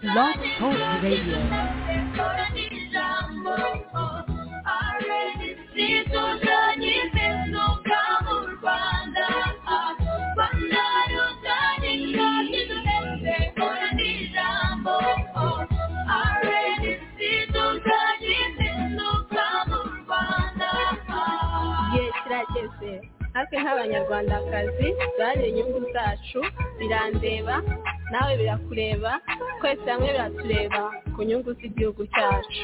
Blog Talk Radio. Igihe kirageze natwe nk'abanyarwandakazi duharanire inyungu zacu birandeba nawe birakureba twese hamwe biratureba ku nyungu z'igihugu cyacu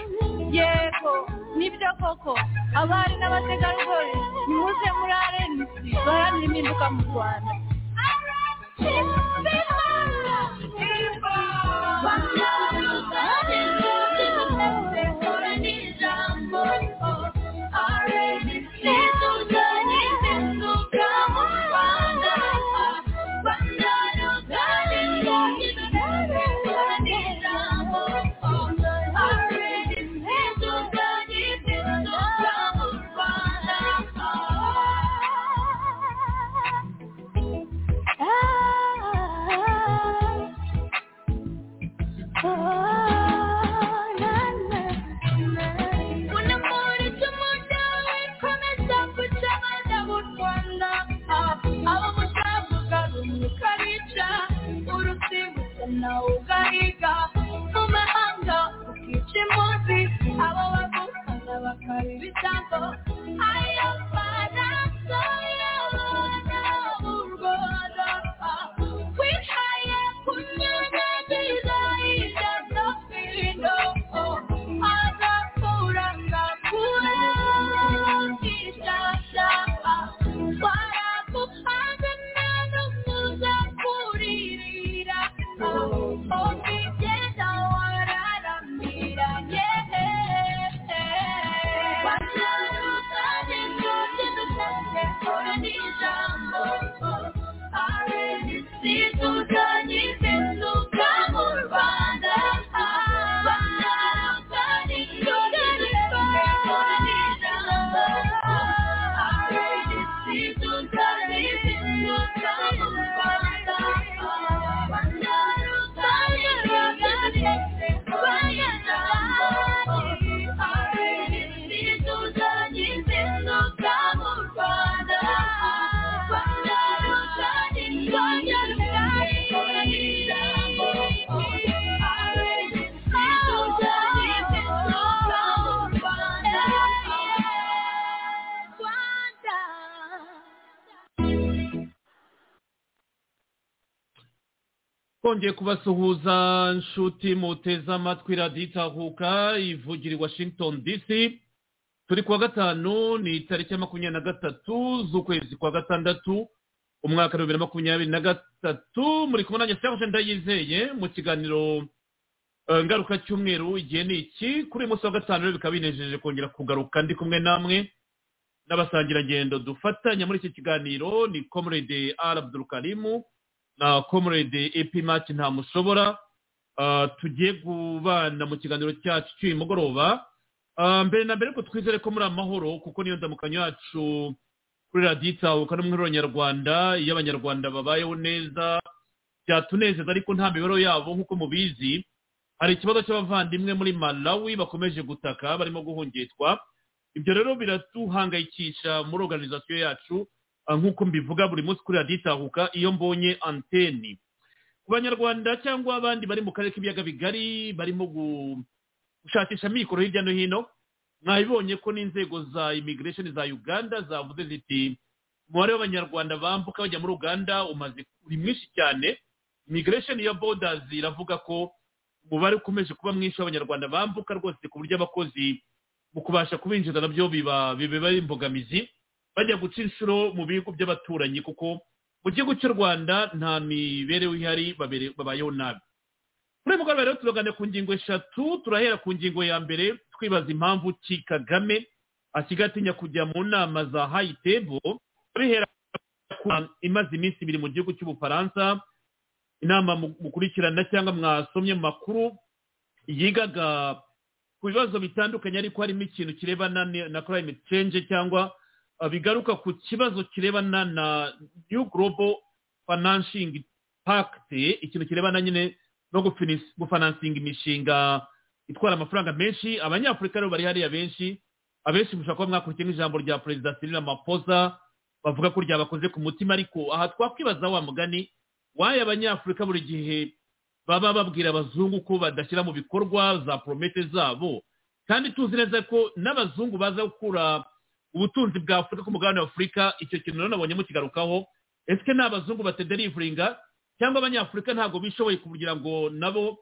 yego nibyo koko abari n'abategarugori nimuze muri arenisi baharanira impinduka mu rwanda twongeye kubasuhuza nshuti muteze amatwi radiyo itahuka ivugira i washington dc turi kuwa gatanu ni tariki ya makumyabiri na gatatu z'ukwezi kwa gatandatu umwaka wa bibiri na makumyabiri na gatatu muri kumwe nanjye cyangwa ndayizeye mu kiganiro ngaruka cy'umweru igihe ni iki kuri uyu munsi wa gatanu rero bikaba binejeje kongera kugaruka ndi kumwe namwe n'abasangirangendo dufatanya muri iki kiganiro ni comrade arabudurukarimu na comrade epi mati ntamushobora tugiye kubana mu kiganiro cyacu cy'uyu mugoroba mbere na mbere ko twizere ko muri amahoro kuko niyo ndamukanyo yacu kuri radiyo itahuka n'umwihariko nyarwanda iyo abanyarwanda babayeho neza byatunezeza ariko nta mibereho yabo nk'uko mubizi hari ikibazo cy'abavandimwe muri malawi bakomeje gutaka barimo guhungitwa ibyo rero biratuhangayikisha muri organizasiyo yacu nk'uko mbivuga buri munsi kuri radiyo itahuka iyo mbonye anteni ku banyarwanda cyangwa abandi bari mu karere k'ibiyaga bigari barimo gushakisha amikoro hirya no hino mwabibonye ko n'inzego za imigiresheni za uganda zavuze ziti umubare w'abanyarwanda bambuka bajya muri uganda umaze uri mwinshi cyane imigiresheni ya bodazi iravuga ko umubare ukomeje kuba mwinshi w'abanyarwanda bambuka rwose ku buryo abakozi mu kubasha kubinjiza nabyo biba imbogamizi bajya guca inshuro mu bihugu by'abaturanyi kuko mu gihugu cy'u rwanda nta mibereho ihari babayeho nabi muri uyu mugoroba rero turagana ku ngingo eshatu turahera ku ngingo ya mbere twibaza impamvu ki kagame asigaye atinya kujya mu nama za hayitebo bihera imaze iminsi ibiri mu gihugu cy'ubufaransa inama mukurikirana cyangwa mwasomye mu makuru yigaga ku bibazo bitandukanye ariko harimo ikintu kirebana na climate change cyangwa bigaruka ku kibazo kirebana na new global financing pact ikintu kirebana nyine no gufinis- gufinansinga imishinga itwara amafaranga menshi abanyafurika rero bari hariya benshi abenshi mushobora kuba mwakurikiye nk'ijambo rya perezida cyril ramaphosa bavuga ko ryabakoze ku mutima ariko aha twakwibaza wa mugani waye abanyafurika buri gihe baba babwira abazungu ko badashyira mu bikorwa za poromete zabo kandi tuzi neza ko n'abazungu baza gukura ubutunzi bwa afurika ku mugabane wa afurika icyo kintu rero nabonye mukigarukaho ese ni abazungu batederivuringa cyangwa abanyafurika ntabwo bishoboye kugira ngo nabo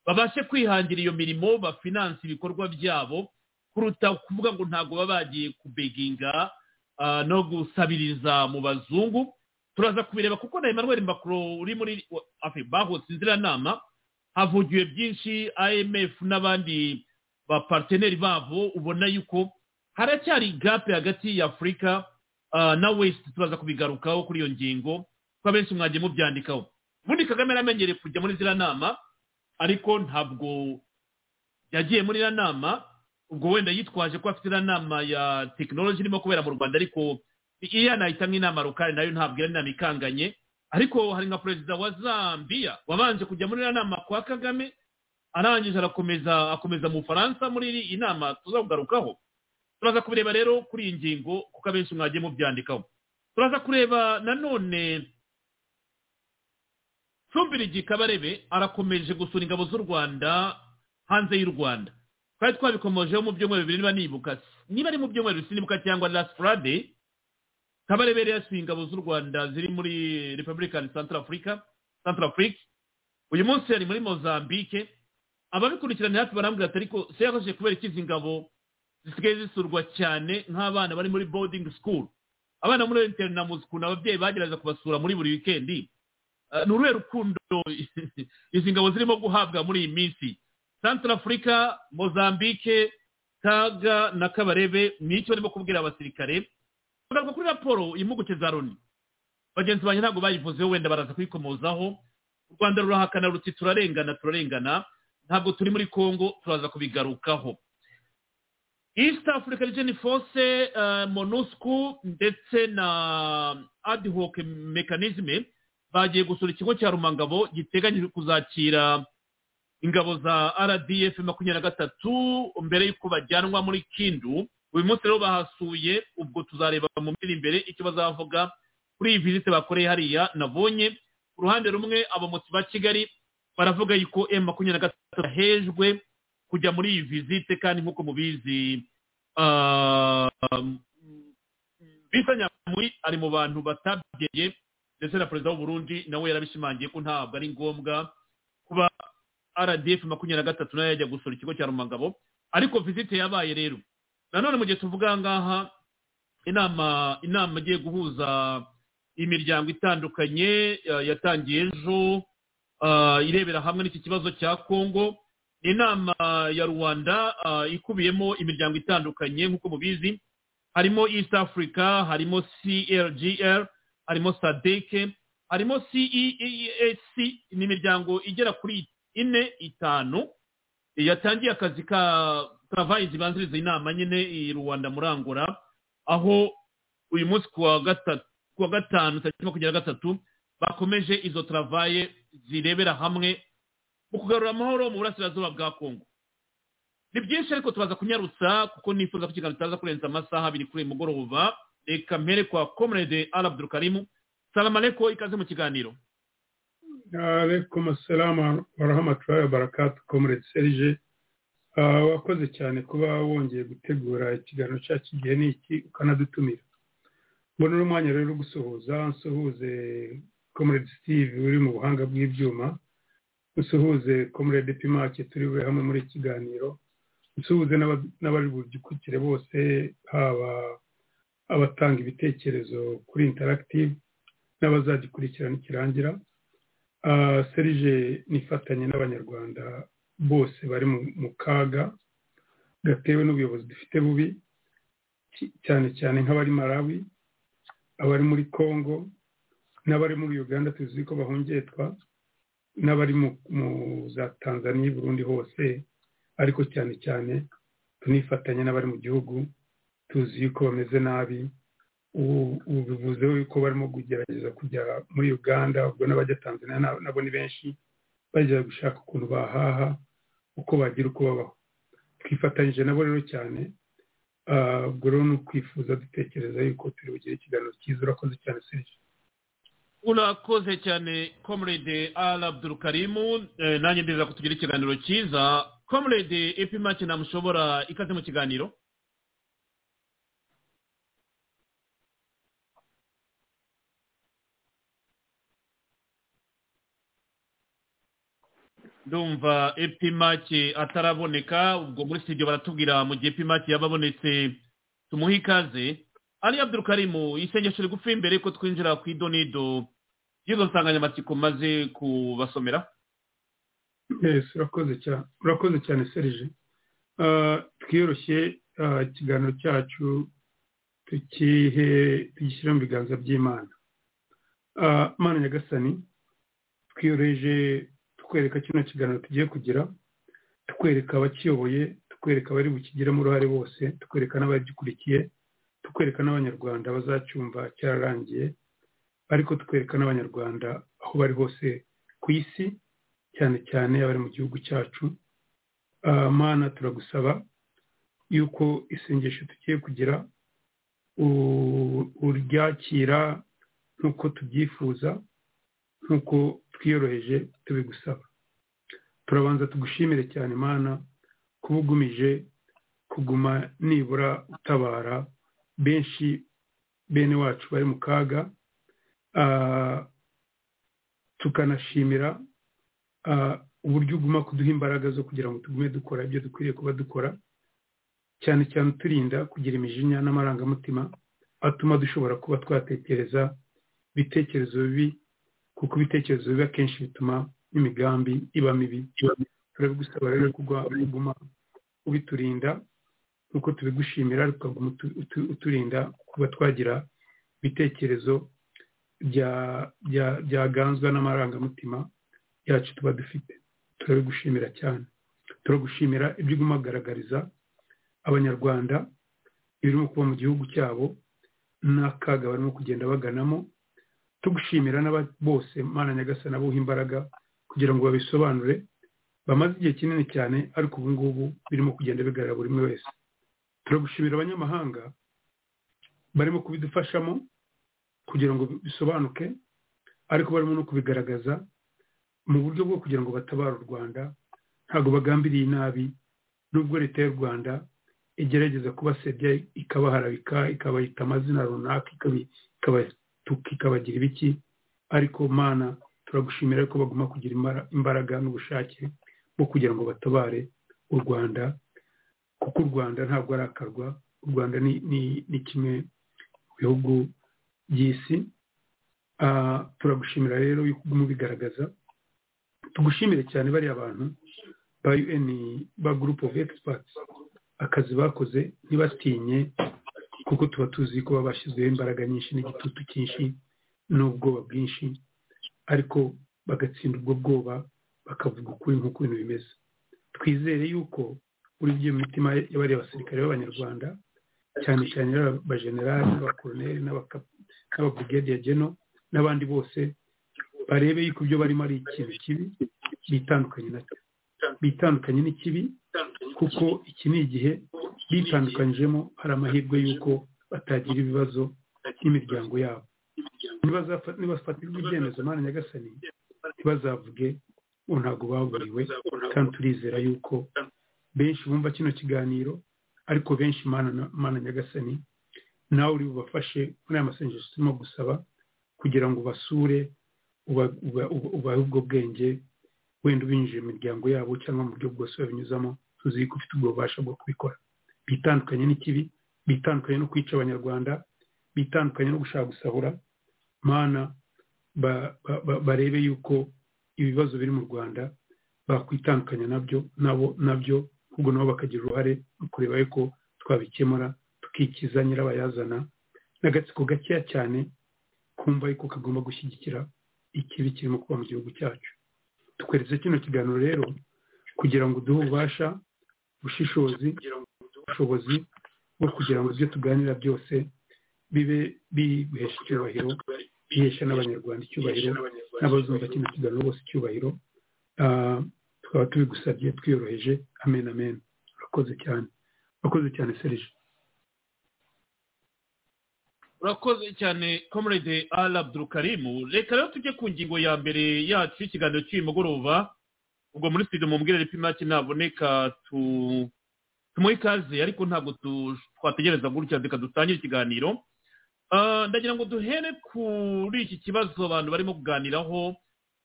babashe kwihangira iyo mirimo bafinanse ibikorwa byabo kuruta kuvuga ngo ntabwo baba bagiye kubeginga ah, no gusabiriza mu bazungu turaza kubireba kuko na emmanuel macron uri muri afe bahotse inziranama havugiwe byinshi imf n'abandi baparteneri babo ubona yuko haracyari gape hagati ya afurika ah, na west turaza kubigarukaho kuri iyo ngingo ko abenshi mwagiye mubyandikaho ubundi kagame yaramenyereye kujya muri ziriya nama ariko ntabwo yagiye muri iriya nama ubwo wenda yitwaje ko afite iriya nama ya tekinoloji irimo kubera mu rwanda ariko iyo yanahita nk'inama rukari nayo ntabwo ari inama ikanganye ariko hari nka perezida wa zambia wabanje kujya muri iriya nama kwa kagame arangije arakomeza akomeza mu bufaransa muri iyi nama tuzakugarukaho turaza kubireba rero kuri iyi ngingo kuko abenshi mwagiye mubyandikaho turaza kureba nanone cumbirigi kabarebe arakomeje gusura ingabo z'u rwanda hanze y'u rwanda twari twabikomojeho mu byumweru bibiri niba nibuka niba ari mu byumweru bibiri sinibuka cyangwa last friday kabarebe yari yasuye ingabo z'u rwanda ziri muri republican central africa central africa uyu munsi yari muri mozambique ababikurikirana hafi barambwira ati ariko se yakomeje kubera iki izi ngabo zisigaye zisurwa cyane nk'abana bari muri boarding school abana muri internamuzi ukuntu ababyeyi bagerageza kubasura muri buri wikendi Eh, ni uruhe rukundo izi ngabo zirimo guhabwa muri iyi minsi central africa mozambique kaga na kabarebe nicyo barimo kubwira abasirikare kugaruka kuri raporo impuguke za loni bagenzi banjye ntabwo bayivuzeho wenda baraza kuyikomozaho u rwanda rurahakana ruti turarengana turarengana ntabwo turi muri congo turaza kubigarukaho East Africa Region Force uh, MONUSCO ndetse na ad hoc mechanism bagiye gusura ikigo cya Rumangabo giteganyijwe kuzakira ingabo za RDF makumyabiri na gatatu mbere y'uko bajyanwa muri Kindu uyu munsi rero bahasuye ubwo tuzareba mu minsi iri imbere icyo bazavuga kuri iyi visite bakoreye hariya nabonye ku ruhande rumwe abamotsi ba Kigali baravuga yuko M makumyabiri na gatatu yahejwe kujya muri iyi visite kandi nk'uko mubizi ah, bisa nyamuri ari mu bantu batabyeye ndetse na perezida w'uburundi nawe yarabishimangiye ko ntabwo ari ngombwa kuba rdf makumyabiri na gatatu nayo yajya gusura ikigo cya rumangabo ariko visite yabaye rero nanone mu gihe tuvuga ngaha inama inama igiye guhuza imiryango itandukanye eh, yatangiye ejo ah, irebera hamwe n'iki kibazo cya kongo ni inama ya rwanda ah, ikubiyemo imiryango itandukanye nk'uko mubizi harimo east africa harimo crgr harimo sadeke harimo ceac n'imiryango igera kuri ine itanu yatangiye akazi ka travayi zibanziriza inama nyine i rwanda muri angola aho uyu munsi kuwa gatatu kuwa gatanu tariki makumyabiri na gatatu bakomeje izo travaye zirebera hamwe mu kugarura amahoro mu burasirazuba bwa kongo ni byinshi ariko tubaza kunyarutsa kuko nifuza ko ikiganiro kitaza kurenza amasaha abiri kuri uyu mugoroba reka mpere kwa comrade al abdulkarimu salamu aleko ikaze mu kiganiro alaikum assalam warahmatullahi wabarakatu comrade serge Ah, wakoze cyane kuba wongeye gutegura ikiganiro cyacu igihe n'iki ukanadutumira mbona uno mwanya rero wo gusuhuza nsuhuze comrade steve uri mu buhanga bw'ibyuma nsuhuze comrade pimake turiwe hamwe muri iki kiganiro nsuhuze n'aba- n'abari bugikurikire bose haba abatanga ibitekerezo kuri interactive n'abazagikurikirana ikirangira Ah, serije nifatanye n'abanyarwanda bose bari mu- mu kaga gatewe n'ubuyobozi dufite bubi ki- cyane cyane nk'abari malawi abari muri congo n'abari muri uganda tuzi ko bahungetwa n'abari mu mu- za tanzania i burundi hose ariko cyane cyane tunifatanya n'abari mu gihugu tuzi yuko bameze nabi ubu ubu bivuze yuko barimo kugerageza kujya muri uganda ubwo n'abajya tanzania na- nabo ni benshi bajya gushaka ukuntu bahaha uko bagira uko babaho twifatanyije nabo rero cyane ubwo rero ni ukwifuza dutekereza yuko turi bugire ikiganiro cyiza urakoze cyane serivisi urakoze cyane comrade al abdurukarimu nanjye ndeza kutugira ikiganiro cyiza comrade ipima kinamushobora ikaze mu kiganiro ndumva epimaki ataraboneka ubwo muri studio baratubwira mu gihe epimaki yaba abonetse tumuhe ikaze ari abdurukarimu isengesho rigufi mbere ko twinjira ku idonido y'izo nsanganyamatsiko maze kubasomera yes urakoze cyane urakoze cyane serije twiyoroshye ikiganiro cyacu tugishyira mu biganza by'imana mana nyagasani twiyoroheje tukwereka kino kiganiro tugiye kugira tukwereka abakiyoboye tukwereka abari bukigiremo uruhare bose tukwereka n'abagikurikiye tukwereka n'abanyarwanda bazacyumva cyararangiye ariko tukwereka n'abanyarwanda aho bari hose ku isi cyane cyane abari mu gihugu cyacu mana turagusaba yuko isengesho tugiye kugira uryakira nk'uko tubyifuza nk'uko twiyoroheje tubigusaba turabanza tugushimire cyane mana kuba ugumije kuguma nibura utabara benshi bene wacu bari mu kaga tukanashimira uburyo uguma kuduha imbaraga zo kugira ngo tugume dukora ibyo dukwiriye kuba dukora cyane cyane uturinda kugira imijinya n'amarangamutima atuma dushobora kuba twatekereza ibitekerezo bibi kuko ibitekerezo bibi akenshi bituma n'imigambi iba mibi turabigusaba rero kuguma ubiturinda nk'uko tubigushimira tukaguma uturinda kuba twagira ibitekerezo byaganzwa n'amarangamutima yacu tuba dufite turabigushimira cyane turagushimira ibyo uguma ugaragariza abanyarwanda ibirimo kuba mu gihugu cyabo n'akaga barimo kugenda baganamo tugushimira bose mana nyagasana abuha imbaraga kugira ngo babisobanure bamaze igihe kinini cyane ariko ubu ngubu birimo kugenda bigaragara buri umwe wese turagushimira abanyamahanga barimo kubidufashamo kugira ngo bisobanuke ariko barimo no kubigaragaza mu buryo bwo kugira ngo batabare u rwanda ntabwo bagambiriye nabi nubwo leta y'u rwanda igerageza kubasedya ikabaharabika ikabahita amazina runaka ikabatuka ikabagira ibiki ariko mana turagushimira ko baguma kugira imbaraga n'ubushake bwo kugira ngo batabare u rwanda kuko u rwanda ntabwo arakarwa u rwanda ni kimwe mu bihugu by'isi turagushimira rero yuko uguma ubigaragaza tugushimire cyane bariya bantu ba un ba gurupe ofu egisipati akazi bakoze ntibatinye kuko tuba tuzi ko baba bashyizweho imbaraga nyinshi n'igitutu cyinshi n'ubwoba bwinshi ariko bagatsinda ubwo bwoba bakavuga ukuri nk'uko ibintu bimeze twizere yuko muri byo mitima y'abariya basirikare b'abanyarwanda cyane cyane abajenerali n'abakoroneri n'ababugediya geno n'abandi bose barebe yuko ibyo barimo ari ikintu kibi bitandukanye nacyo bitandukanye n'ikibi kuko iki ni igihe bitandukanyijemo hari amahirwe y'uko batagira ibibazo n'imiryango yabo nibafatirwa ibyemezo mpande nyagasani ntibazavuge ngo ntabwo baburiwe kandi turizera yuko benshi bumva kino kiganiro ariko benshi mana nyagasani nawe uri bubafashe muri aya masengesho turimo gusaba kugira ngo ubasure ubahe ubwo bwenge wenda ubinjije mu miryango yabo cyangwa mu buryo bwose babinyuzamo tuzi ko ufite ubwo bubasha bwo kubikora bitandukanye n'ikibi bitandukanye no kwica abanyarwanda bitandukanye no gushaka gusahura mana barebe yuko ibibazo biri mu rwanda bakwitandukanya nabyo nabo nabyo ahubwo nabo bakagira uruhare mu kureba yuko twabikemura tukikiza nyirabayazana n'agatsiko gakeya cyane kumva yuko kagomba gushyigikira ikibi kirimo kuba mu gihugu cyacu tukweretse kino kiganiro rero kugira ngo uduhe ububasha ubushishozi ubushobozi bwo kugira ngo ibyo tuganira byose bibe biguhesha icyubahiro bihesha n'abanyarwanda icyubahiro n'abazumva kino kiganiro bose icyubahiro tukaba tubigusabye twiyoroheje amen amen urakoze cyane urakoze cyane serije urakoze cyane comrade al abdurukarimu reka rero tujye ku ngingo ya mbere yacu y'ikiganiro cy'uyu mugoroba ubwo muri studio mubwire ripi make ntaboneka tu- tumuhe ikaze ariko ntabwo tu- twategereza gutya reka dutangire ikiganiro Ah, ndagira ngo duhere kuri iki kibazo abantu barimo kuganiraho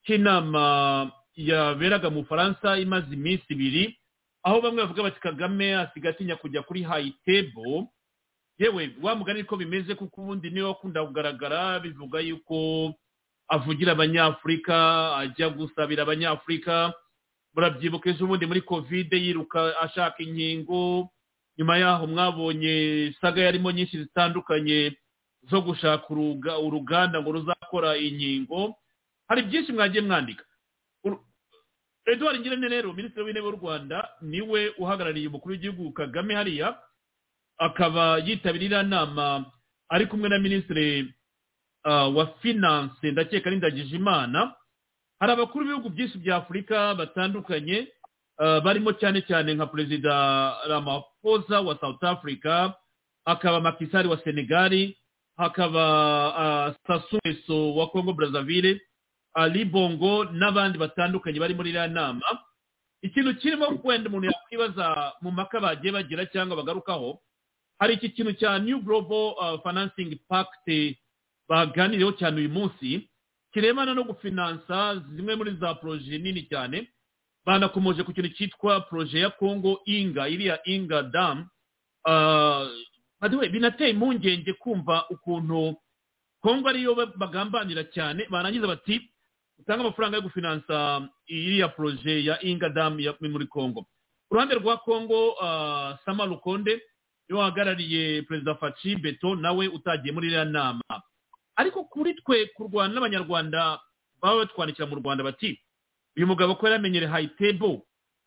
cy'inama yaberaga mu bufaransa imaze iminsi ibiri aho bamwe bavuga bati kagame asigaye atinya kujya kuri hayitebo yewe wa mugani ko bimeze kuko ubundi niwe wakunda kugaragara bivuga yuko avugira abanyafurika ajya gusabira abanyafurika murabyibuka ejo ubundi muri kovide yiruka ashaka inkingo nyuma yaho mwabonye saga yarimo nyinshi zitandukanye zo gushaka uruga- uruganda ngo ruzakora inkingo hari byinshi mwagiye mwandika Uru- edouard ngirente rero minisitiri w'intebe w'u rwanda niwe uhagarariye umukuru w'igihugu kagame hariya akaba yitabirira nama ari kumwe na minisitiri ah, wa finance ndakeka n'indagije imana hari abakuru b'ibihugu byinshi bya afurika batandukanye ah, barimo cyane cyane nka perezida ramaphosa wa south africa hakaba makisari wa senegali hakaba ah, Sassou Nguesso wa congo brazzaville ali bongo n'abandi batandukanye bari muri iriya nama ikintu kirimo wenda umuntu yakwibaza mu maka bagiye bagira cyangwa bagarukaho hari iki kintu cya new global uh, financing pact baganiriyeho cyane uyu munsi kirebana no gufinansa zimwe muri za poroje nini cyane banakomoje ku kintu cyitwa poroje ya congo inga iriya inga dam uh, by the way, binateye impungenge kumva ukuntu congo ariyo ba- bagambanira cyane barangiza bati utange amafaranga yo gufinansa iriya poroje ya inga dam ya, muri congo uruhande rwa congo uh, sama rukonde niwe wahagarariye perezida faci beto nawe utagiye muri iriya nama ariko kuri twe kurwana n'abanyarwanda baba batwandikira mu rwanda bati uyu mugabo ko yaramenyere hayitebo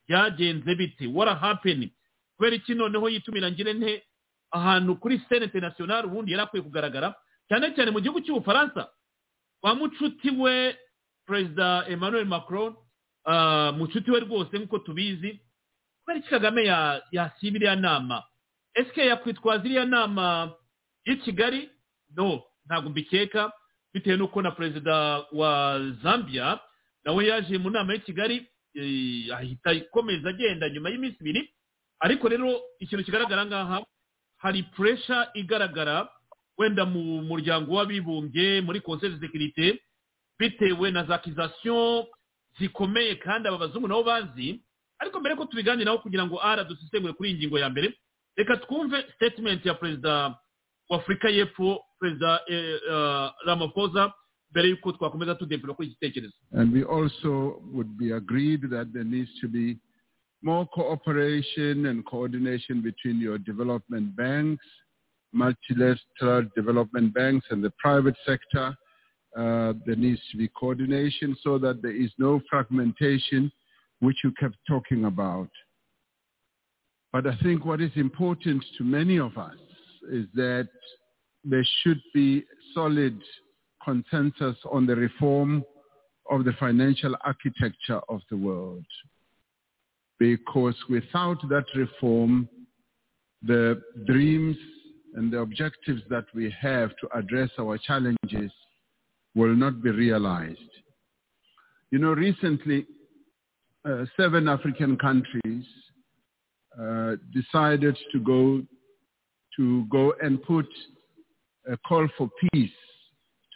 byagenze bite wara hapeni kubera iki noneho yitumira ngire nte ahantu kuri sene interinasiyonari ubundi yari akwiye kugaragara cyane cyane mu gihugu cy'ubufaransa wa mucuti we perezida emmanuel macron ah, mucuti we rwose nk'uko tubizi kubera iki kagame ya- yasiba iriya nama ese yakwitwaza iriya nama y'i kigali no ntabwo mbikeka bitewe n'uko na perezida wa zambia nawe yaje mu nama y'i kigali eh, ahita ikomeza agenda nyuma y'iminsi ibiri ariko rero ikintu kigaragara ngaha hari puresha igaragara wenda mu muryango w'abibumbye muri conseil de sécurité bitewe na za accusation zikomeye kandi aba bazungu nabo bazi ariko mbere ko tubiganiraho kugira ngo ara dusesengure kuri iyi ngingo ya mbere reka twumve statement ya perezida wa afurika y'epfo perezida eh, eh, ramaphosa mbere y'uko twakomeza tudevura kuri iki gitekerezo And we also would be agreed that there needs to be more cooperation and coordination between your development banks, multilateral development banks and the private sector. Uh, there needs to be coordination so that there is no fragmentation, which you kept talking about. But I think what is important to many of us is that there should be solid consensus on the reform of the financial architecture of the world. Because without that reform, the dreams and the objectives that we have to address our challenges will not be realized. You know, recently, uh, seven African countries uh, decided to go to go and put a call for peace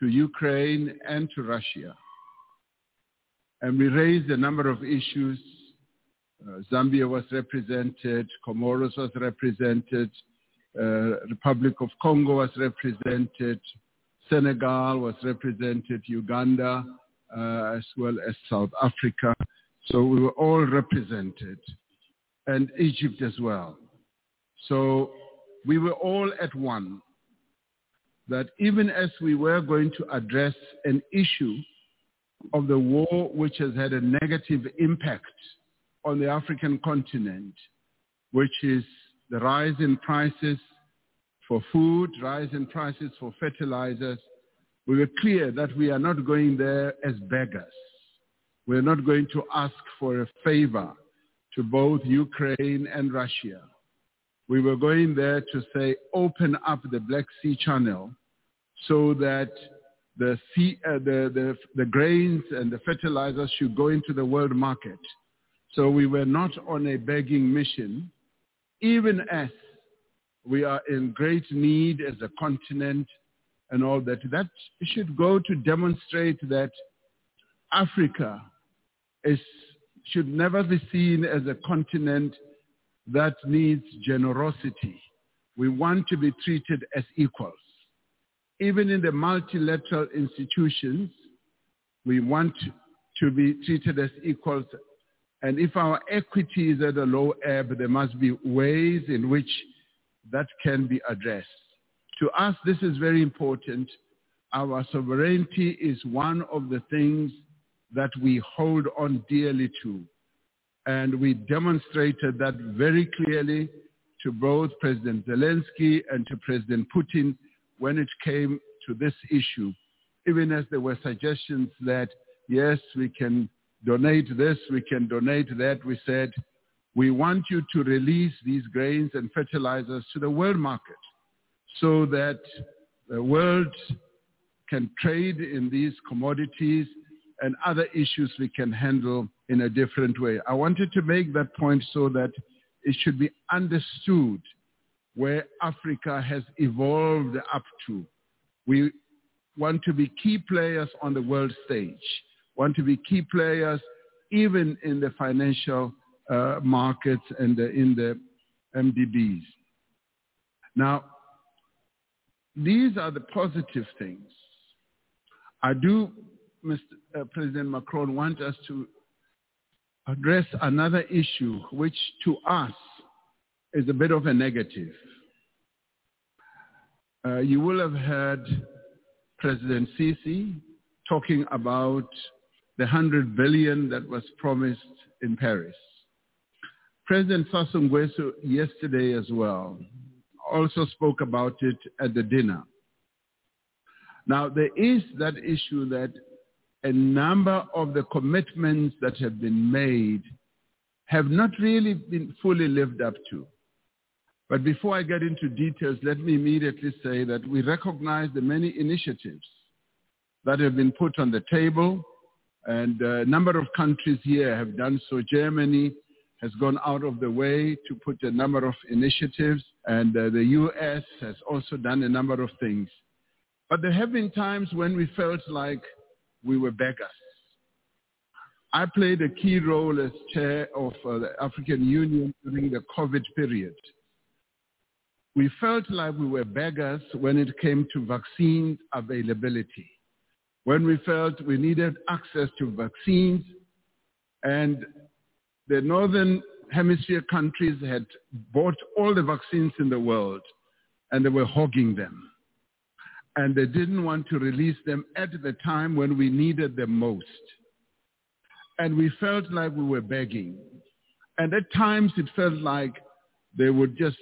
to Ukraine and to Russia and we raised a number of issues. Uh, Zambia was represented, Comoros was represented, uh, Republic of Congo was represented, Senegal was represented, Uganda, uh, as well as South Africa. So we were all represented, and Egypt as well. So we were all at one that even as we were going to address an issue of the war which has had a negative impact on the African continent, which is the rise in prices for food, rise in prices for fertilizers. We were clear that we are not going there as beggars. We're not going to ask for a favor to both Ukraine and Russia. We were going there to say, open up the Black Sea Channel so that the, sea, uh, the, the, the grains and the fertilizers should go into the world market. So we were not on a begging mission, even as we are in great need as a continent and all that. That should go to demonstrate that Africa is, should never be seen as a continent that needs generosity. We want to be treated as equals. Even in the multilateral institutions, we want to be treated as equals. And if our equity is at a low ebb, there must be ways in which that can be addressed. To us, this is very important. Our sovereignty is one of the things that we hold on dearly to. And we demonstrated that very clearly to both President Zelensky and to President Putin when it came to this issue, even as there were suggestions that, yes, we can donate this, we can donate that. We said, we want you to release these grains and fertilizers to the world market so that the world can trade in these commodities and other issues we can handle in a different way. I wanted to make that point so that it should be understood where Africa has evolved up to. We want to be key players on the world stage, want to be key players even in the financial uh, markets and the, in the MDBs. Now, these are the positive things. I do, Mr. Uh, President Macron, want us to address another issue, which to us is a bit of a negative. Uh, you will have heard President Sisi talking about the 100 billion that was promised in Paris. President Sassou Nguesso yesterday as well also spoke about it at the dinner. Now, there is that issue that a number of the commitments that have been made have not really been fully lived up to. But before I get into details, let me immediately say that we recognize the many initiatives that have been put on the table, and a number of countries here have done so. Germany, has gone out of the way to put a number of initiatives, and uh, the U.S. has also done a number of things. But there have been times when we felt like we were beggars. I played a key role as chair of uh, the African Union during the COVID period. We felt like we were beggars when it came to vaccine availability, when we felt we needed access to vaccines, and the northern hemisphere countries had bought all the vaccines in the world and they were hogging them. And they didn't want to release them at the time when we needed them most. And we felt like we were begging. And at times it felt like they would just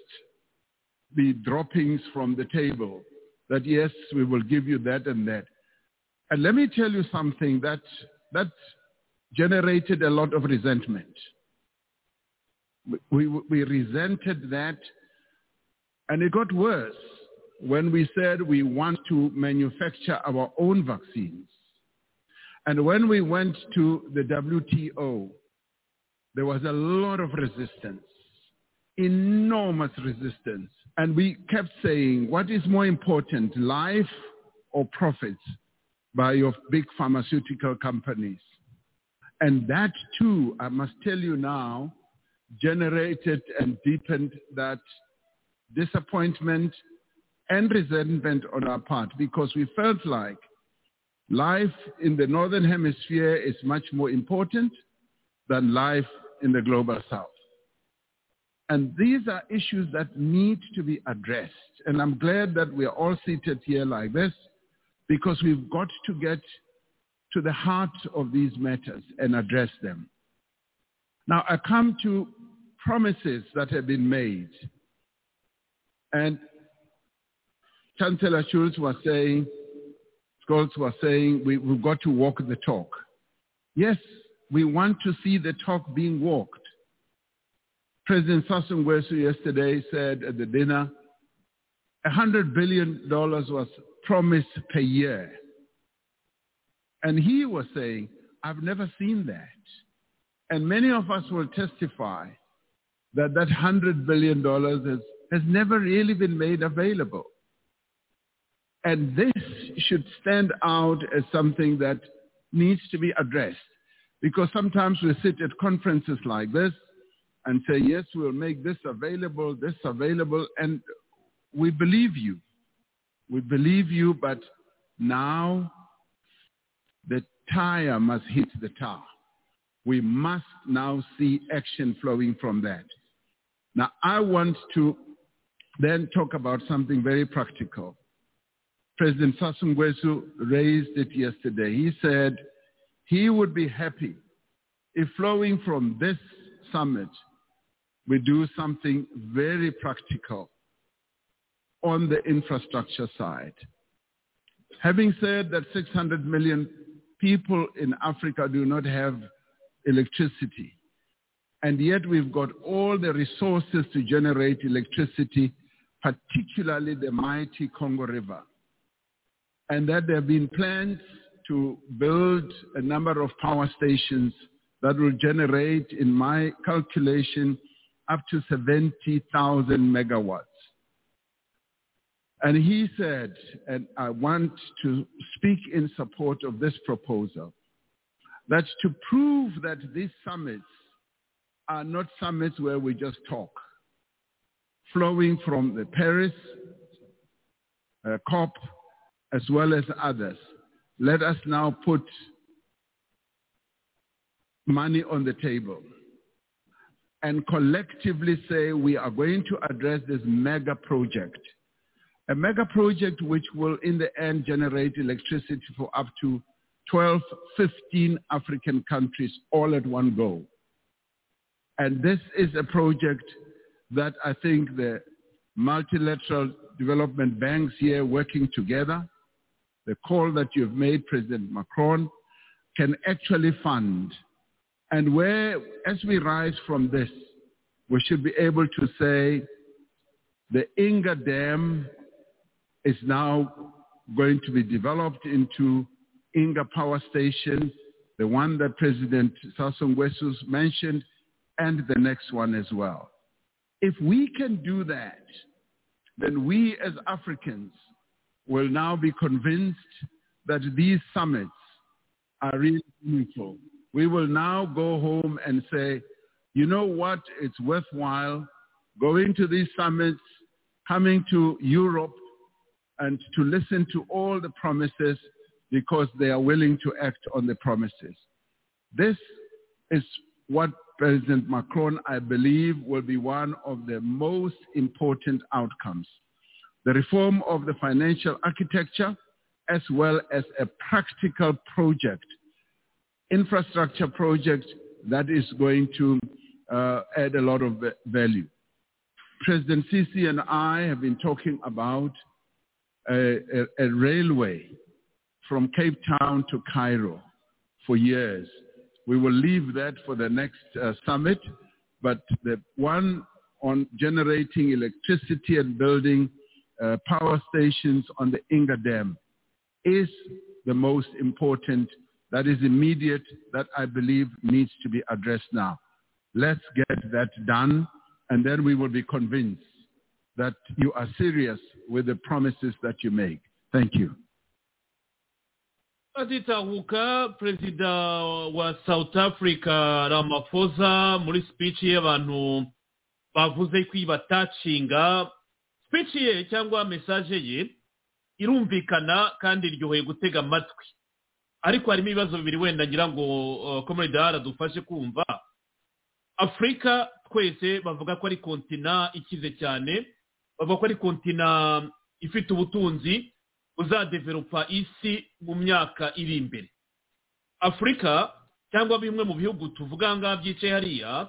be droppings from the table that yes, we will give you that and that. And let me tell you something that, that generated a lot of resentment. We, we resented that, and it got worse when we said we want to manufacture our own vaccines. And when we went to the WTO, there was a lot of resistance, enormous resistance. And we kept saying, what is more important, life or profits by your big pharmaceutical companies? And that too, I must tell you now, generated and deepened that disappointment and resentment on our part because we felt like life in the Northern Hemisphere is much more important than life in the Global South. And these are issues that need to be addressed. And I'm glad that we're all seated here like this because we've got to get to the heart of these matters and address them. Now I come to promises that have been made. And Chancellor Schulz was saying, Scholz was saying, we, have got to walk the talk. Yes, we want to see the talk being walked. President Sassou Nguesso yesterday said at the dinner, $100 billion was promised per year. And he was saying, I've never seen that. And many of us will testify that that $100 billion has, has never really been made available. And this should stand out as something that needs to be addressed. Because sometimes we sit at conferences like this and say, yes, we'll make this available, this available, and we believe you. We believe you, but now the tire must hit the tar. We must now see action flowing from that. Now, I want to then talk about something very practical. President Sassou Nguesso raised it yesterday. He said he would be happy if flowing from this summit, we do something very practical on the infrastructure side. Having said that 600 million people in Africa do not have electricity, and yet we've got all the resources to generate electricity, particularly the mighty Congo River and that there have been plans to build a number of power stations that will generate, in my calculation, up to 70,000 megawatts. And he said, and I want to speak in support of this proposal, that to prove that these summits are not summits where we just talk, flowing from the Paris uh, COP as well as others. Let us now put money on the table and collectively say we are going to address this mega project. A mega project which will in the end generate electricity for up to 12, 15 African countries all at one go. And this is a project that I think the multilateral development banks here working together the call that you've made, President Macron, can actually fund. And where, as we rise from this, we should be able to say the Inga Dam is now going to be developed into Inga Power Station, the one that President Sassou Nguesso mentioned, and the next one as well. If we can do that, then we as Africans will now be convinced that these summits are really meaningful. We will now go home and say, you know what, it's worthwhile going to these summits, coming to Europe and to listen to all the promises because they are willing to act on the promises. This is what President Macron, I believe, will be one of the most important outcomes the reform of the financial architecture as well as a practical project, infrastructure project that is going to uh, add a lot of value. President Sisi and I have been talking about a, a, a railway from Cape Town to Cairo for years. We will leave that for the next uh, summit, but the one on generating electricity and building uh, power stations on the Inga Dam is the most important, that is immediate, that I believe needs to be addressed now. Let's get that done, and then we will be convinced that you are serious with the promises that you make. Thank you. aditahuka perezida wa south africa ramaphosa muri speech ye abantu bavuze ko batacinga speech ye cyangwa message ye irumvikana kandi iryoheye gutega amatwi ariko harimo ibibazo bibiri wenda ngira ngo komeridara dufashe kumva afurika twese bavuga ko ari kontina ikize cyane bavuga ko ari kontina ifite ubutunzi buzadeveropa isi mu myaka iri imbere afurika cyangwa bimwe mu bihugu tuvuga ngaha byicaye hariya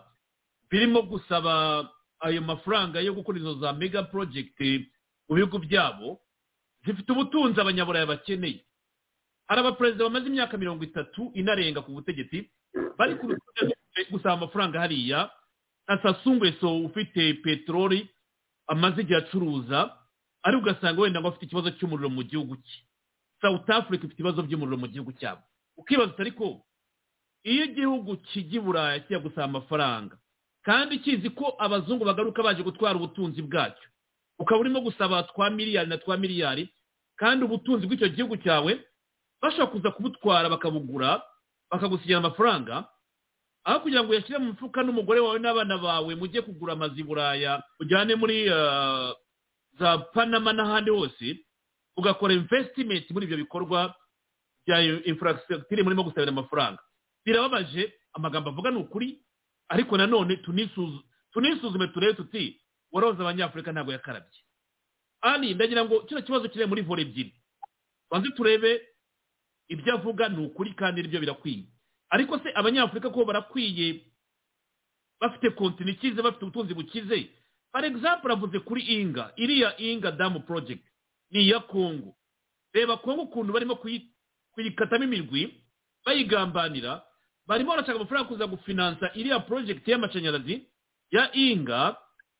birimo gusaba ayo mafaranga yo gukora izo za mega porojegiti mu bihugu byabo zifite ubutunzi abanyaburayi bakeneye hari abaperezida bamaze imyaka mirongo itatu inarenga ku butegetsi bari ku rutonde gusaba amafaranga hariya na sasungweso ufite peteroli amaze igihe acuruza ariko ugasanga wenda ngo afite ikibazo cy'umuriro mu gihugu cye south africa ifite ibibazo by'umuriro mu gihugu cyabo ukibaza utari ko iyo igihugu kijya i buraya kijya gusaba amafaranga kandi kizi ko abazungu bagaruka baje gutwara ubutunzi bwacyo ukaba urimo gusaba twa miliyari na twa miliyari kandi ubutunzi bw'icyo gihugu cyawe bashobora kuza kubutwara bakabugura bakagusigira amafaranga aho kugira ngo uyashyire mu mufuka n'umugore wawe n'abana bawe mujye kugura amazu i buraya ujyane muri ah, za panama n'ahandi hose ugakora investimenti muri ibyo bikorwa bya infrastructure murimo gusabira amafaranga birababaje amagambo avuga ni ukuri ariko nanone tunisuzu- tunisuzume turebe tuti waroza abanyafurika ntabwo yakarabye ani ndagira ngo kino kibazo kiri muri vore ebyiri banze turebe ibyo avuga ni ukuri kandi nibyo birakwiye ariko se abanyafurika ko barakwiye bafite kontine ikize bafite ubutunzi bukize for example avuze kuri inga iriya inga damu project ni iya kongo reba kongo ukuntu barimo kuyi- kuyikatamo imirwi bayigambanira barimo barashaka amafaranga kuza gufinansa iriya project y'amashanyarazi ya inga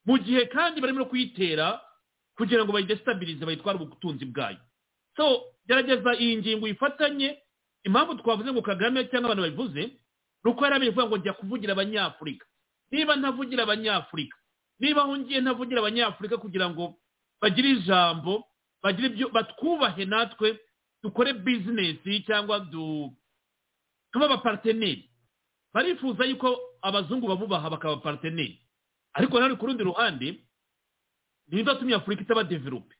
mu gihe kandi barimo no kuyitera kugira ngo bayidesitabilize bayitware ubutunzi bwayo so gerageza iyi ngingo uyifatanye impamvu twavuze ngo kagame cyangwa abantu babivuze ni uko yari abivuga ngo njya kuvugira abanyafurika niba ntavugira abanyafurika niba aho ngiye ntavugira abanyafurika kugira ngo bagire ijambo bagire ibyo batwubahe natwe dukore bizinesi cyangwa du tuba abaparteneri barifuza yuko abazungu babubaha bakaba abaparteneri ariko nanone ku rundi ruhande ntibizatumye afurika itaba develope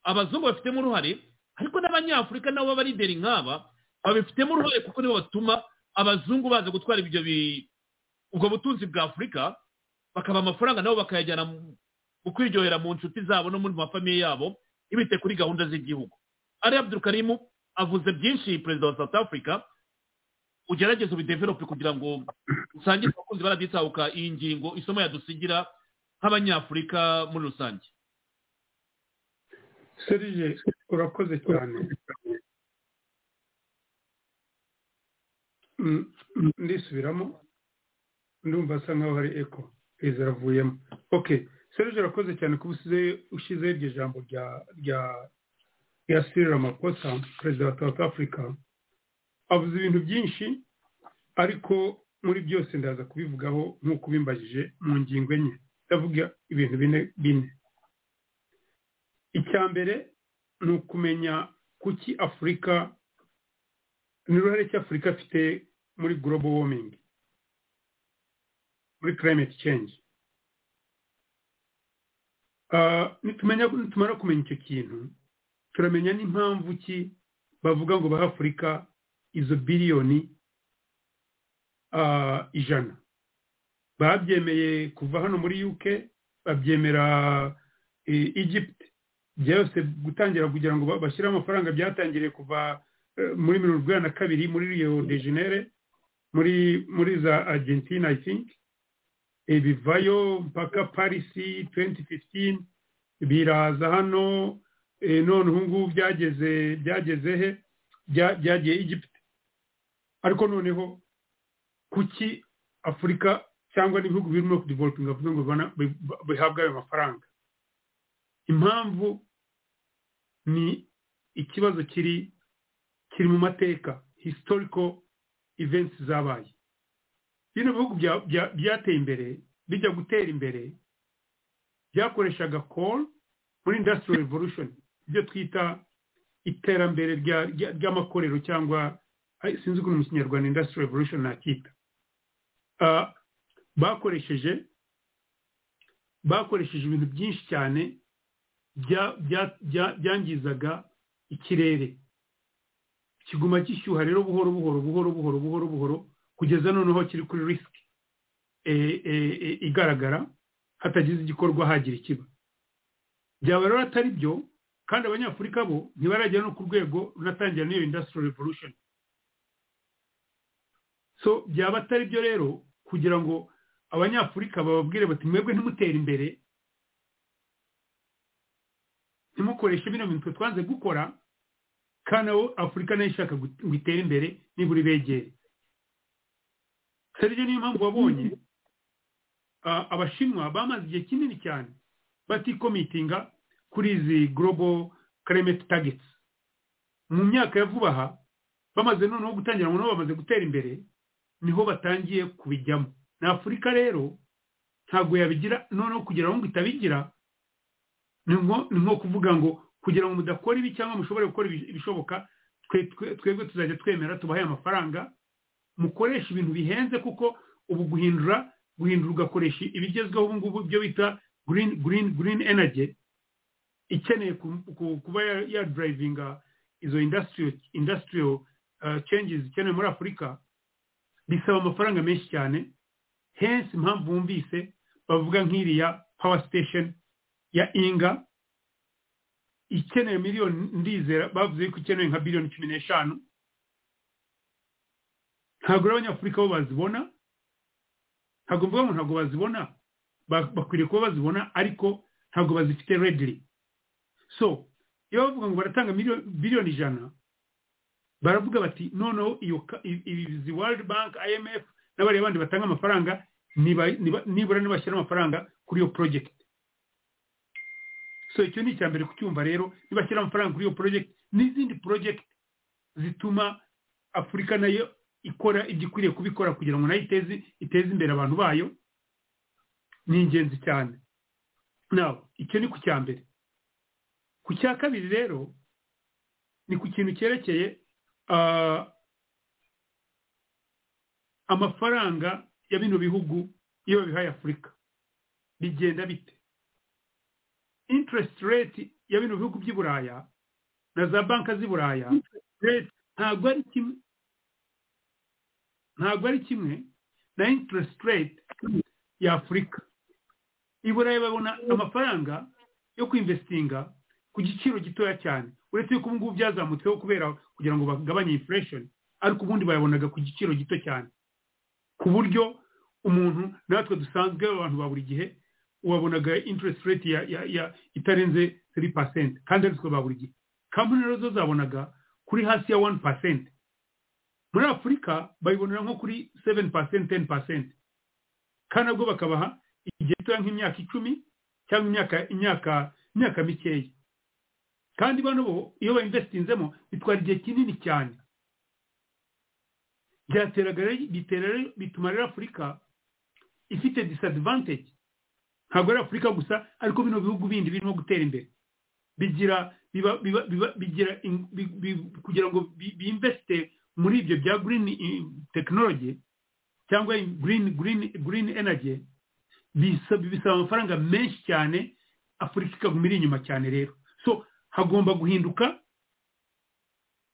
abazungu babifitemo uruhare ariko n'abanyafurika nabo b'abalideri nk'aba babifitemo uruhare kuko nibo batuma abazungu baza gutwara ibyo bi- ubwo butunzi bwa afurika bakaba amafaranga nabo bakayajyana mu mu kwiryohera mu nshuti zabo no muri mafamiye yabo ntibite kuri gahunda z'igihugu ari abdurukarimu avuze byinshi perezida wa south africa ugerageze ubidevelope kugira ngo usangize abakunzi baraditahuka iyi ngingo isomo yadusigira nk'abanyafurika muri rusange serije urakoze cyane Mm, mm, ndisubiramo ndumva asa nkaho hari eko izi aravuyemo okay serije urakoze cyane kuba usize ushyizeho iryo jambo rya rya rya sirira makosa perezida wa south africa avuze ibintu byinshi ariko muri byose ndaza kubivugaho nk'uko ubimbajije mu ngingo enye ndavuga ibintu bine bine icya mbere ni ukumenya kuki afurika n'uruhare ki afurika afite muri global warming muri climate change Ah, nitumenya nitumara kumenya icyo kintu turamenya n'impamvu ki bavuga ngo baha afurika izo biliyoni ah, ijana babyemeye kuva hano muri uk babyemera eh, egypt byose gutangira kugira ngo ba- bashyire amafaranga byatangiriye kuva eh, muri mirongo inani na kabiri muri rio de jenere muri muri za argentina i think Eh, bivayo mpaka parisi 2015 biraza hano eh, none ubu ngubu byageze byageze he Bya- byagiye egypt ariko noneho kuki afurika cyangwa n'ibihugu birimo kudivolopinga bivuga ngo bibona- bi- bihabwa ayo mafaranga impamvu ni ikibazo kiri kiri mu mateka historical events zabaye bino bihugu bya- bya- byateye imbere bijya gutera imbere byakoreshaga coal muri industrial revolution ibyo twita iterambere rya- rya- ry'amakorero cyangwa ay- sinzi ukuntu mu kinyarwanda industrial revolution nakita Ah, bakoresheje bakoresheje ibintu byinshi cyane bya- bya- bya- byangizaga ikirere kiguma gishyuha rero buhoro buhoro buhoro buhoro buhoro buhoro kugeza noneho kiri kuri risiki igaragara hatagize igikorwa hagira ikiba byaba rero atari byo kandi abanyafurika bo ntibaragera no ku rwego runatangira n'iyo industrial revolution so byaba atari byo rero kugira ngo abanyafurika bababwire bati mwebwe ntimutera imbere ntimukoreshe bino bintu twe twanze gukora kandi abo afurika nayo ishaka gut- ngo itere imbere nibura ibegere serge niyo mpamvu wabonye ah, abashinwa bamaze igihe kinini cyane batikomitinga kuri izi global climate targets mu myaka ya vuba aha bamaze noneho gutangira ngo nabo bamaze gutera imbere niho batangiye kubijyamo na afurika rero ntabwo yabigira noneho kugira ngo itabigira ni nko ni nko kuvuga ngo kugira ngo mudakora ibi cyangwa mushobore gukora ibi- ibishoboka twe- twe- twebwe tuzajya twemera tubahe amafaranga mukoresha ibintu bihenze kuko ubu guhindura guhindura ugakoresha ibigezweho ubu ngubu byo bita green green green energy ikeneye ku- ku- kuba ya- ya drivinga izo industrial industrial uh, changes ikenewe muri afurika bisaba amafaranga menshi cyane henshi impamvu bumvise bavuga nk'iriya power station ya inga ikeneye miliyoni ndizera bavuze yuko ikenewe nka biliyoni cumi n'eshanu ntabwo rero abanyafurika bo bazibona ntabwo mvuga ngo ntabwo bazibona ba- bakwiriye kuba bazibona ariko ntabwo bazifite rediri so iyo bavuga ngo baratanga miliyoni- biliyoni ijana baravuga bati noneho iyo ka- i- izi world bank imf n'abariya bandi batanga amafaranga niba- niba- nibura nibashyira amafaranga kuri iyo project so icyo ni icya mbere kucyumva rero nibashyira amafaranga kuri iyo project n'izindi project zituma afurika nayo ikora ibyo ikwiriye kubikora kugira ngo nayo iteze iteze imbere abantu bayo ni ingenzi cyane nawe icyo ni ku cya mbere ku cya kabiri rero ni ku kintu cyerekeye ah, amafaranga ya bino bihugu iyo babihaye afurika bigenda bite interest rate ya bino bihugu by'i buraya na za banki z'i buraya rate ntabwo ari kimwe ntabwo ari kimwe na interest rate ya afurika i burayi babona amafaranga yo kwinvestinga ku giciro gitoya cyane uretse yuko ubu ngubu byazamutseho kubera kugira ngo bagabanye inflation ariko ubundi bayabonaga ku giciro gito cyane ku buryo umuntu natwe dusanzwe abantu ba buri gihe wabonaga interest rate ya, ya, ya itarenze 3% kandi aritwe ba buri gihe company rero zo zabonaga kuri hasi ya 1% muri afurika bayibonera nko kuri 7% 10% kandi nabwo bakabaha igihe gitoya nk'imyaka icumi cyangwa imyaka imyaka imyaka mikeya kandi bano bo iyo bayinvesitinzemo bitwara igihe kinini cyane byateraga rero- bitera rero bituma rero afurika ifite disadvantage ntabwo ari afurika gusa ariko bino bihugu bindi birimo gutera imbere bigira biba biba biba bigira in- bi- bi- kugira ngo bi- biinveste muri ibyo bya green eh, technology cyangwa green green green energy bisa- bisaba amafaranga menshi cyane afurika ikaguma iri inyuma cyane rero so hagomba guhinduka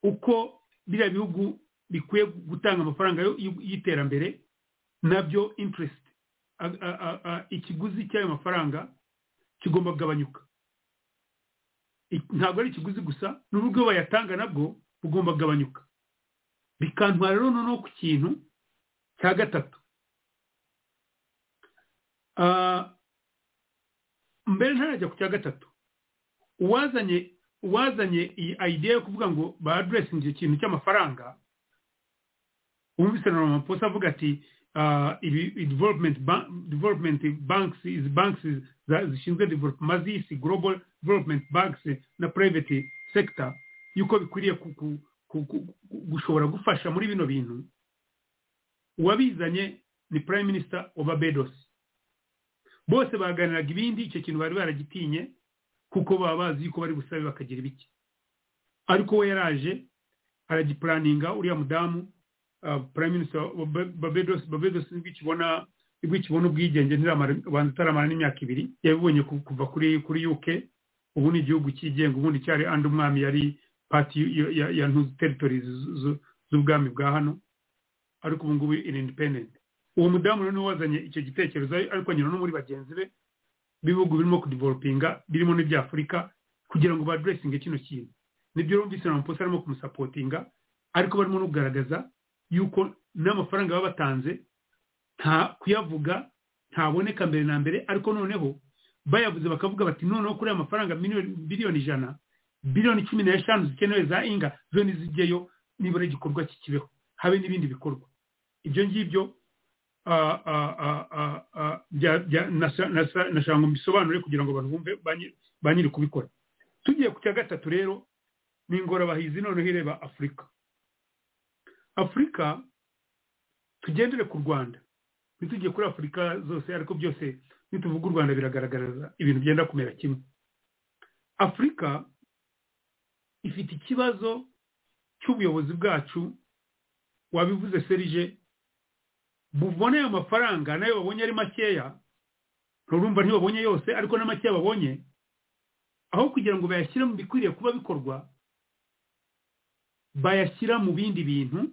uko biriya bihugu bikwiye gutanga amafaranga yo- y- y'iterambere nabyo interest a- a- a- a- ikiguzi cy'ayo mafaranga kigomba kugabanyuka I- ntabwo ari ikiguzi gusa n'uburyo bayatanga nabwo bugomba kugabanyuka bikantwara rero noneho ku kintu cya gatatu Ah, mbere ntarajya ku cya gatatu uwazanye uwazanye iyi idea yo kuvuga ngo ba addressinge icyo kintu cy'amafaranga wumvise na ramaphosa avuga ati ah, ibi i development ba- development banks izi banks za- zishinzwe development z'isi global development banks na private sector yuko bikwiriye ku- ku- ku- ku- ku- gushobora gufasha muri bino bintu uwabizanye ni prime minister wa barbados bose baganiraga ibindi icyo kintu bari baragitinye kuko baba bazi yuko bari busabe bakagira ibiki ariko we yaraje aragipuraninga uriya mudamu ah, prime minister wa Ba- barbados barbados nibwo ikibona nibwo ikibona ubwigenge ntiramara ubanza itaramara n'imyaka ibiri yabibonye ku- kuva kuri kuri uk ubu ni igihugu cyigenga ubundi cyari andi umwami yari pati ya- ya- ya ntuzi territories z- z- z'ubwami bwa hano ariko ubu ngubu iri independent uwo mudamu rero niwe wazanye icyo gitekerezo ariko anyura no muri bagenzi be b'ibihugu birimo kudivelopinga birimo n'iby'afurika kugira ngo baduresinge kino kintu nibyo rumvise na maposa arimo kumusapotinga ariko barimo no kugaragaza yuko n'amafaranga baba batanze nta kuyavuga ntaboneka mbere na mbere ariko noneho bayavuze bakavuga bati noneho kuri aya mafaranga miliyoni- biliyoni ijana biliyoni cumi n'eshanu zikenewe za inga zo ntizijyeyo nibura igikorwa kikibeho habe n'ibindi bikorwa ibyo ngibyo ah, ah, ah, ah, ah, bya- bya- nasa- nasa- nashaka ngo mbisobanure kugira ngo abantu bumve ba nyi- ba nyiri kubikora tugiye ku cya gatatu rero ni ingorabahizi noneho ireba afurika afurika tugendere ku rwanda ntitugiye kuri afurika zose ariko byose nituvuga u rwanda biragaragaza ibintu byenda kumera kimwe afurika ifite ikibazo cy'ubuyobozi bwacu wabivuze serije buboneye amafaranga nayo babonye ari makeya urumva ntibabonye yose ariko na makeya babonye aho kugira ngo bayashyire mu bikwiriye kuba bikorwa bayashyira mu bindi bintu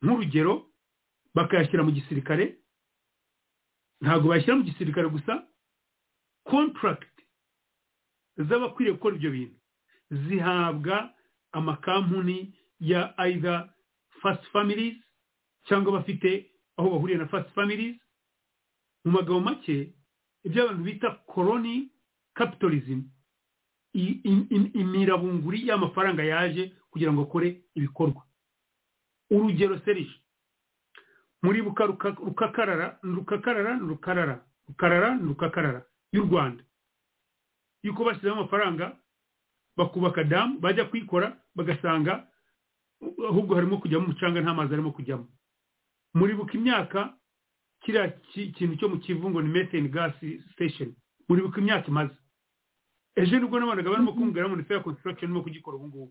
nk'urugero bakayashyira mu gisirikare ntabwo bayashyira mu gisirikare gusa kontaragiti z'abakwiriye gukora ibyo bintu zihabwa amakampuni ya either fast families cyangwa bafite aho bahuriye na fast families mu magambo make ibyo abantu bita koroni capitalism i- i- i- imirabunguri y'amafaranga yaje kugira ngo akore ibikorwa urugero serije muribuka ruka- rukakarara rukakarara rukarara rukarara rukakarara y'u rwanda yuko bashyizemo amafaranga bakubaka damu bajya kuyikora bagasanga uh, ahubwo harimo kujyamo umucanga nta mazi arimo kujyamo muribuka imyaka kiriya ki- kintu cyo mu kivu ngo ni methane gas station muribuka imyaka imaze ejo nibwo nabonaga barimo kumbwira ngo ni fair construction irimo kugikora ubu ngubu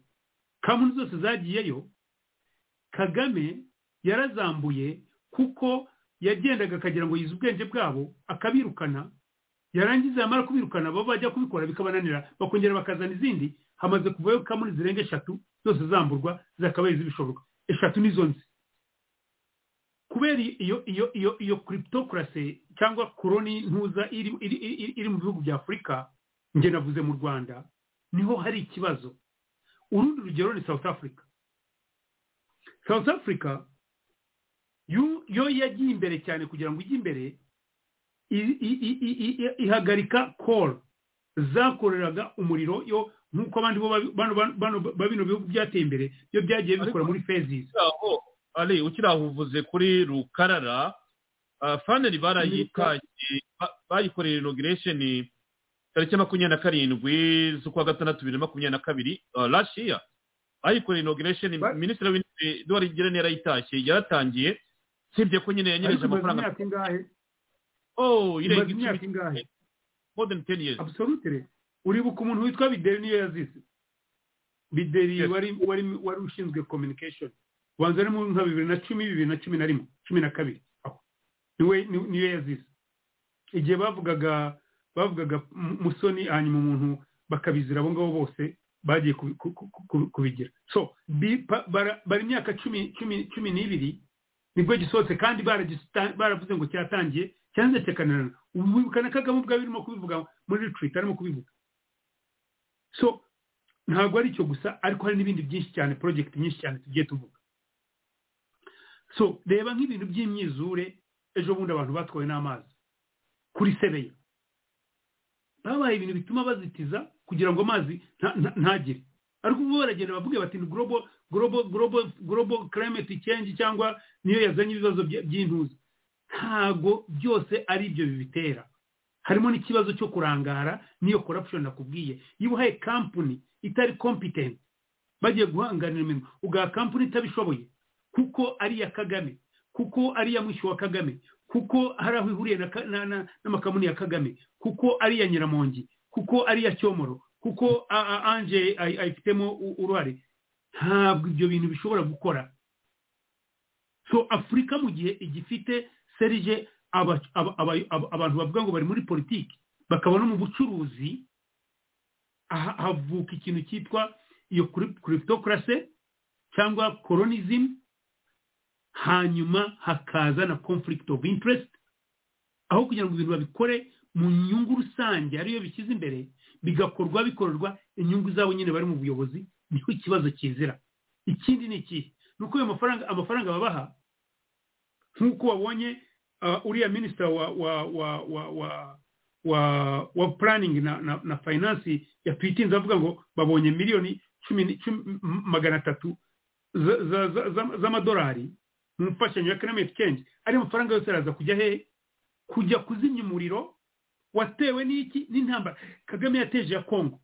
kampani zose zagiyeyo kagame yarazambuye kuko yagendaga akagira ngo yize ubwenge bwabo akabirukana yarangiza yamara kubirukana baba bajya kubikora bikabananira bakongera bakazana izindi hamaze kuvayo kamuri zirenga eshatu zose zamburwa zakabaye zibishoboka eshatu nizo nzi kubera iyo iyo iyo iyo cryptocracy cyangwa koroni ntuza iri iri iri- iri mu bihugu bya afurika njye navuze mu rwanda niho hari ikibazo urundi rugero ni south africa south africa yu- yo yagiye imbere cyane kugira ngo ijye imbere i- i- i- i- i- i- ihagarika call zakoreraga umuriro yo nk'uko abandi bo babi- bano- bano- bano- ba bino bihugu byateye imbere yo byagiye bikora muri phases ukiri aho ari ukiri aho uvuze kuri rukarara ah, faneri barayitaye ba- bayikoreye inogiresheni tariki ya makumyabiri na karindwi z'ukwa gatandatu bibiri na makumyabiri na kabiri rashiya bayikoreye inogiresheni Ba- minisitiri w'intebe eduwari girene yarayitashye yaratangiye usibye ko nyine yanyereje ariko imaze amafaranga imyaka ingahe oh irenga imaze imyaka icumi ingahe more than ten years absolutere uribuka umuntu witwa bideri niyo yazize bideri Yes. wari wari wari ushinzwe communication ubanza ari mu nka bibiri na cumi bibiri na cumi na rimwe cumi na kabiri aho niwe ni- niyo yazize igihe bavugaga bavugaga mu- musoni hanyuma umuntu bakabizira abo ngabo bose bagiye kubi- ku- ku- ku- kubigira so bi- ba- bara- bara imyaka cumi cumi cumi n'ibiri nibwo gisohotse kandi baragista- baravuze ngo cyatangiye cyanzetekanirana ubu wibuka na kagame ubwawe urimo kubivuga muri retreat arimo kubivuga so ntabwo ari icyo gusa ariko hari n'ibindi byinshi cyane project nyinshi cyane tugiye tuvuga so reba nk'ibintu by'imyizure ejo bundi abantu batwawe n'amazi kuri sebeya babaye ibintu bituma bazitiza kugira ngo amazi nta- nta- ntagire ariko ubu baragenda bavuge bati ni global global global global climate change cyangwa niyo yazanye ibibazo bya- by'intuza ntago byose ari ibyo bibitera harimo n'ikibazo cyo kurangara n'iyo corruption nakubwiye iyo uhaye company itari competent bagiye guhanganira imirimo ugaha company itabishoboye kuko ari iya kagame kuko ari iya mwishywa wa kagame kuko hari aho ihuriye na ka- na- na- n'amakamuni ya kagame kuko ari iya nyiramongi kuko ari iya cyomoro kuko a- a- anje ay- ayifitemo u- uruhare ntabwo ibyo bintu bishobora gukora so afurika mu gihe igifite serije aba- aba- aba- aba- abantu bavuga ngo bari muri politiki bakaba no mu bucuruzi aha- havuka ikintu cyitwa iyo cryptocracy cyangwa coronism hanyuma hakaza na conflict of interest aho kugira ngo ibintu babikore mu nyungu rusange ariyo bishyize imbere bigakorwa bikorerwa inyungu zabo nyine bari mu buyobozi niho ikibazo kizira ikindi ni ikihe ni uko ayo mafaranga amafaranga babaha nk'uko wabonye ah, uriya minisita wa wa wa wa wa wa, wa planning na, na, na finance yatwitinze avuga ngo babonye miliyoni cumi ni- cumi- m- magana atatu za- za- za- za- z'amadolari mu mfashanyo ya economic change ariya mafaranga yose araza kujya hehe kujya kuzimya umuriro watewe n'iki n'intambara kagame yateje ya kongo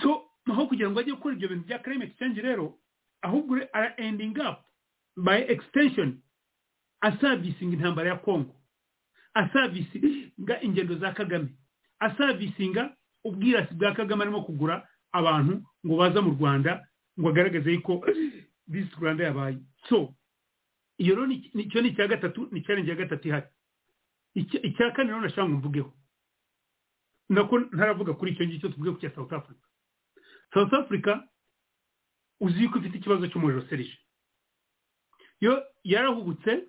so aho kugira ngo ajye gukora ibyo bintu bya climate change rero ahubwo re- ara ending up by extension asavisinga intambara ya kongo asavisinga ingendo za kagame asavisinga ubwirasi bwa kagame arimo kugura abantu ngo baza mu rwanda ngo agaragaze yuko visi rwanda yabaye so iyo rero ni- ni- icyo ni icya gatatu ni challenge ya gatatu ihari Icya- icya kane rero nashaka ngo mvugeho nako ntaravuga kuri icyo ngicyo tuvuge ku cya south africa south africa uzi yuko ifite ikibazo cy'umuriro serije yo yarahubutse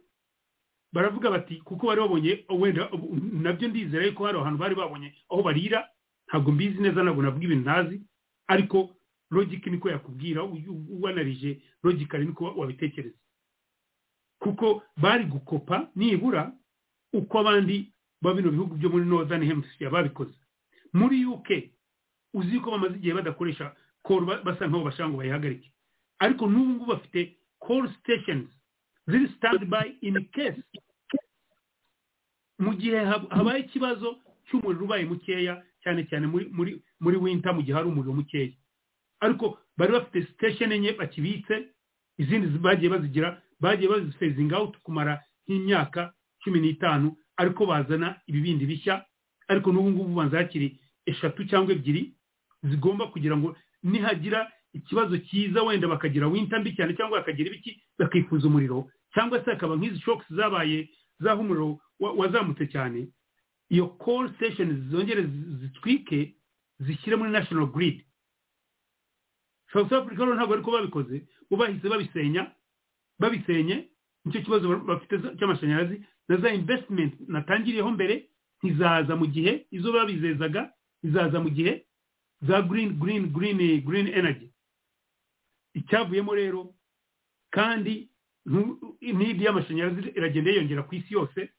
baravuga bati kuko bari babonye wenda ubu- nabyo ndizera yuko hari ahantu bari babonye aho barira ntabwo mbizi neza ntabwo navuga ibintu ntazi ariko logike niko yakubwira uyu- uwanarije logically niko wabitekereza kuko bari gukopa nibura uko abandi ba bino bihugu byo muri northern hemisphere babikoze muri uk uzi yuko bamaze igihe badakoresha koro basa nk'aho bashaka ngo bayihagarike ariko n'ubu ngubu bafite call stations ziri stand by in case mu gihe hab- habaye ikibazo cy'umuriro ubaye mukeya cyane cyane muri muri muri winter mu gihe hari umuriro mukeya ariko bari bafite station enye bakibitse izindi zi- bagiye bazigira bagiye bazifezinga out kumara nk'imyaka cumi n'itanu ariko bazana ibibindi bishya ariko n'ubu ngubu banza hakiri eshatu cyangwa ebyiri zigomba kugira ngo nihagira ikibazo cyiza wenda bakagira winter mbi cyane cyangwa bakagira ibiki bakikuza umuriro cyangwa se hakaba nk'izi shocks zabaye zaho umuriro wa- wazamutse cyane iyo call station zongere zi- zitwike zishyire muri national grid south africa rero ntabwo ariko babikoze bo bahise babisenya babisenye nicyo kibazo ba- bafite za- cy'amashanyarazi na za investment natangiriyeho mbere ntizaza mu gihe izo babizezaga izaza mu gihe za green green green green energy icyavuyemo rero kandi ntu- n'indi y'amashanyarazi iragenda yiyongera ku isi yose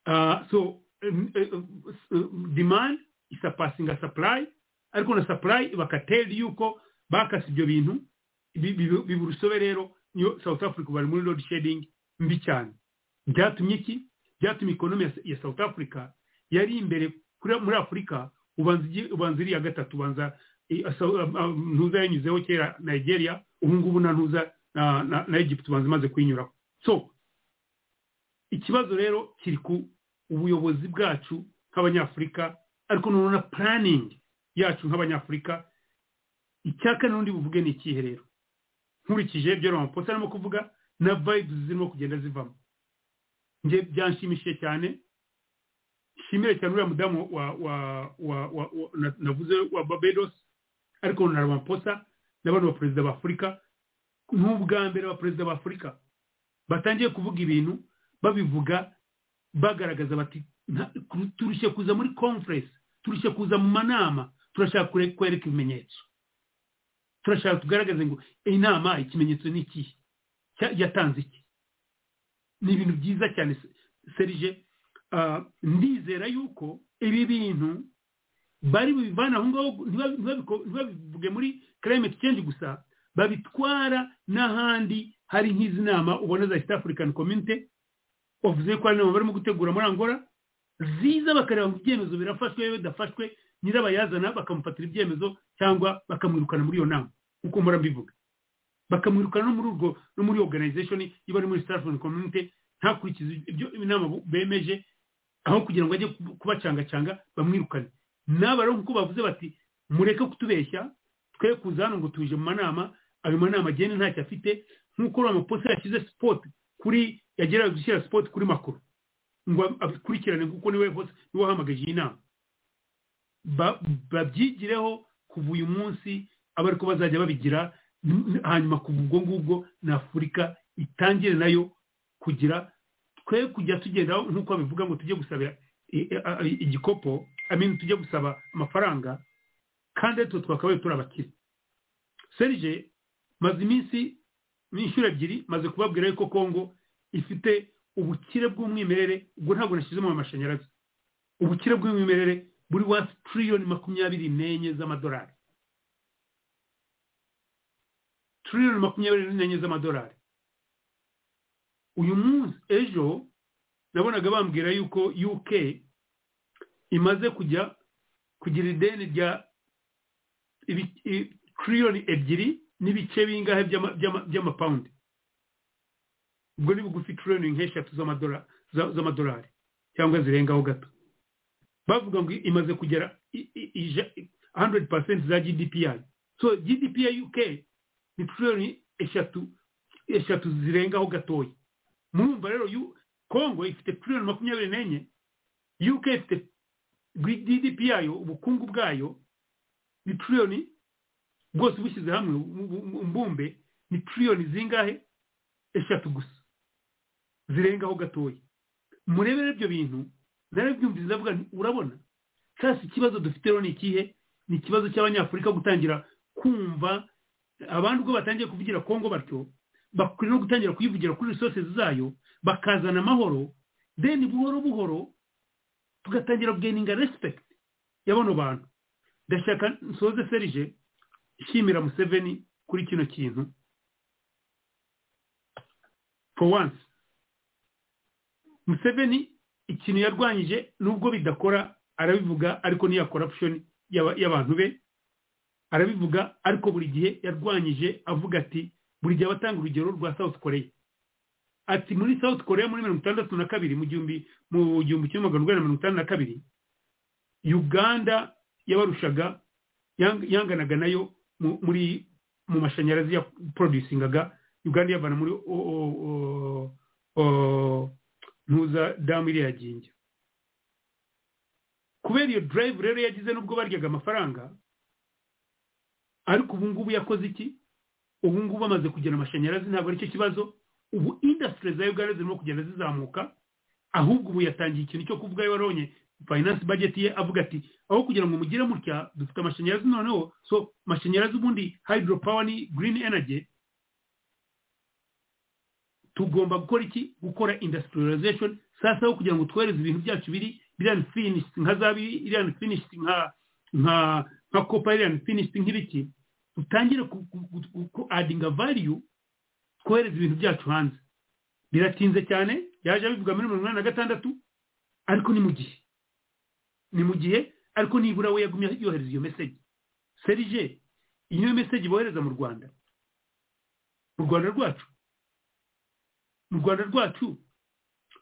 Ah, so em, eh, eh, demand isapasinga supply ariko na supply bakateri yuko bakase ibyo bintu bi- bi- biba urusobe rero niyo south africa bari muri load shedding mbi cyane byatumye iki byatumye ikonomi ya- ya south africa yari imbere kuri- muri afurika ubanza igi- ubanza iriya gatatu ubanza i- asa- am- am- ntuza yanyuzeho kera nigeria ubu ngubu na ntuza na- na na egypt ubanza imaze kuyinyuraho so ikibazo rero kiri ku ubuyobozi bwacu nk'abanyafurika ariko noneho na planning yacu nk'abanyafurika icya kane n'undi buvuge ni ikihe rero nkurikije ibyo ramaposa arimo kuvuga na vibes zirimo kugenda zivamo njye byanshimishije cyane nshimire cyane uriya mudamu wa wa wa wa wa- na- navuze wa babedos ariko na ramaphosa n'abandi ba perezida ba afurika n'ubwa mbere ba perezida ba afurika batangiye kuvuga ibintu babivuga bagaragaza bati "Nta- turushye kuza muri conference turushye kuza mu manama turashaka kure- kwereka ibimenyetso turashaka tugaragaze ngo inama ikimenyetso ni ikihe Cya- yatanze iki ni ibintu byiza cyane Se- serije Ah, ndizera yuko ibi bintu bari bubivana aho ngaho ntibab- ntibabiko- ntibabivuge muri climate change gusa babitwara n'ahandi hari nk'izi nama ubona za east african community bavuze ko hari inama barimo gutegura muri angola ziza bakareba ngo ibyemezo birafashwe bidafashwe nyirabayazana bakamufatira ibyemezo cyangwa bakamwirukana muri iyo nama kuko mpora mbivuga bakamwirukana no muri urwo no muri organization iba ari muri east african community ntakurikize ibyo inama bu- bemeje aho kugira ngo ajye kuba- kubacangacanga bamwirukane n'aba rero nk'uko bavuze bati mureke kutubeshya twe kuza hano ngo tuje mu manama ayo manama agende ntacyo afite nk'uko uriya mupolisi yashyize sipoti kuri yageraga gushyira sipoti kuri makuru ngo ab- abikurikirane kuko niwe hose niwe wahamagaje iyi nama Ba- babyigireho kuva uyu munsi aba ariko bazajya babigira n- n- hanyuma kuva ubwo ngubwo na afurika itangire nayo kugira twe kujya tugenda nk'uko babivuga ngo tujye gusabira i- i- i- igikopo I mean, tujye gusaba amafaranga kandi twe twakabaye turi abakire serije maze iminsi n'inshuro ebyiri maze kubabwira yuko kongo ifite ubukire bw'umwimerere ubwo ntabwo nashyizemo amashanyarazi ubukire bw'umwimerere buri hafi tiriyoni makumyabiri n'enye z'amadolari tiriyoni makumyabiri n'enye z'amadolari uyu munsi ejo nabonaga bambwira yuko uk imaze kujya kugira ideni rya ibi- i- triliyoni ebyiri n'ibice bingahe by'ama- by'ama- by'amapawundi ubwo ni bugufi triliyoni nk'eshatu z'amadora- za- z'amadolari cyangwa zirengaho gato bavuga ngo imaze kugera i- i- ija- 100% za gdp yayo so gdp ya uk ni triliyoni eshatu eshatu zirengaho gatoya murumva rero yu- congo ifite triliyoni makumyabiri n'enye uk ifite gdp yayo ubukungu bwayo ni triliyoni bwose ubushyize hamwe mu- mu- mu mbumbe ni triliyoni zingahe eshatu gusa zirengaho gatoya murebere ibyo bintu narabyumvise ndavuga nti urabona kasi ikibazo dufite rero ni ikihe ni ikibazo cy'abanyafurika gutangira kumva abandi ubwo batangiye kuvugira kongo batyo bakwiriye no gutangira kuyivugira kuri resource zayo bakazana amahoro deni buhoro buhoro tugatangira kugeninga respect y'abano bantu ndashaka nsoze serije ishimira museveni kuri kino kintu for once museveni ikintu yarwanyije nubwo bidakora arabivuga ariko n'iya corruption y'aba- y'abantu be arabivuga ariko buri gihe yarwanyije avuga ati buri gihe abatanga urugero rwa south korea ati muri south korea muri mirongo itandatu na kabiri mu gihumbi mu gihumbi kimwe magana urwanda mirongo itandatu na kabiri uganda yabarushaga yang- yanganaga nayo mu- muri mu mashanyarazi ya producingaga uganda yavana muri o- o- o- o- ntuza damu iriya gingi kubera iyo drive rero yagize n'ubwo baryaga amafaranga ariko ubu ngubu yakoze iki ubu ngubu amaze kugera amashanyarazi ntabwo aricyo kibazo ubu indasitiri za uganda zirimo kugenda zizamuka ahubwo ubu yatangiye ikintu cyo kuvuga warabonye finance budget ye avuga ati aho kugira ngo mugire mutya dufite amashanyarazi noneho so amashanyarazi ubundi hydro power ni green energy tugomba gukora iki gukora industrialization sasa aho kugira ngo twohereze ibintu byacu biri biriya finished nka za biri iriya finished nka nka nka copper iriya finished nk'ibiki dutangire ku- ku- ku- ku- ku adinga value twohereza ibintu byacu hanze biratinze cyane yaje abivuga muri mirongo inani na gatandatu ariko ni mu gihe ni mu gihe ariko nibura we yagumye yohereza iyo meseji serije iyi niyo meseji bohereza mu rwanda mu rwanda rwacu mu rwanda rwacu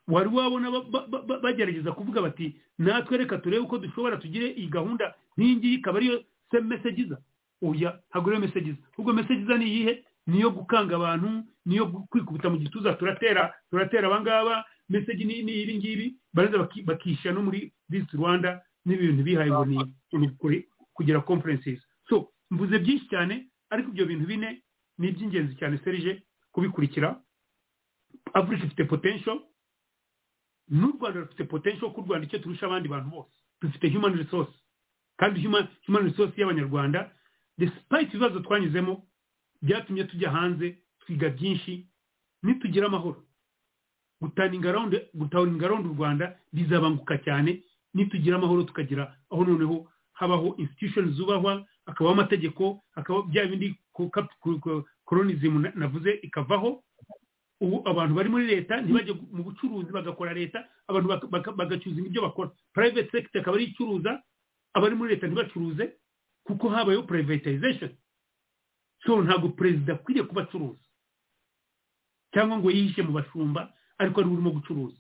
wari wabona ba- ba- ba- ba- bagerageza kuvuga bati natwe reka turebe uko dushobora tugire iyi gahunda nk'iyi ngiyi ikaba ariyo se mesejiza oya ntabwo ariyo mesejiza ahubwo mesejiza ni iyihe niyo gukanga abantu niyo gu- kwikubita mu gituza turatera turatera abangaba meseji ni ni ibi ngibi barangiza baki- bakishyira no muri visi rwanda n'ibintu bihaye ngo ni ni kuri- kugira conferences so mvuze byinshi cyane ariko ibyo bintu bine ni iby'ingenzi cyane serije kubikurikira afurika ifite potential n'u rwanda rufite potential ko u rwanda icyo turusha abandi bantu bose dufite human resource kandi human, human resource y'abanyarwanda despite ibibazo twanyuzemo byatumye tujya hanze twiga byinshi nitugira amahoro gutaninga round gutaninga round u rwanda bizabanguka cyane nitugira amahoro tukagira aho noneho habaho institution zubahwa hakabaho amategeko hakabaho bya bindi ku- kap- ku- ku- colonism na- navuze ikavaho ubu abantu bari muri leta ntibajye mu bucuruzi bagakora leta abantu bak- bak- bagacuruza ibyo bakora private sector akaba ariyo icuruza abari muri leta ntibacuruze kuko habayeho privatization so ntabwo perezida akwiriye kuba acuruza cyangwa ngo yihishe mu bashumba ariko ari we urimo gucuruza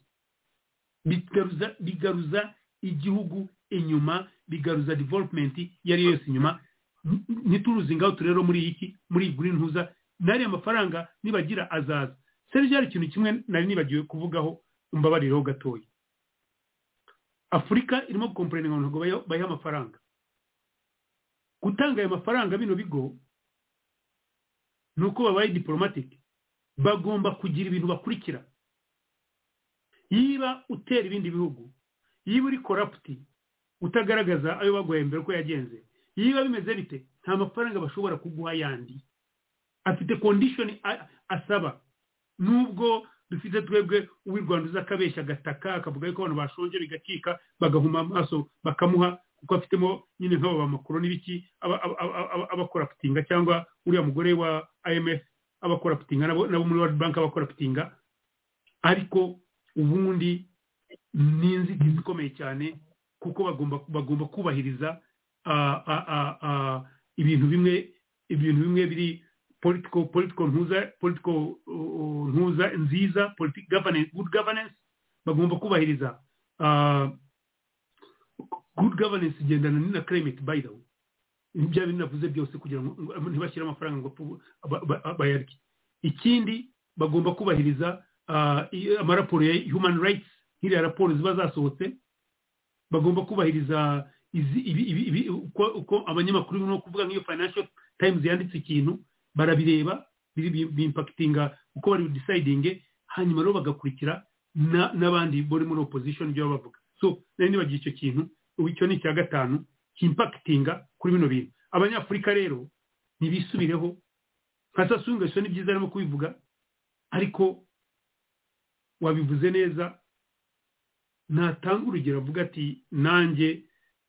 bigaruza bigaruza igihugu inyuma bigaruza development iyo ari yo yose inyuma N- ntituruzi ingautu rero muri iki muri green huza n'ariya mafaranga nibagira azaza serije hari ikintu kimwe nari nibagiwe kuvugaho umbabariraho gatoya afurika irimo gukomporeninga ngo ntabwo bayiha- bayiha amafaranga gutanga ayo mafaranga bino bigo ni uko babaye diporomatike bagomba kugira ibintu bakurikira yiba utera ibindi bihugu yiba uri koraputi utagaragaza ayo baguhaye mbere uko yagenze yiba bimeze bite nta mafaranga bashobora kuguha yandi afite kondishoni a- asaba nubwo dufite twebwe uw'i rwanda uza akabeshya agataka akavuga yuko abantu bashonje bigacika bagahuma amaso bakamuha kuko afitemo nyine nk'aba bamakuru n'ibiki aba- aba- aba- aba- abakora putinga cyangwa uriya mugore wa imf abakora putinga nabo nabo muri world bank abakora putinga ariko ubundi ni inzitizi ikomeye cyane kuko bagomba bagomba kubahiriza ah, ah, ah, ah, ibintu bimwe ibintu bimwe biri politiko politiko ntuza politiko uh, ntuza nziza politi governance good governance bagomba kubahiriza ah, good governance igendana na climate by the way bya bintu navuze byose kugira ngo ngo ntibashyire amafaranga ngo pu- ba- ba- bayarye ikindi bagomba kubahiriza ah, i- amaraporo ya human rights nk'iriya raporo ziba zasohotse bagomba kubahiriza izi- ibi- ibi- ibi- uko uko abanyamakuru birimo kuvuga nk'iyo financial times yanditse ikintu barabireba biri- bi- bimpakitinga uko bari budisayidinge hanyuma rero bagakurikira na- n'abandi bari muri opposition ibyo baba bavuga so nari nibagiye icyo kintu ubu icyo ni icya gatanu kimpakitinga kuri bino bintu abanyafurika rero ntibisubireho nka sasunga ni byiza arimo kubivuga ariko wabivuze neza natanga urugero avuga ati nanjye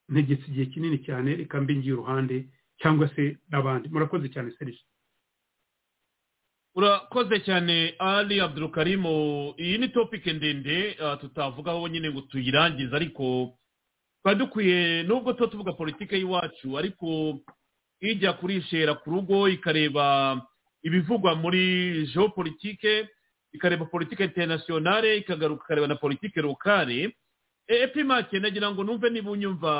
ntegetse igihe kinini cyane reka mbe ngiye uruhande cyangwa se n'abandi murakoze cyane serivisi urakoze cyane ali abdurukarimu iyi ni topike ndende ah, tutavugaho nyine ngo tuyirangize ariko twari dukwiye nubwo tuba tuvuga politike y'iwacu ariko ijya kurishera ku rugo ikareba ibivugwa muri geopolitike ikareba politike internationale ikagaruka ikareba na politike lokale E- epimake nagira ngo numve niba unyumva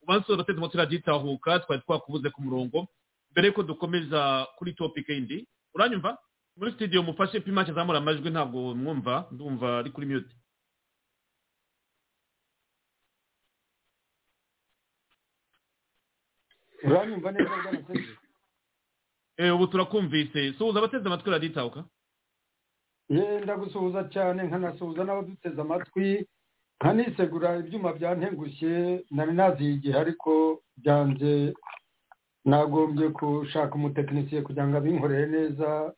ubanza usoza turimo turagitahuka twari twakubuze ku murongo mbere yuko dukomeza kuri topike indi uranyumva muri studio mufashe pimake azamura amajwi ntabwo mwumva ndumva ari kuri mute uranyumva neza bwana serge Eh, ubu turakumvise suhuza abateze amatwi raditahuka yewe ndagusuhuza cyane nkanasuhuza n'abaduteze amatwi nkanisegura ibyuma byantengushye nari naziye igihe ariko byanze nagombye gushaka umutekinisiye kugira ngo abinkorere neza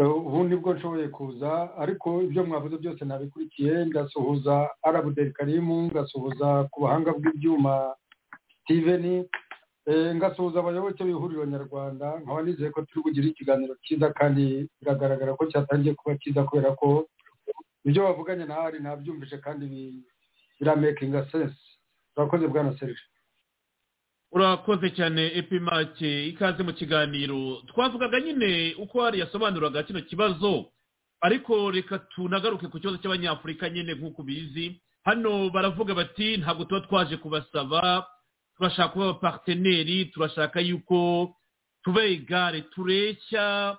Eh, ubu nibwo nshoboye kuza ariko ibyo mwavuze byose nabikurikiye ndasuhuza arabuderi karimu ngasuhuza ku buhanga bw'ibyuma steven Eh, ngasuhuza abayoboke b'ihuriro nyarwanda nkaba nizeye ko turi bugire ikiganiro cyiza kandi biragaragara ko cyatangiye kuba cyiza kubera ko ibyo bavuganye na hari nabyumvise kandi bi- biramakinga sense urakoze bwana serge urakoze cyane epimake ikaze mu kiganiro twavugaga nyine uko hari yasobanuraga kino kibazo ariko reka tunagaruke ku kibazo cy'abanyafurika nyine nk'uko ubizi hano baravuga bati ntabwo tuba twaje kubasaba turashaka kuba abaparteneri turashaka yuko tuba igare tureshya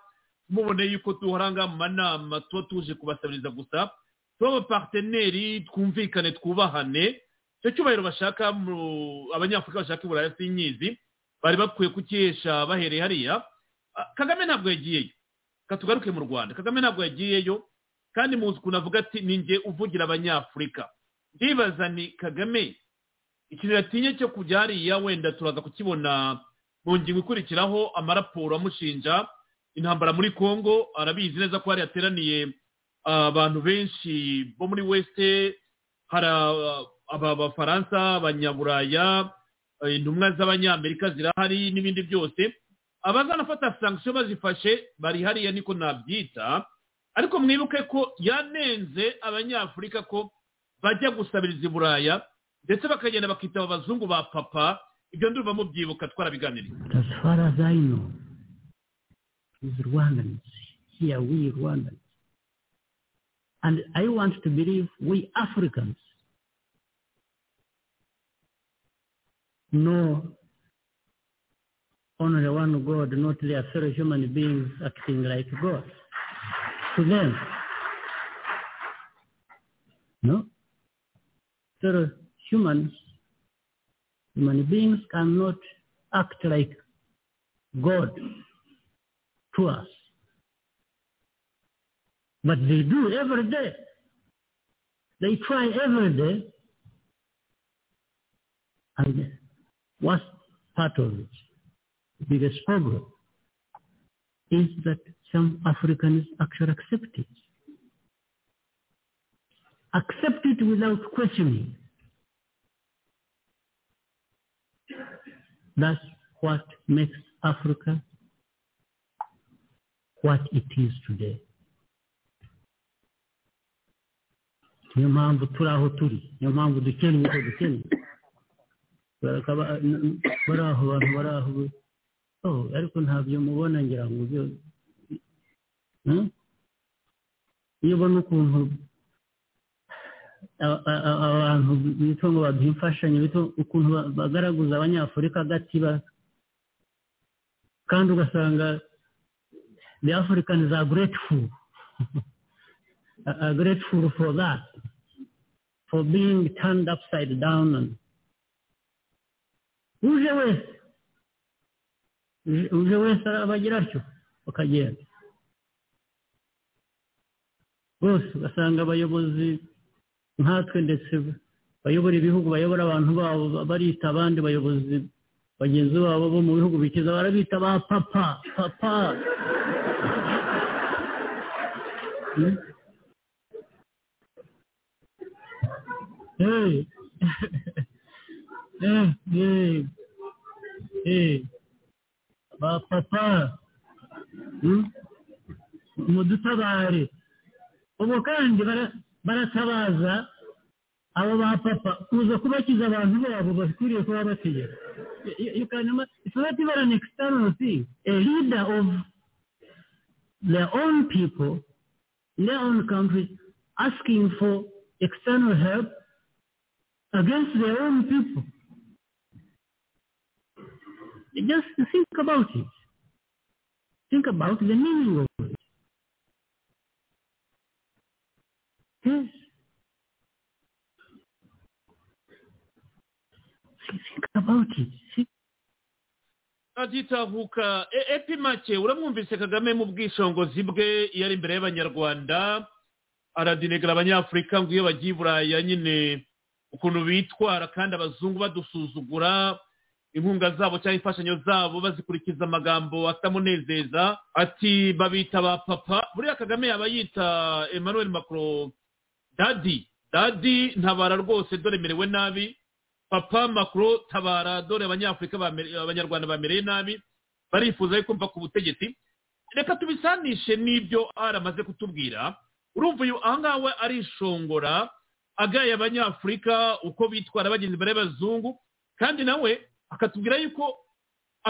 mubone yuko duharanga mu manama tuba tuje kubasabiriza gusa tuba abaparteneri twumvikane twubahane icyo cyubahiro bashaka mu- abanyafurika bashaka i buraya sinyizi bari bakwiye kukihesha bahereye hariya Ah, kagame ntabwo yagiyeyo katugaruke mu rwanda kagame ntabwo yagiyeyo kandi muzi ukuntu avuga ati ni njye uvugira abanyafurika ndibaza ni kagame ikintu yatinye cyo kujya hariya wenda turaza kukibona mu ngingo ikurikiraho amaraporo amushinja intambara muri congo arabizi neza ko hari hateraniye ah, abantu benshi bo muri weste hari aba- aba- abafaransa abanyaburaya eh, intumwa z'abanyamerika zirahari n'ibindi byose abazanafata sankisiyo bazifashe bari hariya niko nabyita ariko mwibuke ko yanenze abanyafurika ko bajya gusabiriza i buraya ndetse bakagenda bakitaba abazungu ba papa ibyo ndumva mubyibuka twarabiganiriye But as far as I know, is Rwandans. Here we Rwandans. And I want to believe we Africans know only one God, not their fellow human beings acting like God. To them. No? Fellow humans, human beings cannot act like God to us. But they do every day. They try every day. And worst part of it, the biggest problem, is that some Africans actually accept it. Accept it without questioning. That's what makes Africa what it is today. niyo mpamvu turi aho turi niyo mpamvu dukennye ibyo dukennye barakaba bari aho bantu bari aho oh, ariko ntabyo mubona ngira ngo byo Hmm? iyo ubona ukuntu a- a- a- abantu bitwa ngo baduha imfashanyo bitwa ukuntu ba- bagaragaza abanyafurika agati ba- kandi ugasanga the africans are grateful are grateful for that, for being turned upside down. And uje wese uje- uje wese arabagira atyo bakagenda bose ugasanga abayobozi nkatwe ndetse bayobora ibihugu bayobora abantu babo barita abandi bayobozi bagenzi babo bo mu bihugu bikiza barabita ba papa papa Hmm? Hey. hey, hey, hey. Ba papa. Hmm? Mudutabare. Ubu kandi bara- baratabaza abo ba papa kuza kubakiza abantu babo bakwiriye kuba bategeka. You- you- you can ima- It's not even an external thing. A leader of their own people in their own country asking for external help against their own people. Just think about it. Think about the meaning of it. Yes. Think about it. Think agitahuka E- epi make uramwumvise kagame mu bwisongozi bwe iyo ari imbere y'abanyarwanda aradinegara abanyafurika ngo iyo bagiye i buraya nyine ukuntu bitwara kandi abazungu badusuzugura inkunga zabo cyangwa imfashanyo zabo bazikurikiza amagambo atamunezeza ati babita ba papa buriya kagame yaba yita emmanuel macron dadi dadi ntabara rwose dore merewe nabi papa macron tabara dore abanyafurika bamere- abanyarwanda bamereye nabi barifuza yo kumva ku butegetsi reka tubisanishe n'ibyo ari amaze kutubwira urumva uyu ahangaha we arishongora agaye abanyafurika uko bitwara bagenzi imbere y'abazungu kandi nawe akatubwira yuko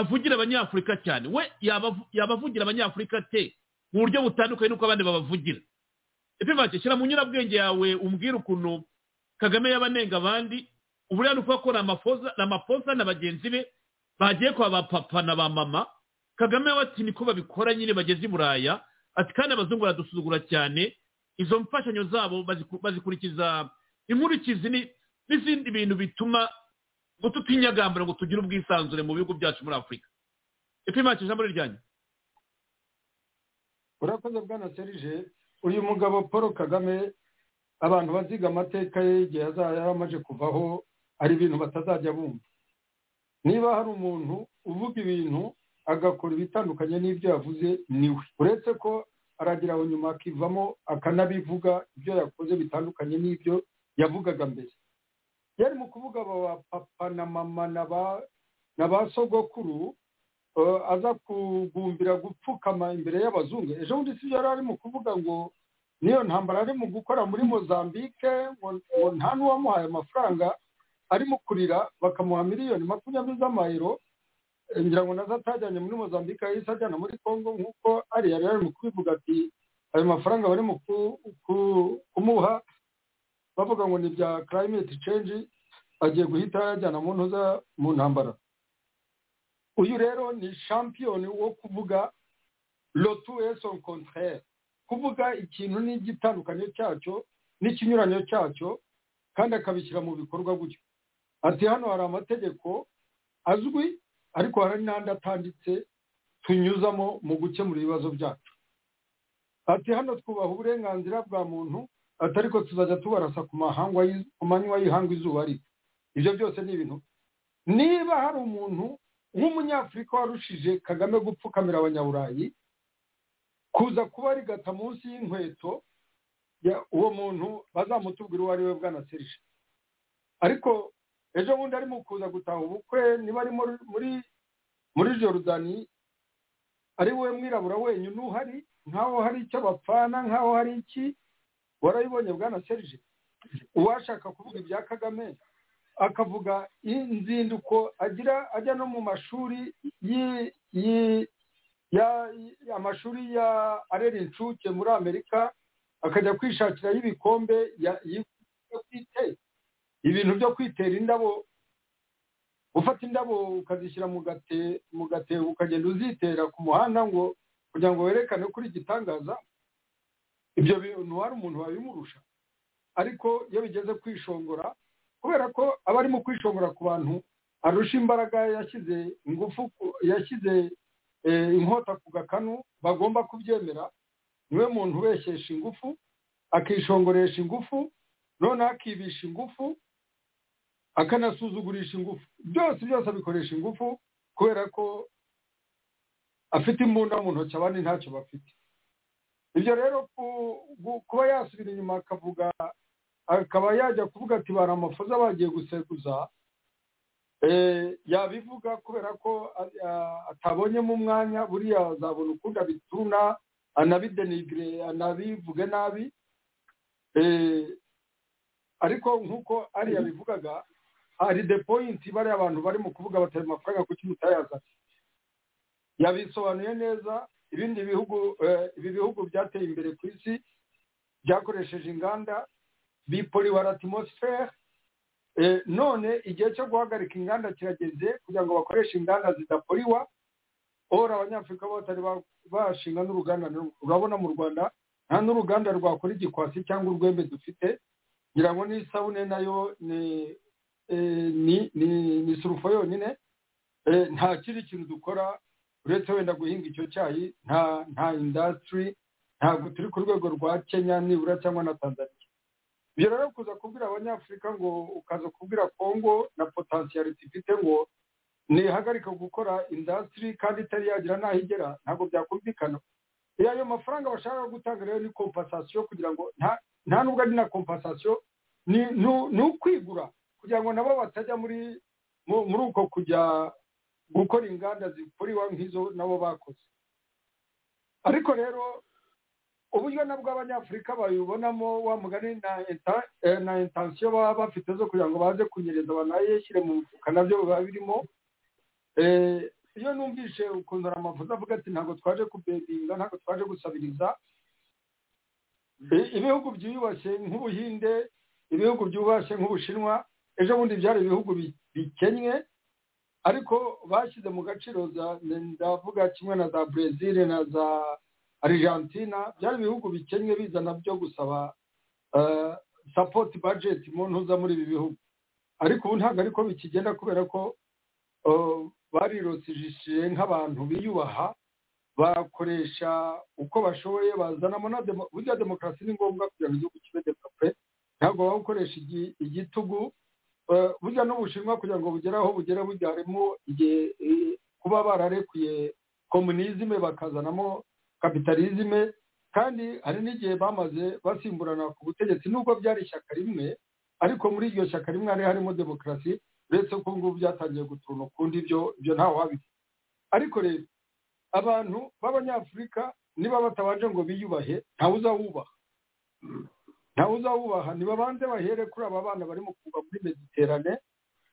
avugira abanyafurika cyane we yaba- yaba avugira abanyafurika te mu buryo butandukanye n'uko abandi babavugira epimake shyira mu nyurabwenge yawe umbwire ukuntu kagame yabanenga abandi uburiya ni ukuvuga ko ni amafoza ni amafoza na bagenzi be bagiye kwa ba papa na ba mama kagame we ati niko babikora nyine bageze i buraya ati kandi abazungu baradusuzugura cyane izo mfashanyo zabo baziku- bazikurikiza inkurikizi ni- n'izindi bintu bituma ngo tutinyagambura ngo tugire ubwisanzure mu bihugu byacu muri afurika ipimakije ijambo ryanyu urakoze bwana serije uyu mugabo paul kagame abantu baziga amateka ye igihe azaba yari amaze kuvaho hari ibintu batazajya bumva niba hari umuntu uvuga ibintu agakora ibitandukanye n'ibyo yavuze niwe uretse ko aragira aho nyuma akivamo akanabivuga ibyo yakoze bitandukanye n'ibyo yavugaga mbere yari mu kuvuga aba ba papa na mama na ba na ba sogokuru eh, aza kugumbira gupfukama imbere y'abazungu ejo bundi si byo yari arimo kuvuga ngo niyo ntambara arimo gukora muri mozambique ngo ngo nta n'uwamuhaye amafaranga arimo kurira bakamuha miliyoni makumyabiri z'amayero Eh, ngira ngo nazo atajyanye muri mozambique yahise ajyana muri congo nk'uko ari yari arimo kubivuga ati ayo mafaranga barimo ku- ku- kumuha bavuga ngo ni ibya climate change agiye guhita ayajyana mu ntuza mu ntambara uyu rero ni shampiyoni wo kuvuga lotu eson contraire kuvuga ikintu n'igitandukanye cyacyo n'ikinyuranyo cyacyo kandi akabishyira mu bikorwa gutyo ati hano hari amategeko azwi ariko hari n'andi atanditse tunyuzamo mu gukemura ibibazo byacu ati hano twubaha uburenganzira bwa muntu ati ariko tuzajya tubarasa ku mahangwa y'iz- ku manywa y'ihanga izuba ariko ibyo byose ni ibintu niba hari umuntu nk'umunyafurika warushije kagame gupfukamira abanyaburayi kuza kuba rigata munsi y'inkweto ya- uwo muntu bazamutubwira uwo ari we bwana serije ariko ejo bundi arimo kuza gutaha ubukwe niba ari muri muri muri jorudani ari we mwirabura wenyine uhari nkaho hari icyo bapfana nkaho hari iki warabibonye bwana serije uwashaka kuvuga ibya kagame akavuga inzinduko agira ajya no mu mashuri yi- yi- ya- yi- amashuri ya arera inshuke muri amerika akajya kwishakirayo ibikombe ya- yi- yo kwite- ibintu byo kwitera indabo ufata indabo ukazishyira mu gate mu gatebo ukagenda uzitera ku muhanda ngo kugira ngo werekane kuri igitangaza ibyo bintu hari umuntu wabimurusha ariko iyo bigeze kwishongora kubera ko aba arimo kwishongora ku bantu arusha imbaraga yashyize ingufu ku- yashyize eh, inkota ku gakanu bagomba kubyemera niwe muntu ubeshyesha ingufu akishongoresha ingufu noneho akibisha ingufu akanasuzugurisha ingufu byose byose abikoresha ingufu kubera ko afite imbunda mu ntoki abandi ntacyo bafite ibyo rero ku- gu- kuba yasubira inyuma akavuga akaba yajya kuvuga ati bari amafuza bagiye gusekuza eh, yabivuga kubera ko a- a- atabonyemo umwanya buriya azabona ukundi abituna anabidenigire anabivuge nabi eh, ariko nk'uko ari yabivugaga hari de point bariya abantu bari mu kuvuga batari amafaranga kuki mutayazanye yabisobanuye neza ibindi bihugu eh, ibi bihugu byateye imbere ku isi byakoresheje inganda biporiwara atmosfere none igihe cyo guhagarika inganda kirageze kugira ngo bakoreshe inganda zidaporiwa ora abanyafurika bo batari ba- bashinga n'uruganda na rumwe. urabona mu rwanda nta n'uruganda rwakora igikwasi cyangwa urwembe dufite ngira ngo n'isabune nayo ni eh, ni ni ni surufo yonyine Eh, nta kindi kintu dukora uretse wenda guhinga icyo cyayi nta nta indasitiri ntabwo turi ku rwego rwa kenya nibura cyangwa na tanzania ibyo rero kuza kubwira abanyafurika ngo ukaza kubwira congo na potensiyaliti ifite ngo ntihagarika gukora indasitiri kandi itari yagira n'aho igera ntabwo byakumvikana iyo ayo mafaranga bashaka gutanga rero ni kompasasiyo kugira ngo nta nta nubwo ari na kompasasiyo ni ni- ni ukwigura kugira ngo nabo batajya muri mu- muri uko kujya gukora inganda zikuriwa nk'izo nabo bakoze ariko rero uburyo nabwo abanyafurika babibonamo wa mugani na enta- eh, na intansiyo baba bafite zo kugira ngo baze kunyereza banayishyire mu mufuka nabyo biba birimo Eh, iyo numvise ukuntu amavuta avuga ati ntabwo twaje kubedinga ntabwo twaje gusabiriza Eh, ibihugu byiyubashye nk'ubuhinde ibihugu byubashye nk'ubushinwa ejo bundi byari ibihugu bi- bikennye ariko bashyize mu gaciro za ndavuga kimwe na za brezil na za argentina byari ibihugu bikennye bizana byo gusaba eh, support budget mu ntuza muri ibi bihugu ariko ubu ntabwo ariko bikigenda kubera ko eh, barirosishije nk'abantu biyubaha bakoresha uko bashoboye bazanamo na demo- burya demokarasi ni ngombwa kugira ngo igihugu kibe demokarasi ntabwo waba ukoresha igi- igitugu Eh, burya n'ubushinwa kugira ngo bugere aho bugera burya harimo igihe eh, kuba bararekuye komunizime bakazanamo kapitalizime kandi hari n'igihe bamaze basimburana ku butegetsi nubwo byari ishyaka rimwe ariko muri iryo shyaka rimwe hari harimo demokarasi uretse ko ubu ngubu byatangiye guturana ukundi ibyo ibyo ntawe wabizi ariko rero abantu b'abanyafurika niba batabanje ngo biyubahe ntawe uzawubaha ntawe uzawubaha nibabanze bahere kuri aba bana barimo kuva muri mediterane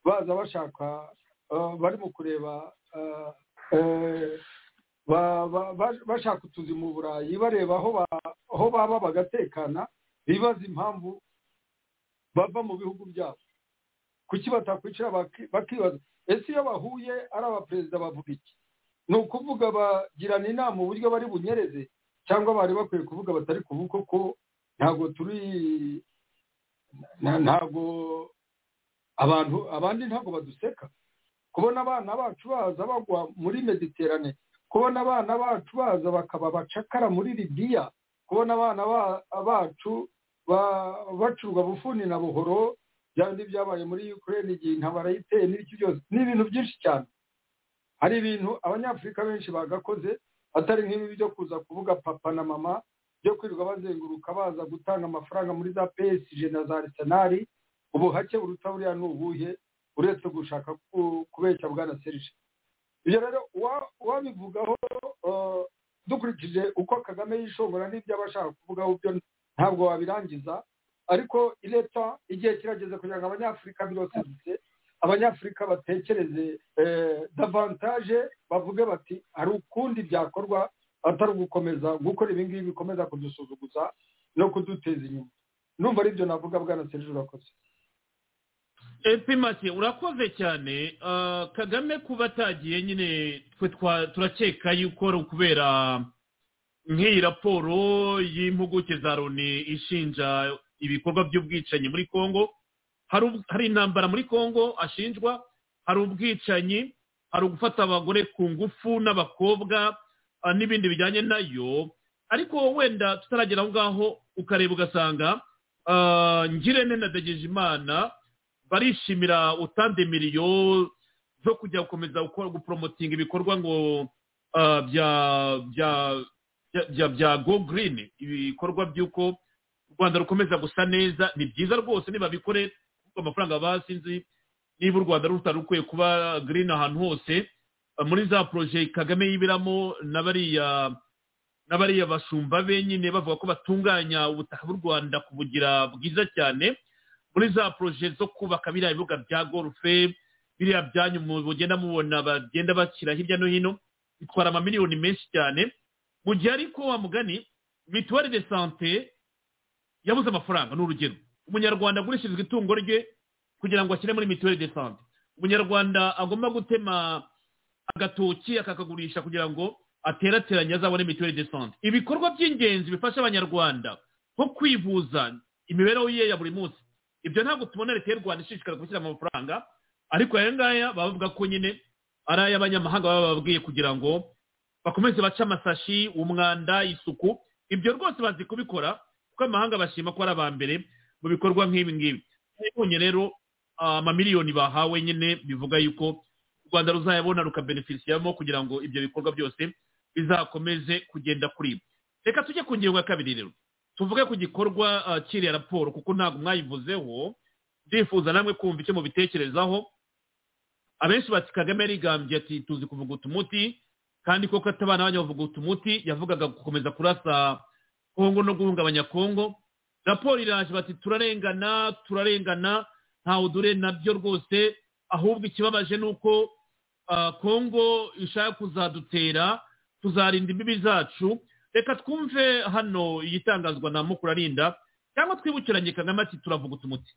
baza bashaka eh, barimo kureba eh, eh, ba- ba- ba- bashaka utuzi mu burayi bareba aho ba- aho baba bagatekana bibaza impamvu bava mu bihugu byabo kuki batakwicira baki- bakibaza ese iyo bahuye ari abaperezida bavuga iki ni ukuvuga bagirana inama uburyo bari bunyereze cyangwa bari bakwiye kuvuga batari kuvuga ko ntabwo turi na- ntabwo abantu abandi ntabwo baduseka kubona abana bacu baza bagwa muri mediterane kubona abana bacu baza bakaba abacakara muri libiya kubona abana ba- bacu ba- bacurwa bufuni na buhoro bya bindi byabaye muri ukraine igihe intabara yiteye n'ibiki byose ni ibintu byinshi cyane hari ibintu abanyafurika benshi bagakoze atari nk'ibi byo kuza kuvuga papa na mama byo kwirirwa bazenguruka baza gutanga amafaranga muri za PSG na za Arsenal ubuhake buruta buriya ni ubuhe uretse gushaka ku- kubeshya bwana Serge ibyo rero uwa- uwabivugaho eh, dukurikije uko Kagame yishongora n'ibyo aba ashaka kuvugaho byo ntabwo wabirangiza ariko leta igihe kirageze kugira ngo abanyafurika birotse abanyafurika batekereze davantaje bavuge bati hari ukundi byakorwa atari ugukomeza gukora ibi ngibi bikomeza kudusuzuguza no kuduteza inyuma numva aribyo navuga bwana serije urakoze epi make urakoze cyane Ah, kagame kuba atagiye nyine twe twa- turakeka yuko ari ukubera nk'iyi raporo y'impuguke za loni ishinja ibikorwa by'ubwicanyi muri congo hari ubw- hari intambara muri congo ashinjwa hari ubwicanyi hari ugufata abagore ku ngufu n'abakobwa ah, n'ibindi bijyanye nayo ariko wenda tutaragera aho ngaho ukareba ugasanga ah, ngirente na degejimana barishimira utande miliyo zo kujya gukomeza gukora guporomotinga ibikorwa ngo ah, bya bya bya- bya bya go green ibikorwa by'uko u rwanda rukomeza gusa neza ni byiza rwose nibabikore kuko amafaranga basinzi niba u rwanda rutari rukwiye kuba green ahantu hose ah, muri za poroje kagame yibiramo na bariya na bariya bashumba be nyine bavuga ko batunganya ubutaka bw'u rwanda kubugira bwiza cyane muri za poroje zo kubaka biriya bibuga bya gorufe biriya byanyu mu- mugenda mubona bagenda bashyira hirya no hino bitwara amamiliyoni menshi cyane mu gihe ariko wa mugani mituweli de sante yabuze amafaranga ni urugero umunyarwanda agurishirizwa itungo rye kugira ngo ashyire muri mituweli de sante umunyarwanda agomba gutema agatoki akakagurisha kugira ngo aterateranye azabone mituweli de sante ibikorwa by'ingenzi bifasha abanyarwanda nko kwivuza imibereho ye ya buri munsi ibyo ntabwo tubona leta y'u rwanda ishishikara gushyiramo amafaranga ariko aya ngaya baba bavuga ko nyine ari ay'abanyamahanga baba bababwiye kugira ngo bakomeze bace amasashi umwanda isuku ibyo rwose bazi kubikora kuko amahanga bashima ko ari aba mbere mu bikorwa nk'ibi ngibi nabonye rero ah, amamiliyoni bahawe nyine bivuga yuko u rwanda ruzayabona rukabenefisiyamo kugira ngo ibyo bikorwa byose bizakomeze kugenda kuri ibi reka tujye ku ngingo ya kabiri rero tuvuge ku gikorwa ah, cy'iriya raporo kuko ntabwo mwayivuzeho ndifuza namwe kumva icyo mubitekerezaho abenshi bati kagame yarigambye ati tuzi kuvuguta umuti kandi koko atabana banyu bavuguta umuti yavugaga gukomeza kurasa kongo no guhungabanya kongo raporo iraje bati turarengana turarengana ntawe dure nabyo rwose ahubwo ikibabaje ni uko ah, kongo ishaka kuzadutera tuzarinda imbibi zacu reka twumve hano igitangazwa na mukurarinda cyangwa twibukiranye kagame ati turavuguta umuti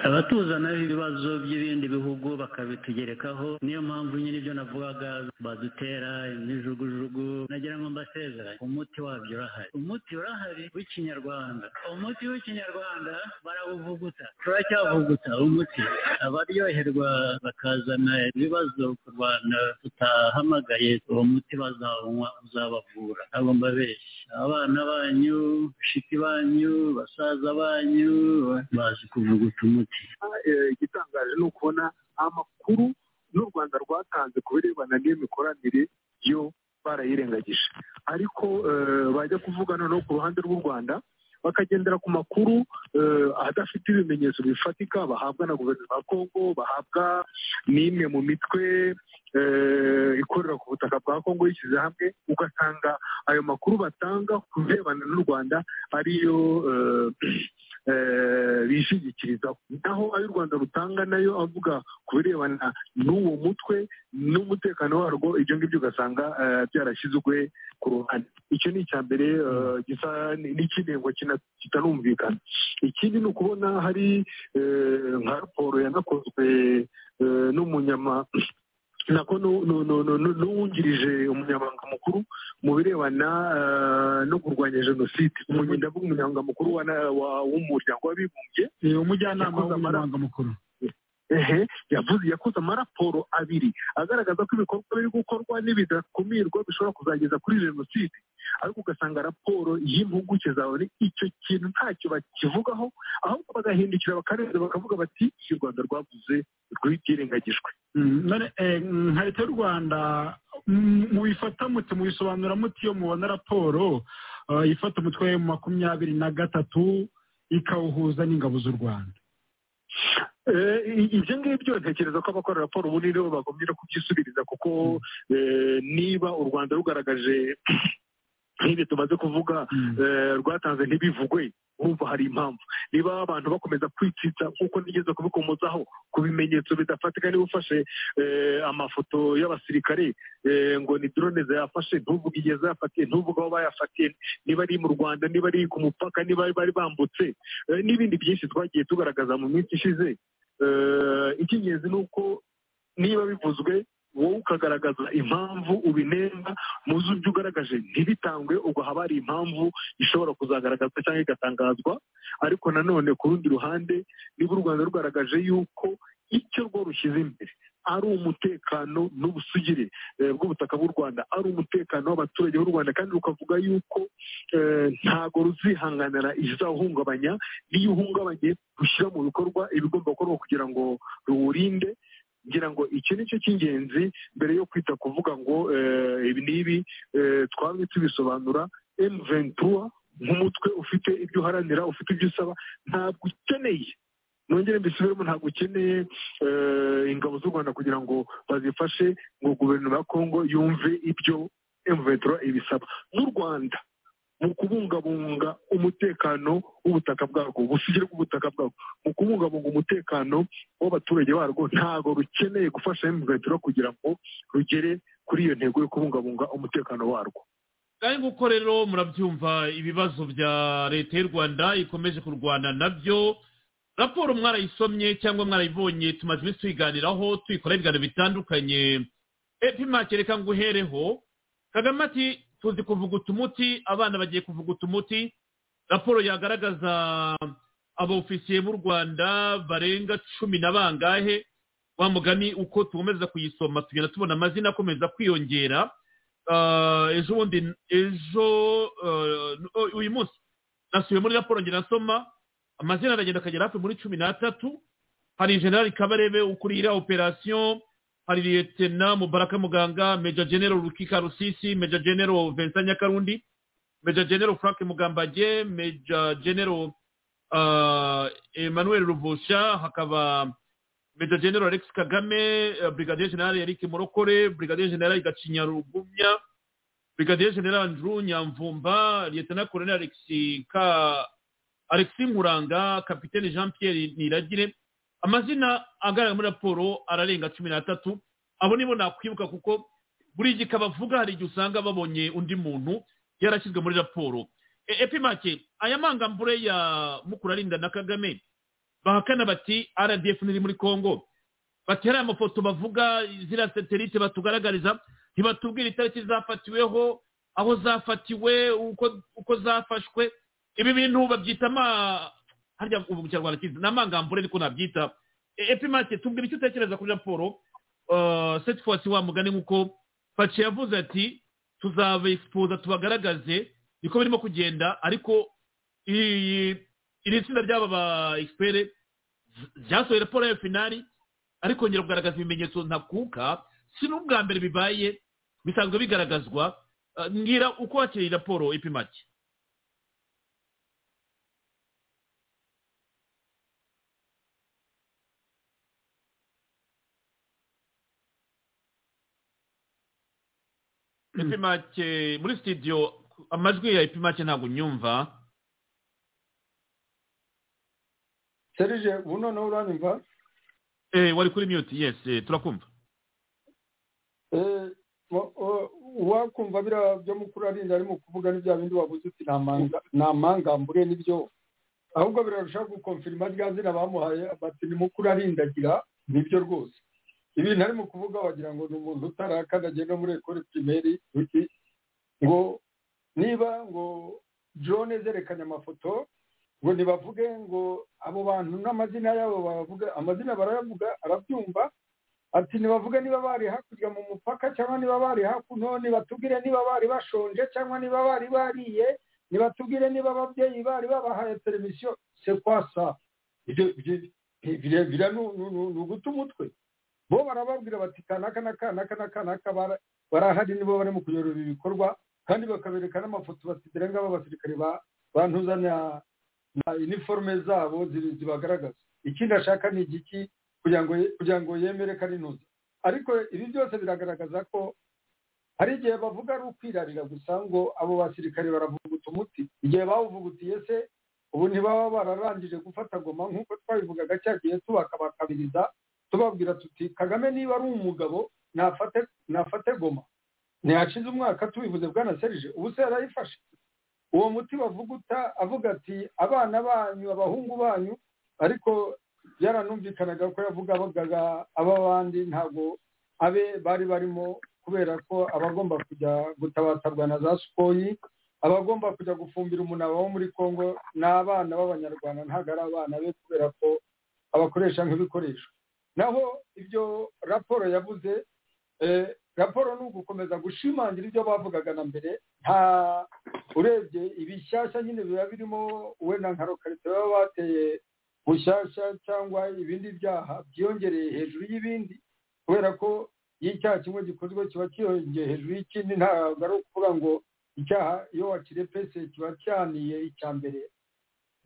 abatuzanaho ibibazo by'ibindi bihugu bakabitugerekaho niyo mpamvu nyine ibyo navugaga badutera imijugujugu nagira ngo mbasezeranye umuti wabyo urahari umuti urahari w'ikinyarwanda umuti w'ikinyarwanda barawuvuguta turacyavuguta umuti abaryoherwa bakazana ibibazo ku rwanda tutahamagaye uwo muti bazawunywa uzabavura abo mbabeshya abana banyu bashiki banyu basaza banyu bazi kuvuguta umuti igitangaje ni ukubona amakuru n'u rwanda rwatanze ku birebana n'iyo mikoranire yo barayirengagije ariko eh, bajya kuvuga noneho ku ruhande rw'u rwanda bakagendera ku makuru eh, adafite ibimenyetso bifatika bahabwa na guverinoma ya kongo bahabwa n'imwe mu mitwe eh, ikorera ku butaka bwa kongo yishyize hamwe ugasanga ayo makuru batanga ku birebana n'u rwanda ariyo eh, eh, bishingikirizaho naho ayo u rwanda rutanga nayo avuga ku birebana n'uwo mutwe n'umutekano warwo ibyo ngibyo ugasanga eh, byarashyizwe ku ruhande icyo ni icya mbere eh, gisa n'ikinengo kitanumvikana ikindi ni ukubona hari eh, nka raporo yanakozwe eh, n'umunyama nako nu- nu- nu- nu- nu- n'uwungirije umunyamabanga mukuru mu birebana eh, no kurwanya jenoside umunyi- ndavuga umunyamabanga mukuru wa na- wa- w'umuryango w'abibumbye Eh, umujyanama Yakoze amara- w'umunyamabanga mukuru ehe yavuze yakoze amaraporo abiri agaragaza ko ibikorwa biri gukorwa n'ibidakumirwa bishobora kuzageza kuri jenoside ariko ugasanga raporo y'impuguke zawe ni icyo kintu ntacyo bakivugaho ahubwo bagahindukira bakarenza bakavuga bati u rwanda rwavuze rw'ibyirengagijwe Mm, none eh, mm, nka leta y'u rwanda mm, mubifata mute mubisobanura mute iyo mubona raporo eh, ifata umutwe wa makumyabiri na gatatu ikawuhuza n'ingabo z'u rwanda Eh, i- ibyo ngibyo ntekereza ko abakora raporo ubundi nibo bagombye no kubyisubiriza kuko eh, niba u rwanda rugaragaje nk'ibi tumaze kuvuga eh, rwatanze ntibivugwe wumva hari impamvu niba abantu bakomeza kwicitsa nk'uko nigeze kubikomozaho ku bimenyetso bidafatika niba ufashe eh, amafoto y'abasirikare eh, ngo ni drone zayafashe ntuvuge igihe zayafatiye ntuvuge aho bayafatiye niba ari mu rwanda niba ari ku mupaka niba bari bambutse eh, n'ibindi byinshi twagiye tugaragaza mu minsi ishize Eh, icy'ingenzi ni uko niba bivuzwe wowe ukagaragaza impamvu ubinenga mu byo ugaragaje ntibitangwe ubwo haba hari impamvu ishobora kuzagaragazwa cyangwa igatangazwa ariko nanone ku rundi ruhande niba u rwanda rugaragaje yuko icyo rwo rushyize imbere ari umutekano n'ubusugire eh, bw'ubutaka bw'u rwanda ari umutekano w'abaturage b'u rwanda kandi rukavuga yuko eh, ntago ruzihanganira izawuhungabanya n'iyo uhungabanye rushyira mu bikorwa ibigomba gukorwa kugira ngo ruwurinde ngira ngo iki ni cyo cy'ingenzi mbere yo kwita kuvuga ngo eh, ibi n'ibi eh, twamye tubisobanura emu ventura nk'umutwe ufite ibyo uharanira ufite ibyo usaba ntabwo ukeneye nongere mbisubiremo ntabwo ukeneye eh, ingabo z'u rwanda kugira ngo bazifashe ngo guverinoma ya kongo yumve ibyo emu ventura ibisaba n'u rwanda mu kubungabunga umutekano w'ubutaka bwarwo ubusugire bw'ubutaka bwarwo mu kubungabunga umutekano w'abaturage barwo ntabwo rukeneye gufasha emuventuro kugira ngo rugere kuri iyo ntego yo kubungabunga umutekano warwo kandi nguko rero murabyumva ibibazo bya leta y'u rwanda ikomeje kurwana nabyo raporo mwarayisomye cyangwa mwarayibonye tumaze iminsi tuyiganiraho tuyikora ibiganiro bitandukanye epimake reka nguhereho kagame ati tuzi kuvuguta umuti abana bagiye kuvuguta umuti raporo yagaragaza abofisiye b'u rwanda barenga cumi na bangahe wa mugani uko tukomeza kuyisoma tugenda tubona amazina akomeza kwiyongera Ah, ejo bundi ejo eh, oh, uyu munsi nasubiye muri raporo ngenda nasoma amazina aragenda akagera hafi muri cumi n'atatu hari generali kabarebe ukuriye iriya operasiyo hari liyetena mubaraka muganga meja genero rukika rusisi meja genero vincent nyakarundi meja genero frank mugambage meja genero uh, emmanuel ruvusha hakaba meja genero alex kagame eh, brigadier general eric murokore brigadier general gacinya rugumya brigadier general andrew nyamvumba liyetena colonel alexi ka alexi nkuranga kapitene jean pierre niragire amazina agaragara muri raporo ararenga cumi n'atatu abo nibo nakwibuka kuko buri gika bavuga hari igihe usanga babonye undi muntu yarashyizwe muri raporo E- epimake aya mangambure ya mukurarinda na kagame bahakana bati rdf ntiri muri congo bati hari amafoto bavuga ziriya satelite batugaragariza ntibatubwira itariki zafatiweho aho zafatiwe uko uko zafashwe ibi bintu babyita ama harya ubu mu kinyarwanda kizi ni amangambure ariko nabyita E- epimake tubwira icyo utekereza kuri raporo eh, cette fois wa mugani nk'uko pace yavuze ati tuzaba exposa tubagaragaze niko birimo kugenda ariko iyi- iri tsinda ry'aba ba expert ryasohoye raporo ya finali ariko kongera kugaragaza ibimenyetso ntakuka si n'ubwa mbere bibaye bisanzwe bigaragazwa Eh, mbwira uko wakiriye raporo epimake epimake muri studio amajwi ya epimake ntabwo nyumva serije ubu noneho uranyumva Eh, wari kuri mute yes eh, turakumva Eh, wa- wa- wakumva biriya byo mukuru arinda ari mu kuvuga n'ibya bindi wabuze uti "Ni amanga- ni amangambure n'ibyo ahubwo birarushaho gukonfirima rya zina bamuhaye bati ni mukuru arindagira nibyo rwose ibintu ari mu kuvuga wagira ngo ni umuntu utarakandagiye no muri ekore pirimeri uti ngo niba ngo drone zerekanye amafoto ngo ntibavuge ngo abo bantu n'amazina yabo bavuga amazina barayavuga arabyumva ati ntibavuge niba bari hakurya mu mupaka cyangwa niba bari hakuno nibatubwire niba bari bashonje cyangwa niba bari bariye nibatubwire niba ababyeyi bari babahaye televiziyo se kwasa birebire ni uguta umutwe bo barababwira bati kanaka na kanaka na kanaka bara- barahari nibo barimo kuyobora ibi bikorwa kandi bakabereka n'amafoto bati dore ngabo abasirikare ba- bantuza na na iniforume zabo ziri- zibagaragaza ikindi ashaka ni igiki kugira ngo kugira ngo yemere karinuza ariko ibi byose biragaragaza ko hari igihe bavuga ari ukwirarira gusa ngo abo basirikare baravuguta umuti igihe bawuvugutiye se ubu ntibaba bararangije gufata goma nk'uko twabivugaga cya gihe tubakabakabiriza tubabwira tuti kagame niba ari umugabo nafate nafate goma ntihashize umwaka tubivuze bwana serije ubu se yarayifashe uwo muti bavuguta avuga ati abana banyu abahungu banyu ariko byaranumvikanaga ko yavuga abaga aba bandi ntabwo abe bari barimo kubera ko abagomba kujya gutabatarwa na za sukoyi abagomba kujya gufumbira umunaba wo muri congo ni abana b'abanyarwanda ntabwo ari abana be kubera ko abakoresha nk'ibikoresho naho ibyo raporo yavuze eh, raporo ni ugukomeza gushimangira ibyo bavugaga na mbere nta urebye ibishyashya nyine biba birimo wenda nka rokarite baba bateye bushyashya cyangwa ibindi byaha byiyongereye hejuru y'ibindi kubera ko iyo icyaha kimwe gikozwe kiba cyiyongeye hejuru y'ikindi ntabwo ari ukuvuga ngo icyaha iyo wakirepese kiba cyaniye icya mbere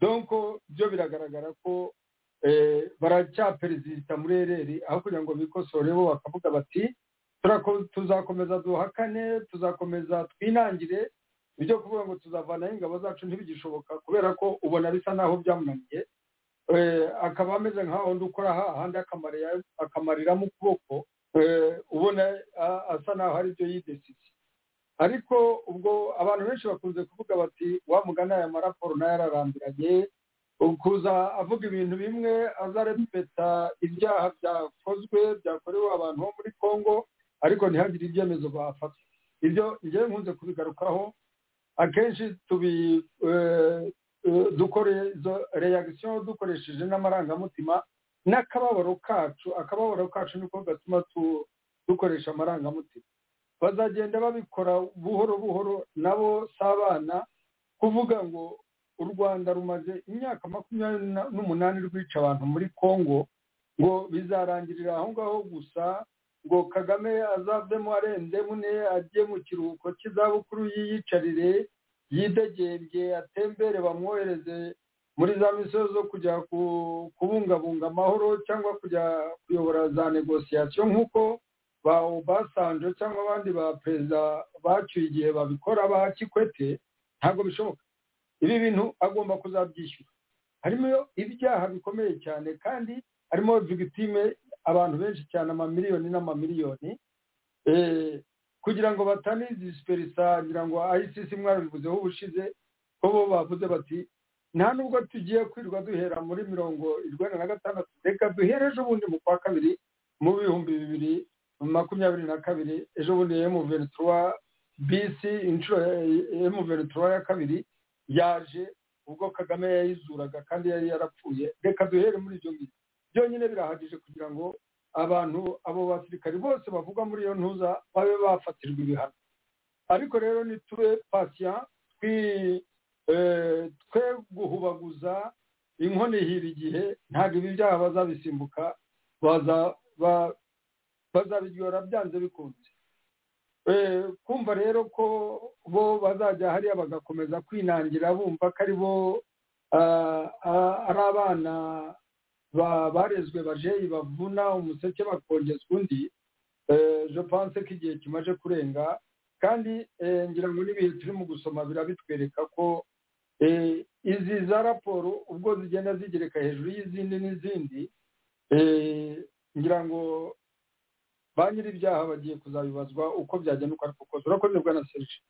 donko byo biragaragara ko eh, baracyaperezida muri ereri aho kugira ngo bikosore bo bakavuga bati turako- tuzakomeza duhakane tuzakomeza twinangire ibyo kuvuga ngo tuzavanaho ingabo zacu ntibigishoboka kubera ko ubona bisa naho byamunaniye Eh, akaba ameze nka wundi ukora hahandi akamarira- akamariramo ukuboko eh, ubona a- asa naho hari ibyo yidesitse ariko ubwo abantu benshi bakunze kuvuga bati wa mugana aya maraporo nayo ararambiranye ukuza avuga ibintu bimwe azarepeta ibyaha byakozwe byakorewe abantu bo muri congo ariko ntihagire ibyemezo bafata ibyo njyewe nkunze kubigarukaho akenshi tubi eh, eh, dukora izo reagisiyo dukoresheje n'amarangamutima n'akababaro kacu akababaro kacu niko gatuma tu- dukoresha amarangamutima bazagenda babikora buhoro buhoro nabo si abana kuvuga ngo u rwanda rumaze imyaka makumyabiri na- n'umunani rwica abantu muri congo ngo bizarangirira aho ngaho gusa ngo kagame azavemo arenze mune ajye mu kiruhuko cy'izabukuru yiyicarire yidegembye atembere bamwohereze muri za misiyo zo kujya ku- kubungabunga amahoro cyangwa kujya kuyobora za negosiyasiyo nk'uko ba obasanjo cyangwa abandi ba perezida bacyuye igihe babikora ba kikwete ntabwo bishoboka ibi bintu agomba kuzabyishyura harimo ibyaha bikomeye cyane kandi harimo victime abantu benshi cyane amamiliyoni n'amamiliyoni Eh, kugira ngo batanidisiperisa ngira ngo icc mwabivuzeho ubushize ko bo bavuze bati nta nubwo tugiye kwirwa duhera muri mirongo irwenda na gatandatu reka duhere ejo bundi mu kwa kabiri mu bihumbi bibiri makumyabiri na kabiri ejo bundi emu ventura bisi inshuro emu ventura ya kabiri yaje ubwo kagame yayizuraga kandi yari yarapfuye reka duhere muri ibyo ngibyo byonyine birahagije kugira ngo abantu abo basirikari bose bavugwa muri iyo ntuza babe bafatirwa ibihano ariko rero nitube pasiya twi eh, twe guhubaguza inkoni ihira igihe ntabwo ibi byaha bazabisimbuka baza ba- bazabiryora byanze bikunze Eh, kumva rero ko bo bazajya hariya bagakomeza kwinangira bumva ko ari bo ah, ah, ari abana ba- barezwe bajeyi bavuna umuseke bakongezwa undi eh, je pense ko igihe kimaze kurenga kandi eh, ngira ngo n'ibihe turimo gusoma birabitwereka ko eh, izi za raporo ubwo zigenda zigereka hejuru y'izindi n'izindi eh, ngira ngo ba nyir'ibyaha bagiye kuzabibazwa uko byagenda uko ariko kose urakoze bwana serge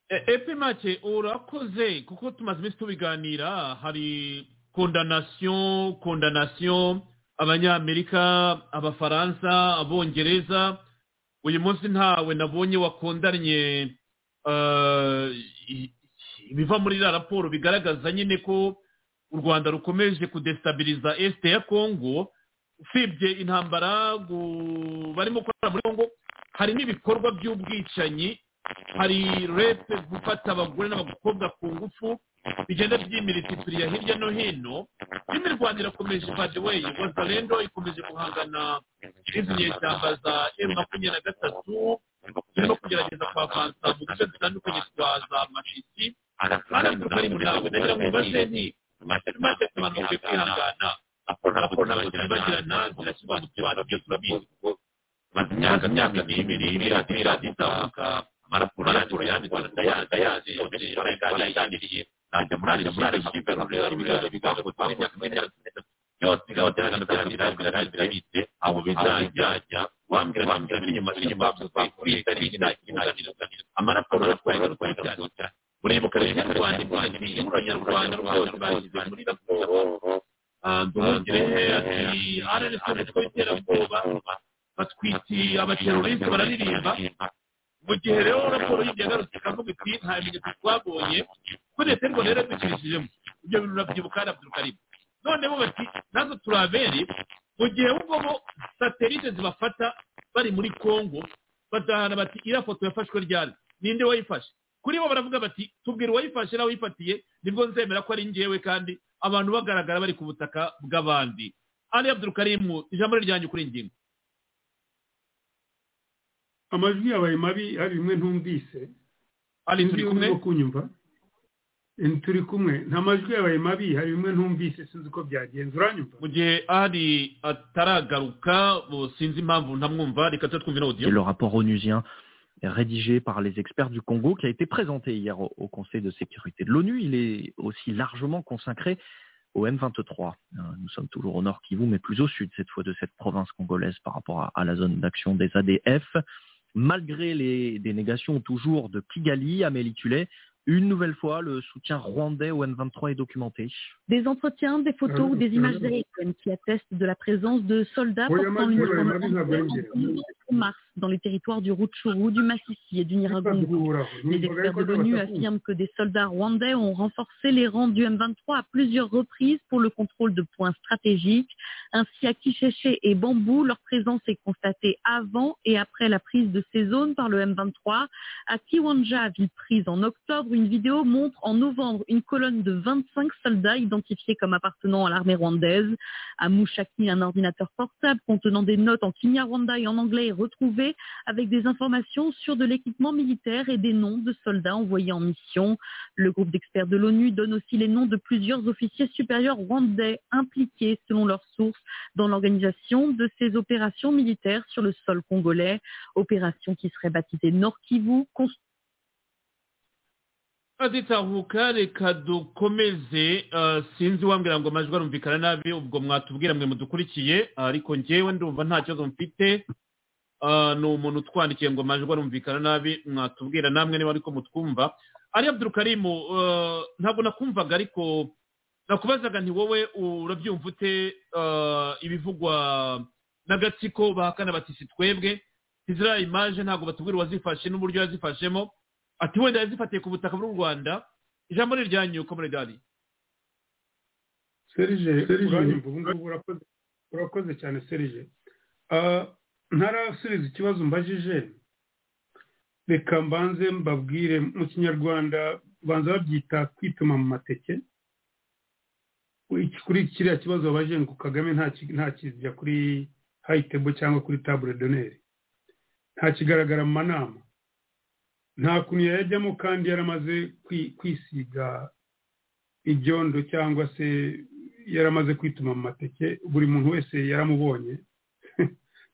E- epe make urakoze kuko tumaze iminsi tubiganira hari kondanasiyo kondanasiyo abanyamerika abafaransa abongereza uyu munsi ntawe nabonye wakondanye eh, i- ibiva muri iriya raporo bigaragaza nyine ko u rwanda rukomeje kudestabiliza esite ya kongo usibye intambara gu- barimo gukora muri kongo hari n'ibikorwa by'ubwicanyi hari repe gufata abagore n'abakobwa ku ngufu bigenda byimiritifiriya hirya no hino rimwe u rwanda irakomeje badeweyi wazalendo ikomeje guhangana n'izi nyeshyamba za emu makumyabiri na gatatu zirimo kugerageza kuhavanza mu duce dutandukanye twa za mashiti baravuga bari muri abo kugira ngo baze ni maze abantu bakwiye kwihangana raporo n'abakiriya bagirana zirashyirwa mu tubari byose turabizi maze imyaka myaka n'ibiri miliyoni miliyoni itaka marapuro yanjura yandikwa ndayazi yakomeje irabaye kandi yayandiriye najya muri ajya muri ajya muri ajya muri ajya muri ajya bigaje gutwara imyaka n'imyaka yose yose yaragambira birabira birabira bitse abo bizajya ajya wambwira wambwira biri inyuma biri inyuma bakuriye kandi ntakinagirira amarapuro atwaye atwaye cyane ureba ukareba mu rwanda rwanjye mu rwanda rwanda rwose bashyize muri raporo duhugire ati ararese tw'iterabwoba batwitiye abateroriste bararirimba mu gihe rero raporo y'ibyagarutse ikavuga iti nta bimenyetso twabonye ko leta y'u rwanda yaradukirijemo ibyo bintu urabyibuka n'abdurukarimu noneho bati natwe turi abere mu gihe wumvamo satelite zibafata bari muri kongo badahana bati iriya foto yafashwe ryari ninde wayifashe kuri bo baravuga bati tubwira uwayifashe nawe uyifatiye nibwo nzemera ko ari njyewe kandi abantu bagaragara bari ku butaka bw'abandi ari abdurukarimu ijambo ryanjye kuri ingingo amajwi yabaye mabi hari bimwe ntumvise ari turi kumwe urimo kunyumva Eh, turi kumwe nta majwi yabaye mabi hari bimwe ntumvise sinzi uko byagenze uranyumva mu gihe ari ataragaruka bo sinzi impamvu ntamwumva reka tuba twumvira Et audio le rapport onusien rédigé par les experts du Congo qui a été présenté hier au, au Conseil de sécurité de l'ONU. Il est aussi largement consacré au M23. Euh, Nous sommes toujours au nord Kivu, mais plus au sud cette fois de cette province congolaise par rapport à, à la zone d'action des ADF. Malgré les dénégations toujours de Kigali, Amélie Tullet, une nouvelle fois, le soutien rwandais au M23 est documenté. Des entretiens, des photos ou des images aériennes qui attestent de la présence de soldats Oui, portant Amadou, une oui, arme Amadou, en Amadou, en- Amadou. en mars dans les territoires du Rutshuru, du Massissi et du Nyiragongo. Badukuraho. Les Numvaga experts ariko de l'ONU n'abatakumva. affirment que des soldats rwandais ont renforcé les rangs du M23 à plusieurs reprises pour le contrôle de points stratégiques. Ainsi, à Kicheche et Bambou, leur présence est constatée avant et après la prise de ces zones par le M23. À Kiwanja, ville prise en octobre, une vidéo montre en novembre une colonne de 25 soldats identifiés comme appartenant à l'armée rwandaise. À Mouchaki, un ordinateur portable contenant des notes en Kinyarwanda et en anglais est retrouvé avec des informations sur de l'équipement militaire et des noms de soldats envoyés en mission. Le groupe d'experts de l'ONU donne aussi les noms de plusieurs officiers supérieurs rwandais impliqués, selon leurs sources, dans l'organisation de ces opérations militaires sur le sol congolais, opération qui serait baptisée Nord Kivu, construite aditahuka reka dukomeze eh, sinzi wambwira ngo amajwi arumvikana nabi ubwo mwatubwira mwe mudukurikiye ariko njyewe ndumva nta kibazo mfite Eh, ni umuntu utwandikiye ngo amajwi arumvikana nabi mwatubwira namwe niba ariko mutwumva ari abdurukarimu eh, ntabwo nakumvaga ariko nakubazaga nti wowe urabyumva ute eh, ibivugwa n'agatsiko bahakana bati si twebwe iziriya imaje ntabwo batubwira uwazifashe n'uburyo yazifashemo ati wenda yazifatiye ku butaka bw'u rwanda ijambo ni iryanyu ko muri dadi serije Serije. uranyumva ubu ngubu urakoze urakoze cyane serije Ah, ntarasubiza ikibazo mbajije reka mbanze mbabwire mu kinyarwanda banza babyita kwituma mu mateke Iki- kuri kiriya kibazo babajije ngo kagame nta ki- nta kijya kuri hayitebo cyangwa kuri tabure doneri nta kigaragara mu manama nta kuntu yayajyamo kandi yaramaze kwi- kwisiga ibyondo cyangwa se yaramaze kwituma mu mateke buri muntu wese yaramubonye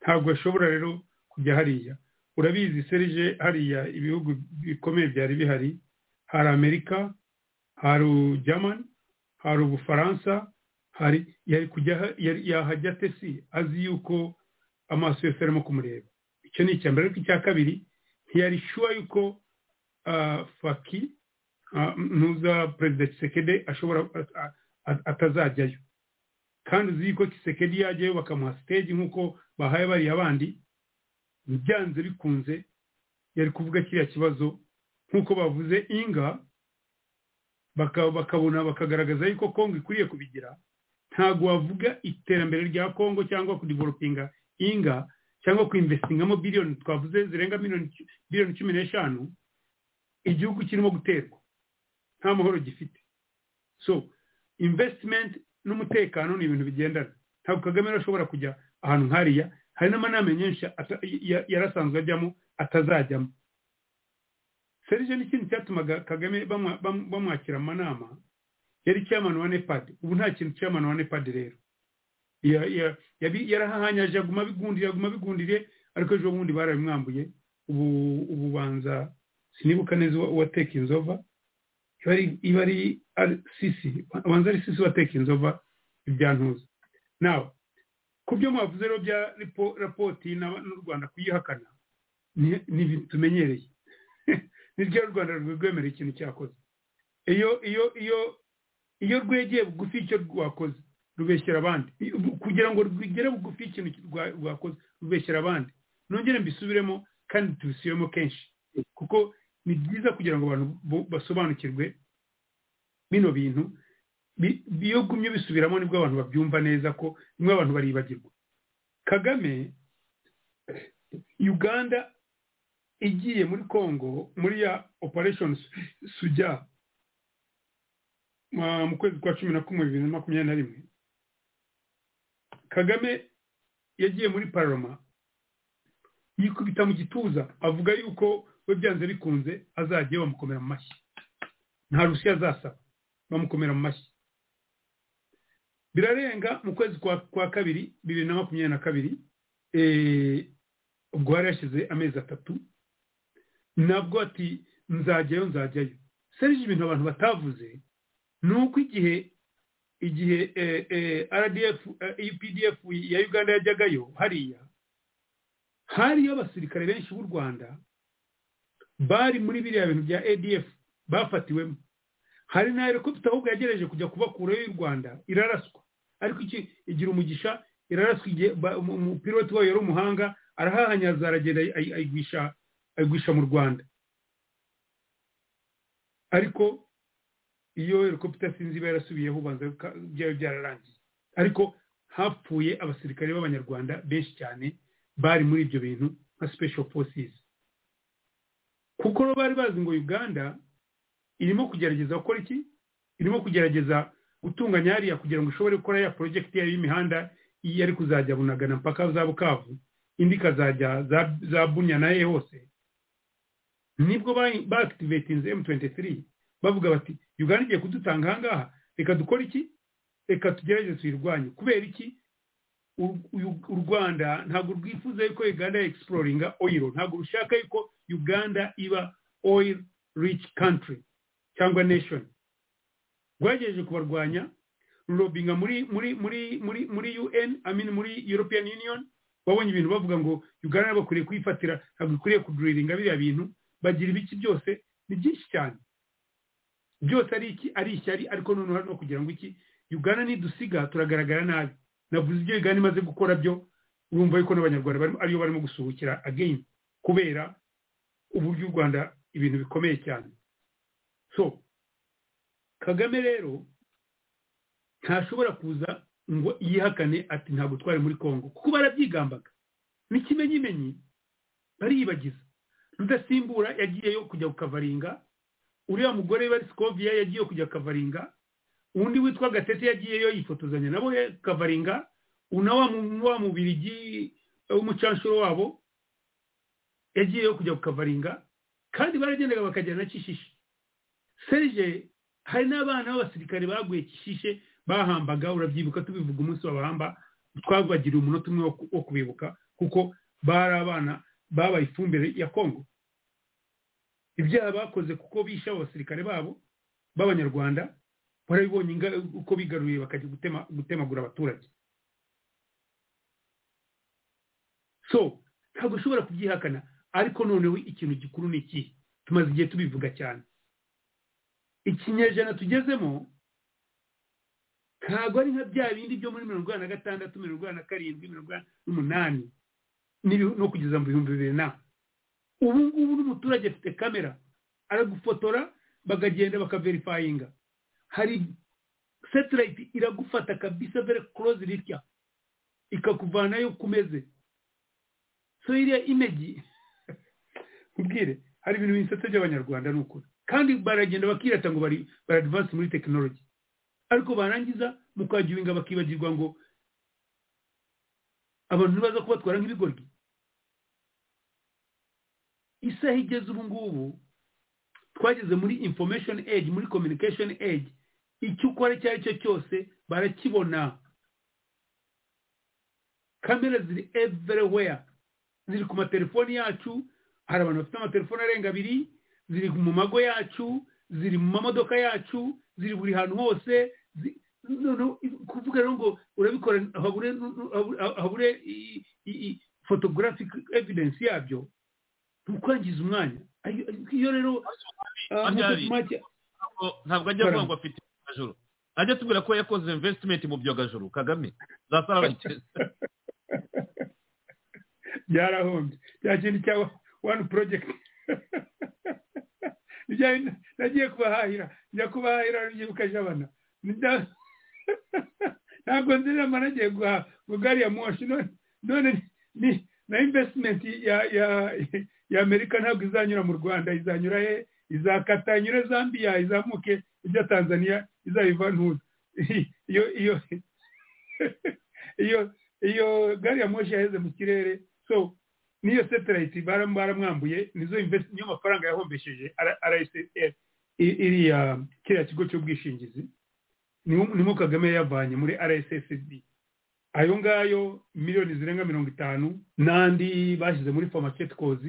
ntabwo ashobora rero kujya hariya urabizi serije hariya ibihugu bikomeye byari bihari hari amerika hari germany hari ubufaransa hari yari kujya ha- yari- yahajya ate si azi yuko amaso yose arimo kumureba icyo ni icya mbere ariko icya kabiri ntiyari shuwa yuko ah, faki ah, ntuza perezida kisekede ashobora a- a- atazajyayo kandi uzi yuko kisekedi yajyayo bakamuha siteji nk'uko bahaye bariya bandi byanze bikunze yari kuvuga kiriya kibazo nk'uko bavuze inga baka- bakabona bakagaragaza yuko kongo ikwiriye kubigira ntabwo wavuga iterambere rya kongo cyangwa kudivelopinga inga cyangwa kuinvestingamo biliyoni twavuze zirenga miliyoni cu- biliyoni cumi n'eshanu igihugu kirimo guterwa nta mahoro gifite so investment n'umutekano ni ibintu bigendana ntabwo kagame rero ashobora kujya ahantu nk'ariya hari n'amanama menshi ata- ya- yari asanzwe ajyamo atazajyamo serije n'ikindi cyatumaga kagame bamwa- bam- bamwakira amanama yari chairman wa nepad ubu nta kintu chairman wa nepad rero Ya- ya- yabi- yarahahanyaje aguma abigundiriye aguma abigundiriye ariko ejo bundi barabimwambuye ubu ububanza sinibuka neza uwa- uwateka inzova iba ari iba ari ari sisi abanza ari sisi wateka inzova ibyantuza nawe ku byo mwavuze rero bya ripo- rapoti na- n'u rwanda kuyihakana ni- ni ibintu tumenyereye ni ryo u rwanda rwemera ikintu cyakoze iyo iyo iyo iyo rwegeye bugufi icyo rwakoze rubeshyera abandi kugira ngo rwigere bugufi ikintu rwa- rwakoze rubeshyera abandi nongere mbisubiremo kandi tubisubiremo kenshi kuko ni byiza kugira ngo abantu bo- basobanukirwe bino bintu bi- bi- iyo ugumye ubisubiramo nibwo abantu babyumva neza ko rimwe abantu baribagirwa kagame uganda igiye muri congo muri ya operation Su- suja ma- mu kwezi kwa cumi na kumwe bibiri na makumyabiri na rimwe kagame yagiye muri paroma yikubita mu gituza avuga yuko we byanze bikunze azajya bamukomera mu mashyi nta rushya azasaba bamukomera mu mashyi birarenga mu kwezi kwa, kwa kabiri bibiri na makumyabiri na kabiri eh, ubwo yari yashize amezi atatu nabwo ati nzajyayo nzajyayo serije ibintu abantu batavuze ni uko igihe igihe eh, eh, rdf eh, updf ya uganda yajyagayo hariya hariyo abasirikare benshi b'u rwanda bari muri biriya bintu bya adf bafatiwemo hari na helicopter ahubwo yagerageje kujya kubakurayo y'u rwanda iraraswa ariko iki igira umugisha iraraswa igihe ba- umu- umupiloti wayo yari umuhanga arahahanyaza aragenda ayi- ayi- ayigwisha ayigwisha mu rwanda ariko iyo helicopter sinzi iba yarasubiyeho ubanza ka- byaba byararangiye ariko hapfuye abasirikare b'abanyarwanda benshi cyane bari muri ibyo bintu nka special forces kuko bo bari bazi ngo uganda irimo kugerageza gukora iki irimo kugerageza gutunganya hariya kugira ngo ishobore gukora ya porojegiti yayo y'imihanda iyo ari kuzajya bunagana mpaka za bukavu indi ikazajya za- za bunya na he hose nibwo ba- baakitivetinze m23 bavuga bati uganda igiye kudutanga ahangaha reka dukore iki reka tugerageze tuyirwanye kubera iki U- U- u rwanda ntabwo rwifuza yuko uganda exploringa oil ntabwo rushaka yuko uganda iba oil rich country cyangwa nation rwagejeje kubarwanya rurobinga muri muri muri muri muri un I mean muri european union babonye ibintu bavuga ngo uganda bakwiriye kuyifatira ntabwo ikwiriye kuduriringa biriya bintu bagira ibiki byose ni byinshi cyane byose ari iki ari ishyari ariko noneho hari no kugira ngo iki uganda nidusiga turagaragara nabi navuze ibyo uganda imaze gukora byo urumva yuko n'abanyarwanda barimo ariyo barimo gusuhukira again kubera uburyo u rwanda ibintu bikomeye cyane so kagame rero ntashobora kuza ngo yihakane ati ntabwo twari muri congo kuko barabyigambaga n'ikimenyimenyi bariyibagiza rudasimbura yagiyeyo kujya kukavaringa uriya mugore wa sikoviya yagiye kujya kavaringa undi witwa gatete yagiyeyo yifotozanya nabo ya- kavaringa una wa mu- wa mubirigi eh, w'umucanshuro wabo yagiyeyo kujya kukavaringa kandi baragendaga bakajyana na kishishe serije hari n'abana b'abasirikare baguye kishishe bahambaga urabyibuka tubivuga umunsi babahamba twabagiriye umunota umwe wo ku- wo kubibuka kuko bari abana babaye ifumbire ya kongo ibyaha bakoze kuko bishe abasirikare babo b'abanyarwanda barabibonye inga- uko bigaruriye bakajya gutema gutemagura abaturage so ntabwo ushobora kubyihakana ariko noneho ikintu gikuru ni ikihe tumaze igihe tubivuga cyane ikinyejana tugezemo ntabwo ari nka bya bindi byo muri mirongo inani na gatandatu mirongo inani na karindwi mirongo inani n'umunani n'ibihu- no kugeza mu bihumbi bibiri na ubu ngubu n'umuturage afite kamera aragufotora bakagenda bakaverifayinga hari satellite iragufata kabisa very close ritya ikakuvanayo kumeze so iriya imegi ubwire hari ibintu bisetse by'abanyarwanda ni ukuri kandi baragenda bakirata ngo bari baradvance muri tekinoloji ariko barangiza mukagiwinga bakibagirwa ngo abantu ntibaza kubatwara nk'ibigoryi isaha igeze ubu ngubu twageze muri information age muri communication age icyo ukora icyo ari cyo cyose barakibona kamera ziri everywhere ziri ku matelefoni yacu hari abantu bafite amatelefoni arenga abiri ziri mu mago yacu ziri mu mamodoka yacu ziri buri hantu hose zi- noneho kuvuga rero ngo urabikora habure habure i- i- i- photographic evidence yabyo ni ukwangiza umwanya Ayo- iyo rero ah, Abyari. Mutesi Mike- Ntabwo- ntabwo ajya avuga ngo afite ibyogajuru ajya atubwira ko yakoze investment mu byogajuru kagame za saravageze byarahombye cya kintu cya wani porojegiti nagiye kubahahira njya kubahahira nibyibuka jabana Nda- ntabwo nzirama nagiye guhaha ngo gari ya moshi none- none ni na invesitimenti ya ya ya amerika ntabwo izanyura mu rwanda izanyura he izakata inyure zambiya izamuke ijya tanzania izayivantuza iyo iyo iyo iyo gari ya moshi yaheze mu kirere so niyo satellite baram- baramwambuye nizo invest niyo mafaranga yahombesheje RSF iriya kiriya kigo cy'ubwishingizi niwo- nimo kagame yavanye muri RSSB ayo ngayo miliyoni zirenga mirongo itanu n'andi bashyize muri pharmaceuticals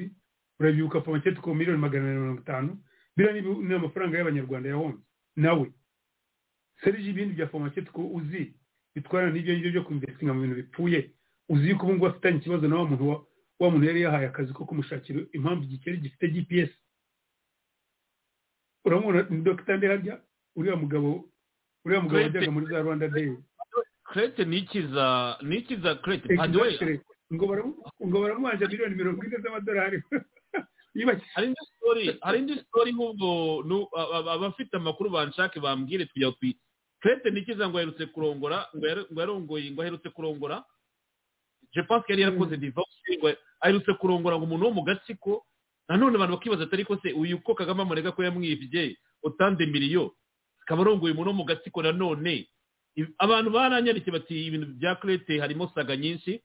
urabyibuka pharmaceutical miliyoni magana abiri na mirongo itanu biriya ni- ni amafaranga y'abanyarwanda yahombye nawe serije ibindi bya pharmaceutical uzi bitwarana n'ibyo ngibyo byo kumvestinga mu bintu bipfuye uzi yuko ubu ngubu afitanye ikibazo na wa muntu wa wa muntu yari yahaye akazi ko kumushakira impamvu igikeri gifite gps uramubona ni dogita ndeharya uriya mugabo uriya mugabo Clayton. wajyaga muri za rwanda day krete ni iki za ni iki za krete by the way Exactly. ngo baramu- ngo baramubanja miliyoni mirongo ine z'amadolari Yibagiwe. hari indi story hari indi story nk'ubwo nu- a- a- abafite amakuru banshake bambwire tujya twi krete ni iki za ngo aherutse kurongora ngo yar- ngo yarongoye ngo aherutse kurongora je pense ko yari yarakoze divorce ngo aherutse kurongora ngo umuntu wo mu gatsiko nanone abantu bakibaza atari ko se uyu ko kagame amurega ko yamwibye utanze miliyo akaba arongoye umuntu wo mu gatsiko nanone I- abantu baranyarikiye bati ibintu bya krete harimo saga nyinshi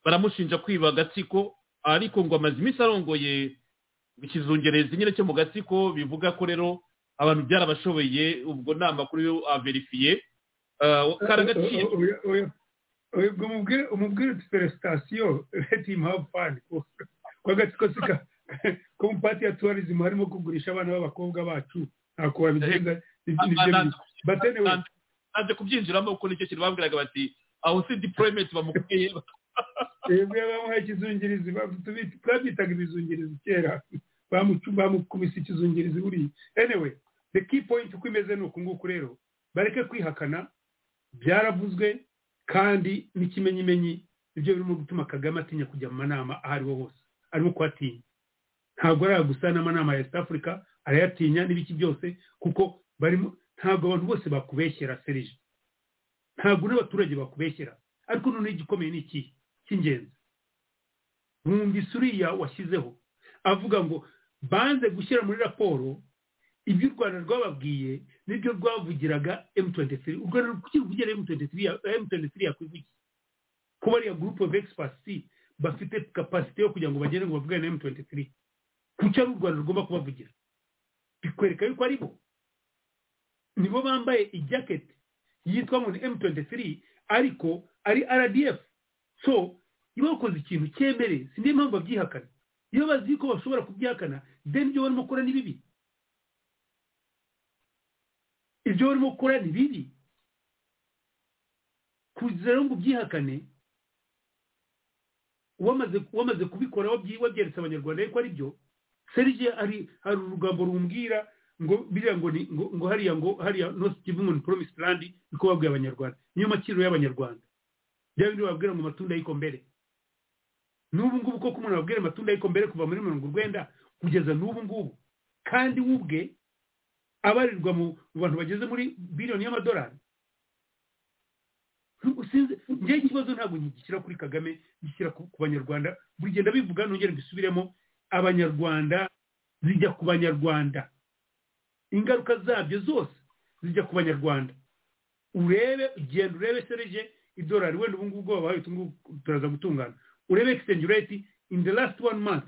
baramushinja kwiba agatsiko ariko ngo amaze iminsi arongoye ikizungerezi nyine cyo mu gatsiko bivuga ko rero abantu byarabashoboye ubwo ni amakuru yo averifiye karagaciro Oya- oya- oya, ubwo umubwire- umubwire uti feresitasiyo leti imuhavu fani ko agatsiko si ka ko mu pati ya tuwarizimu harimo kugurisha abana b'abakobwa bacu ntabwo wabigenza nibyo bintu batenewe naje kubyinjiramo kuko nicyo kintu babwiraga bati aho si diporometi bamukuye yebwe bamuha ikizungirizi ba- tubi- twabyitaga ibizungirizi kera Bamucu- bamukubise ikizungirizi buriya anyway the key point uko imeze ni uku nguku rero bareke kwihakana byaravuzwe kandi n'ikimenyimenyi ibyo birimo gutuma kagame atinya kujya mu manama aho ariho hose arimo kuhatinya ntabwo ari gusa n'amanama ya east africa arayatinya n'ibiki byose kuko barimo ntabwo abantu bose bakubeshyera serije ntabwo n'abaturage bakubeshyera ariko noneho igikomeye ni ikihe cy'ingenzi mwumvise uriya washyizeho avuga ngo banze gushyira muri raporo ibyo u rwanda rwababwiye nibyo rwavugiraga m23 u rwanda rukivugira m23 ya- m23 yakwivugira ko bariya group of experts bafite capacity yo kugira ngo bagere ngo bavugane na m23 kuki ari u rwanda rugomba kubavugira bikwereka yuko ari bo nibo bambaye ijaketi yitwa ngo ni m23 ariko ari rdf so iyo bakoze ikintu cyemereye si niyo mpamvu babyihakana iyo bazi ko bashobora kubyihakana then ibyo barimo gukora ni bibi ibyo barimo gukora ni bibi kugira ngo ubyihakane wamaze wamaze kubikora wabyi- wabyeretse abanyarwanda yuko ari byo serge hari hari urugambo rumbwira ngo biriya ngo ni ngo, ngo hariya ngo hariya north kivu ngo ni promised land niko babwiye abanyarwanda niyo makiriro y'abanyarwanda bya bindi bababwira ngo amatunda ariko mbere n'ubu ngubu koko umuntu ababwira amatunda ariko mbere kuva muri mirongo urwenda kugeza n'ubu ngubu kandi we ubwe abarirwa mu mu bantu bageze muri biliyoni y'amadolari Sinzi- njyewe ikibazo ntabwo ngishyira kuri kagame ngishyira ku ku banyarwanda buri gihe ndabivuga nongere mbisubiremo abanyarwanda zijya ku banyarwanda ingaruka zabyo zose zijya ku banyarwanda urebe genda urebe serije idolari wenda ubu ngubu ubwoba bahaye utu ngubu turaza gutungana urebe exchange rate in the last one month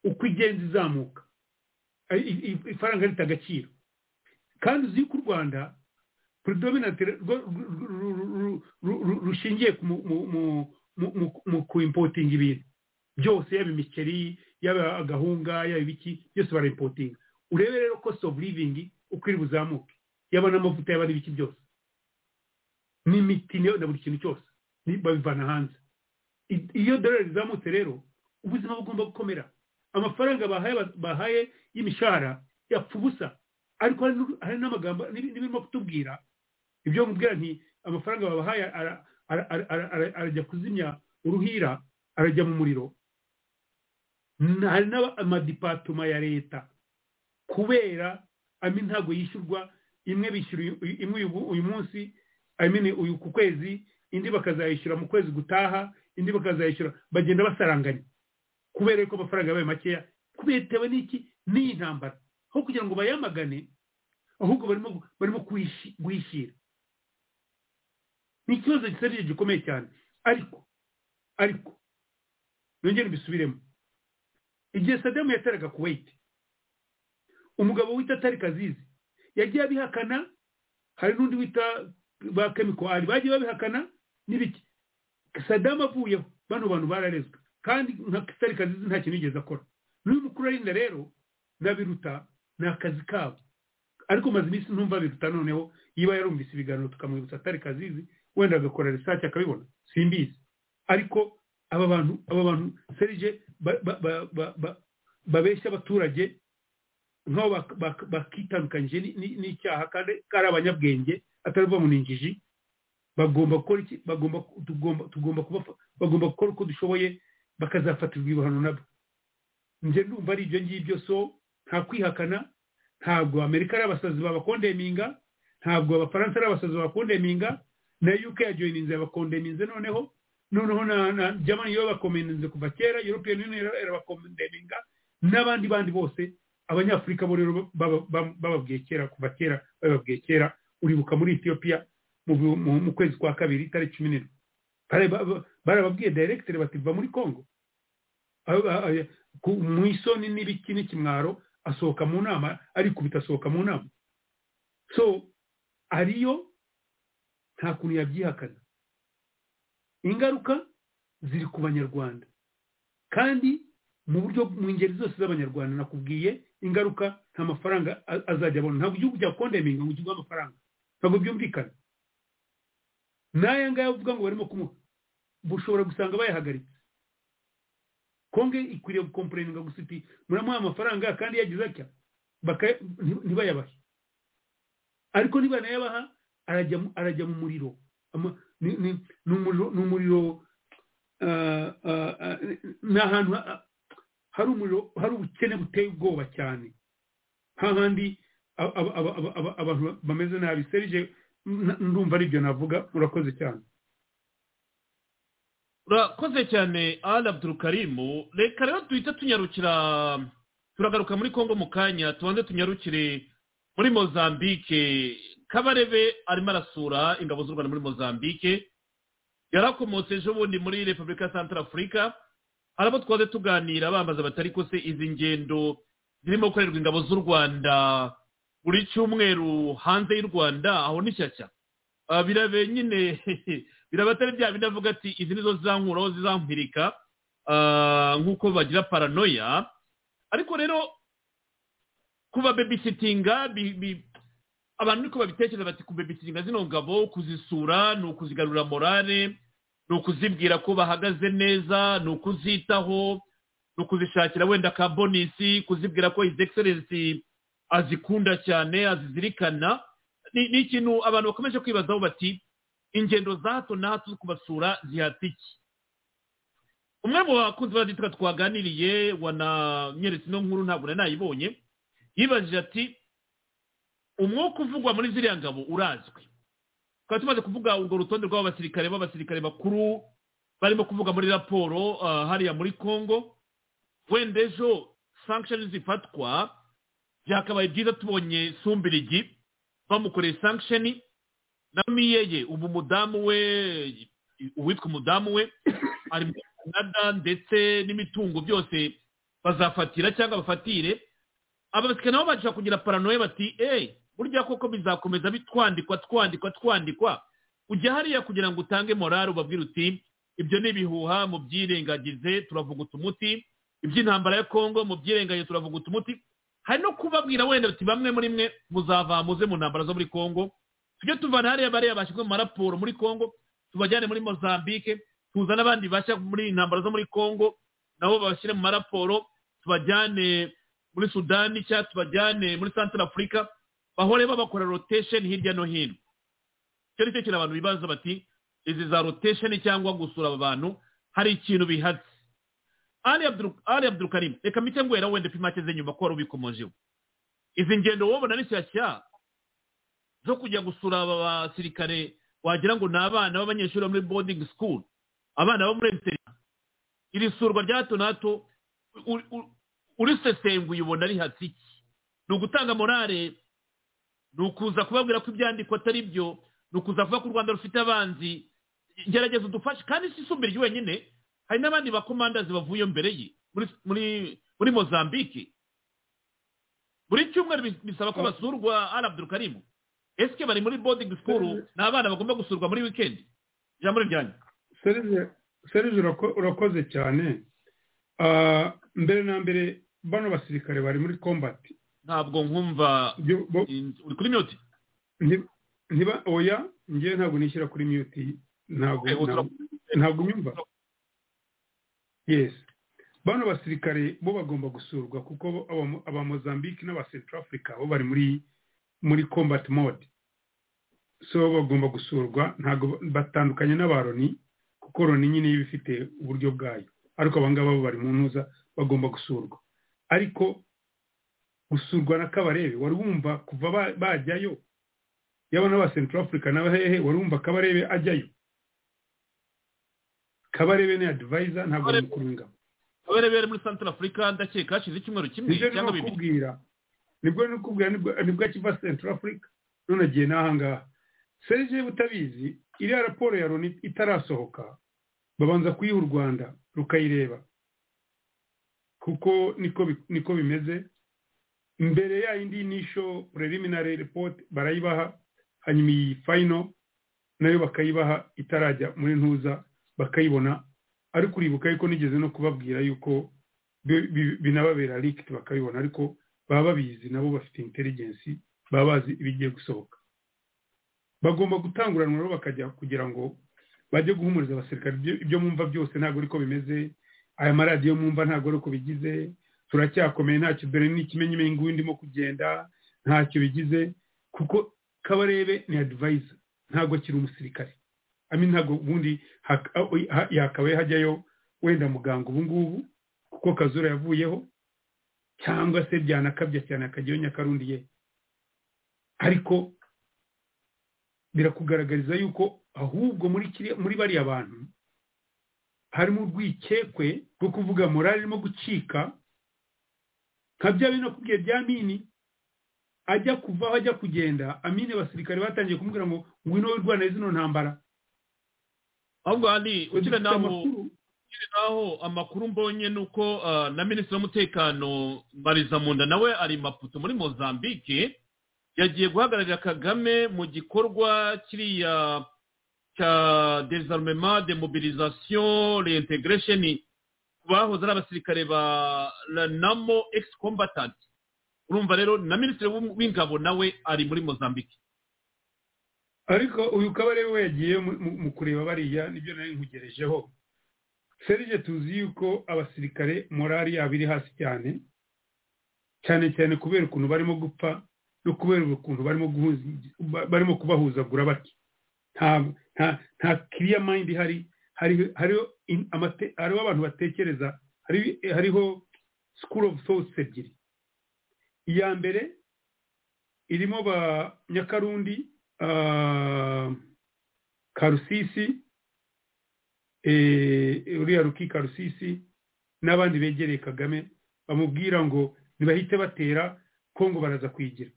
uko igenda izamuka I- i- i- ifaranga rita agaciro kandi uzi yuko u rwanda predominant rwo- ru- ru- ru- ru- ru- rushingiye ku mu- mu- mu- mu- mu- mu kuimpotinga ibintu byose yaba imiceri yaba agahunga yaba ibiki byose barayimpotinga urebe rero cost of living uko iri buzamuke yaba n'amavuta yaba n'ibiki byose n'imiti niyo na buri kintu cyose ni- babivana hanze I- iyo dolari zizamutse rero ubuzima bugomba gukomera amafaranga bahaye bahaye y'imishahara yapfa ubusa ariko hari n'u- hari n'amagambo n'ibi- n'ibirimo kutubwira ibyo mubwira nti amafaranga babahaye ara- ara- ara- ara- ara- arajya kuzimya uruhira arajya mu muriro Na- hari n'amadipatoma ya leta kubera ami ntabwo yishyurwa imwe bishyura uyu- uyu- imwe uyu uyu munsi I mean uyu ku kwezi indi bakazayishyura mu kwezi gutaha indi bakazayishyura bagenda basaranganya kubera ko amafaranga yabaye makeya kubera bitewe n'iki n'iyi ntambara aho kugira ngo bayamagane ahubwo barimo barimo kuyishi- guhishyira ni ikibazo gisarije gikomeye cyane ariko ariko nongere mbisubiremo igihe sadamu yateraga kuwait umugabo wita tariki azizi yagiye abihakana hari n'undi wita ba kemiko ari bagiye babihakana n'ibiki sadamu avuyeho bano bantu bararezwe kandi nka tariki azizi nta kintu yigeze akora n'uyu mukuru arinda rero n'abiruta ni akazi kabo ariko maze iminsi ntumva biruta noneho yiba yarumvise ibiganiro tukamwibutsa atari kazizi wenda agakora research akabibona simbizi ariko aba bantu aba bantu serije ba- ba- ba- ba- ba- babeshya abaturage nk'aho bak- bak- bakitandukanyije ni- ni- n'icyaha kandi ko ari abanyabwenge atari uva mu ninjiji bagomba gukora iki bagomba tugomba tugomba kubafa- bagomba gukora uko dushoboye bakazafatirwa ibihano nabo njye ndumva ari ibyo ngibyo so nta kwihakana ntabwo amerika ari abasazi babakondeminga ntabwo abafaransa ari abasazi babakondeminga na uk yajoyininze yabakondeminze noneho noneho na na germany yo bakomeninze kuva kera european union ira- irabakondeminga n'abandi bandi bose abanyafurika bo rero baba- baba- bababwiye kera kuva kera bababwiye kera uribuka muri ethiopia mu, bi- mu, mu kwezi kwa kabiri itariki cumi n'indwi Bare- ba- ba- barababwiye directeur bati va muri congo Aba- aba- aba- ku- mu isoni n'ibiki n'ikimwaro asohoka mu nama arikubita asohoka mu nama so ariyo nta kuntu yabyihakana ingaruka ziri ku banyarwanda kandi mu buryo mu ngeri zose z'abanyarwanda nakubwiye ingaruka nta mafaranga a- azajya abona ntabwo igihugu cyakondeminga ngo kiguhe amafaranga ntabwo byumvikana n'aya ngaya uvuga ngo barimo kumuha bushobora gusanga bayahagaritse konge ikwiriye gukomporeninga gusa iti muramuha amafaranga kandi yagize atya baka- nti- ntibayabahe ariko ntibanayabaha arajya mu- arajya mu muriro Ama- ni ni- ni umuriro ni umuriro ah, ah, ah, ni ahantu ha- ah, hari umuriro hari ubukene buteye ubwoba cyane hahandi aba- aba- aba- aba- aba- abantu bameze nabi serije n- ndumva aribyo navuga murakoze cyane urakoze cyane ali abdurukarimu reka rero duhita tunyarukira turagaruka muri congo mu kanya tubanze tunyarukire muri mozambique kabarebe arimo arasura ingabo z'u rwanda muri mozambique yarakomotse ejo bundi muri repubulika ya santara afurika hari abo twaze tuganira bambaza batari ko se izi ngendo zirimo gukorerwa ingabo z'u rwanda buri cyumweru hanze y'u rwanda aho ni shyashya Ah, birabe nyine biraba atari bya bindi avuga ati izi nizo zizankuraho zizampirika ah, nk'uko bagira paranoya ariko rero kuba babisitinga bi- bi- abantu niko babitekereza bati kubebisitinga zino ngabo kuzisura ni ukuzigarura morale ni ukuzibwira ko bahagaze neza ni ukuzitaho ni ukuzishakira wenda ka bonisi kuzibwira ko his excellency azikunda cyane azizirikana ni ni ikintu abantu bakomeje kwibazaho bati ingendo za hato na hato zo kubasura zihata iki umwe mu bakunzi b'abaditwa twaganiriye wananyeretse ino nkuru ntabwo nari nayibonye yibajije ati umwuka uvugwa muri ziriya ngabo urazwi twari tumaze kuvuga urwo rutonde rw'abasirikare b'abasirikare bakuru barimo kuvuga muri raporo ah, hariya muri congo wenda ejo sanctions zifatwa byakabaye byiza tubonye sumbirigi bamukoreye sankisheni na miyeye ubu umudamu we uwitwa umudamu we ari muri canada ndetse n'imitungo byose bazafatira cyangwa bafatire abasirikare nabo bashaka kugira paranoya bati eee burya koko bizakomeza bitwandikwa twandikwa twandikwa ujya hariya kugira ngo utange morale ubabwire uti ibyo ni ibihuha mubyirengagize turavuguta umuti iby'intambara ya kongo mubyirengagize turavuguta umuti hari no kubabwira wenda bati bamwe muri mwe muzava muze mu ntambara zo muri kongo tujye tuvana hariya bariya bashyizwe mu maraporo muri kongo tubajyane muri mozambique tuza n'abandi bashya muri intambara zo muri kongo nabo babashyire mu maraporo tubajyane muri sudani cyangwa tubajyane muri santara afurika bahore babakora rotation hirya no hino icyo ni cyo kintu abantu bibaza bati izi za rotation cyangwa gusura aba bantu hari ikintu bihatse ali Abdul- Ali abdurukarim reka mite ngwera wenda upima akeze nyuma ko wari ubikomojeho izi ngendo wabona ni nshyashya zo kujya gusura aba basirikare wagira ngo ni abana b'abanyeshuri bo muri boarding school abana bo muri interina iri surwa rya hato na hato u- u- urisesenguye ubona rihatse iki ni ugutanga morale ni ukuza kubabwira ko ibyandikwa atari byo ni ukuza kuvuga ko u rwanda rufite abanzi gerageza udufashe kandi si isumbira rye wenyine hari n'abandi bakomandazi bavuye mbere ye muri muri muri mozambique buri cyumweru bis- bisaba ko basurwa ari abdurukarimu esike bari muri boarding school ni abana bagomba gusurwa muri wikendi ijambo ni ryanyu serije serije urako- urakoze cyane Ah, mbere na mbere bano basirikare bari muri kombati ntabwo nkumva uri kuri mute ntiba oya njyewe ntabwo nishyira kuri mute ntabwo Eh, utura- ntabwo- ntabwo unyumva yes bano basirikare bo bagomba gusurwa kuko bo- aba- aba mozambique n'aba central africa bo bari muri muri combat mode so bagomba gusurwa ntabwo ba- batandukanye n'aba Loni kuko loni nyine iba ifite uburyo bwayo ariko abangaba bo bari mu ntuza bagomba gusurwa ariko gusurwa na kabarebe wari wumva kuva ba- bajyayo yaba n'aba central africa nabo hehe wari wumva kabarebe ajyayo kabarebe ni advisor ntabwo ari umukuru w'ingabo abarebere muri central africa ndakeka hashize icyumweru kimwe nibyo cyangwa nimo bibiri kubwira nibwo nimo kubwira nibwo nibwo akiva central africa none agiye n'ahangaha serije butabizi iriya raporo ya loni itarasohoka babanza kuyiha u rwanda rukayireba kuko niko bi- niko bimeze mbere ya yindi nisho preliminary report barayibaha hanyuma iyi final nayo bakayibaha itarajya muri ntuza bakayibona ariko uribuka yuko nigeze no kubabwira yuko bi- bi- binababera likiti bakabibona ariko baba babizi nabo bafite inteligensi baba bazi ibigiye gusohoka bagomba gutanguranwa rero bakajya kugira ngo bajye guhumuriza abasirikare ibyo- ibyo mwumva byose ntabwo ariko bimeze aya maradiyo mwumva ntabwo ari uko bigize turacyakomeye ntacyo dore n'ikimenyimenyi nguyu ndimo kugenda ntacyo bigize kuko kabarebe ni adivayiza ntabwo akiri umusirikare ami ntabwo ubundi hak- ha- yakabaye hajyayo wenda muganga ubu ngubu kuko kazura yavuyeho cyangwa se byanakabya cyane akajyayo nyakarundi ye ariko birakugaragariza yuko ahubwo muri kiriya- muri bariya bantu harimo urwikekwe rwo kuvuga morale irimo gucika nka bya bino kubwiye bya mini ajya kuvaho ajya kugenda amine abasirikare batangiye kumubwira ngo ngwino wowe urwana zino ntambara ahubwo hari ukiri Dufite naho amakuru. ukiri naho amakuru mbonye ni uko ah, na minisitiri w'umutekano mbarizamunda nawe ari i maputo muri mozambique yagiye guhagararira kagame mu gikorwa kiriya cya desarmement demobilisation reintegration bahoze ari abasirikare ba ranamo ex combatant urumva rero na minisitiri w'u- w'ingabo nawe ari muri mozambique ariko uyu kabarebe we yagiye mu- mu- mu kureba bariya nibyo nari nkugerejeho serije tuzi yuko abasirikare morali yabo iri hasi cyane cyane cyane kubera ukuntu barimo gupfa no kubera ukuntu barimo guhuza ba- barimo kubahuzagura batyo nta nta nta kiriya mayindi ihari hari hariho in- amate- hariho abantu batekereza hari- hariho school of thoughts ebyiri iya mbere irimo ba nyakarundi ah, karusisi eh, uriya ruki karusisi n'abandi begereye kagame bamubwira ngo ntibahite batera kongo baraza kwigira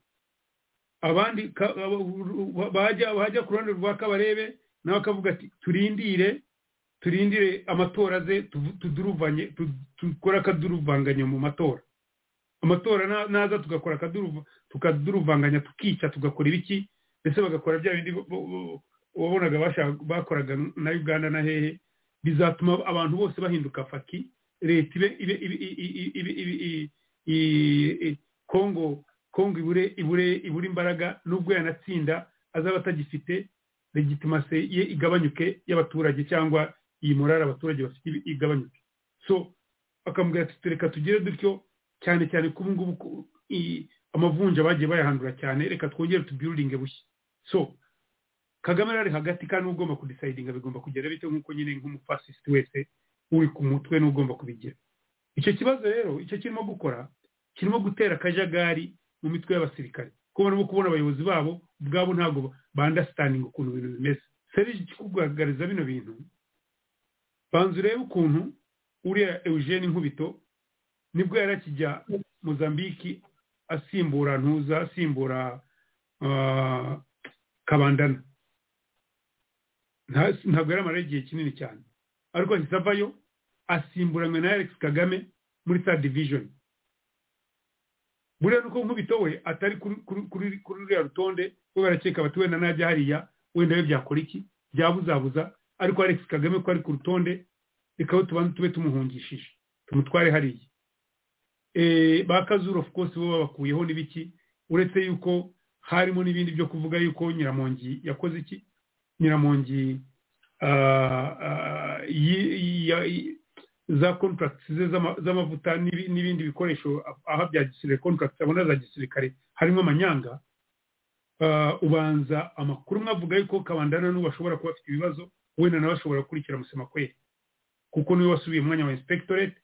abandi ka- abo- bajya bajya ku ruhande rwa kabarebe nawe akavuga ati turindire turindire amatora ze tuvu- tuduruvanye tu- dukore akaduruvanganya mu matora amatora na- naza tugakora akaduruva- tukaduruvanganya tukica tugakora ibiki ndetse bagakora bya bindi bo- bo- bo- wabonaga bashaka- bakoraga na uganda na hehe bizatuma abantu bose bahinduka faki leta ibe ibe ibe ibe ibe ibe i- i- i- kongo kongo ibure ibure ibure imbaraga n'ubwo yanatsinda azaba atagifite legitimase ye igabanyuke y'abaturage cyangwa iyi morari abaturage bafite ibe- igabanyuke so bakamubwira ati reka tugire dutyo cyane cyane ko ubu ngubu ku- i- amavunja bagiye bayahandura cyane reka twongere tubyururinge bushya so kagame rero ari hagati kandi uba ugomba kudisayidinga bigomba kugera bitewe nk'uko nyine nk'umufasisiti wese uri ku mutwe n'uba ugomba kubigira icyo kibazo rero icyo kirimo gukora kirimo gutera akajagari mu mitwe y'abasirikare kuko barimo kubona abayobozi babo ubwabo ntabwo bandasitaninga ukuntu ibintu bimeze serije ikikugaragariza bino bintu banza urebe ukuntu uriya eugene nkubito nibwo yari akijya mozambiki asimbura ntuza asimbura ah, kabandana Nta- ntabwo yari amara igihe kinini cyane ariko ahise avayo asimburanywe na alex kagame muri sa division buriya nuko nkubito we atari kuri kuri- kuri- kuri ruriya rutonde we barakeka bati wenda najya hariya wenda we byakora iki byabuzabuza ariko alex kagame ko ari ku rutonde reka we tubanze tube tumuhungishije tumutware hariya Eh, ba kazuru of course bo babakuyeho n'ibiki uretse yuko harimo n'ibindi byo kuvuga yuko nyiramongi yakoze iki nyiramongi ah, ah, yi- ya- yi- za contracts ze z'ama- z'amavuta n'ibi- n'ibindi bikoresho aha bya gisirikare contracts abona za gisirikare harimo amanyanga ah, ubanza amakuru umwe avuga yuko kabandana n'ubu ashobora kuba afite ibibazo wenda nawe ashobora gukurikira musemakweri kuko niwe wasubiye mu mwanya wa inspectorate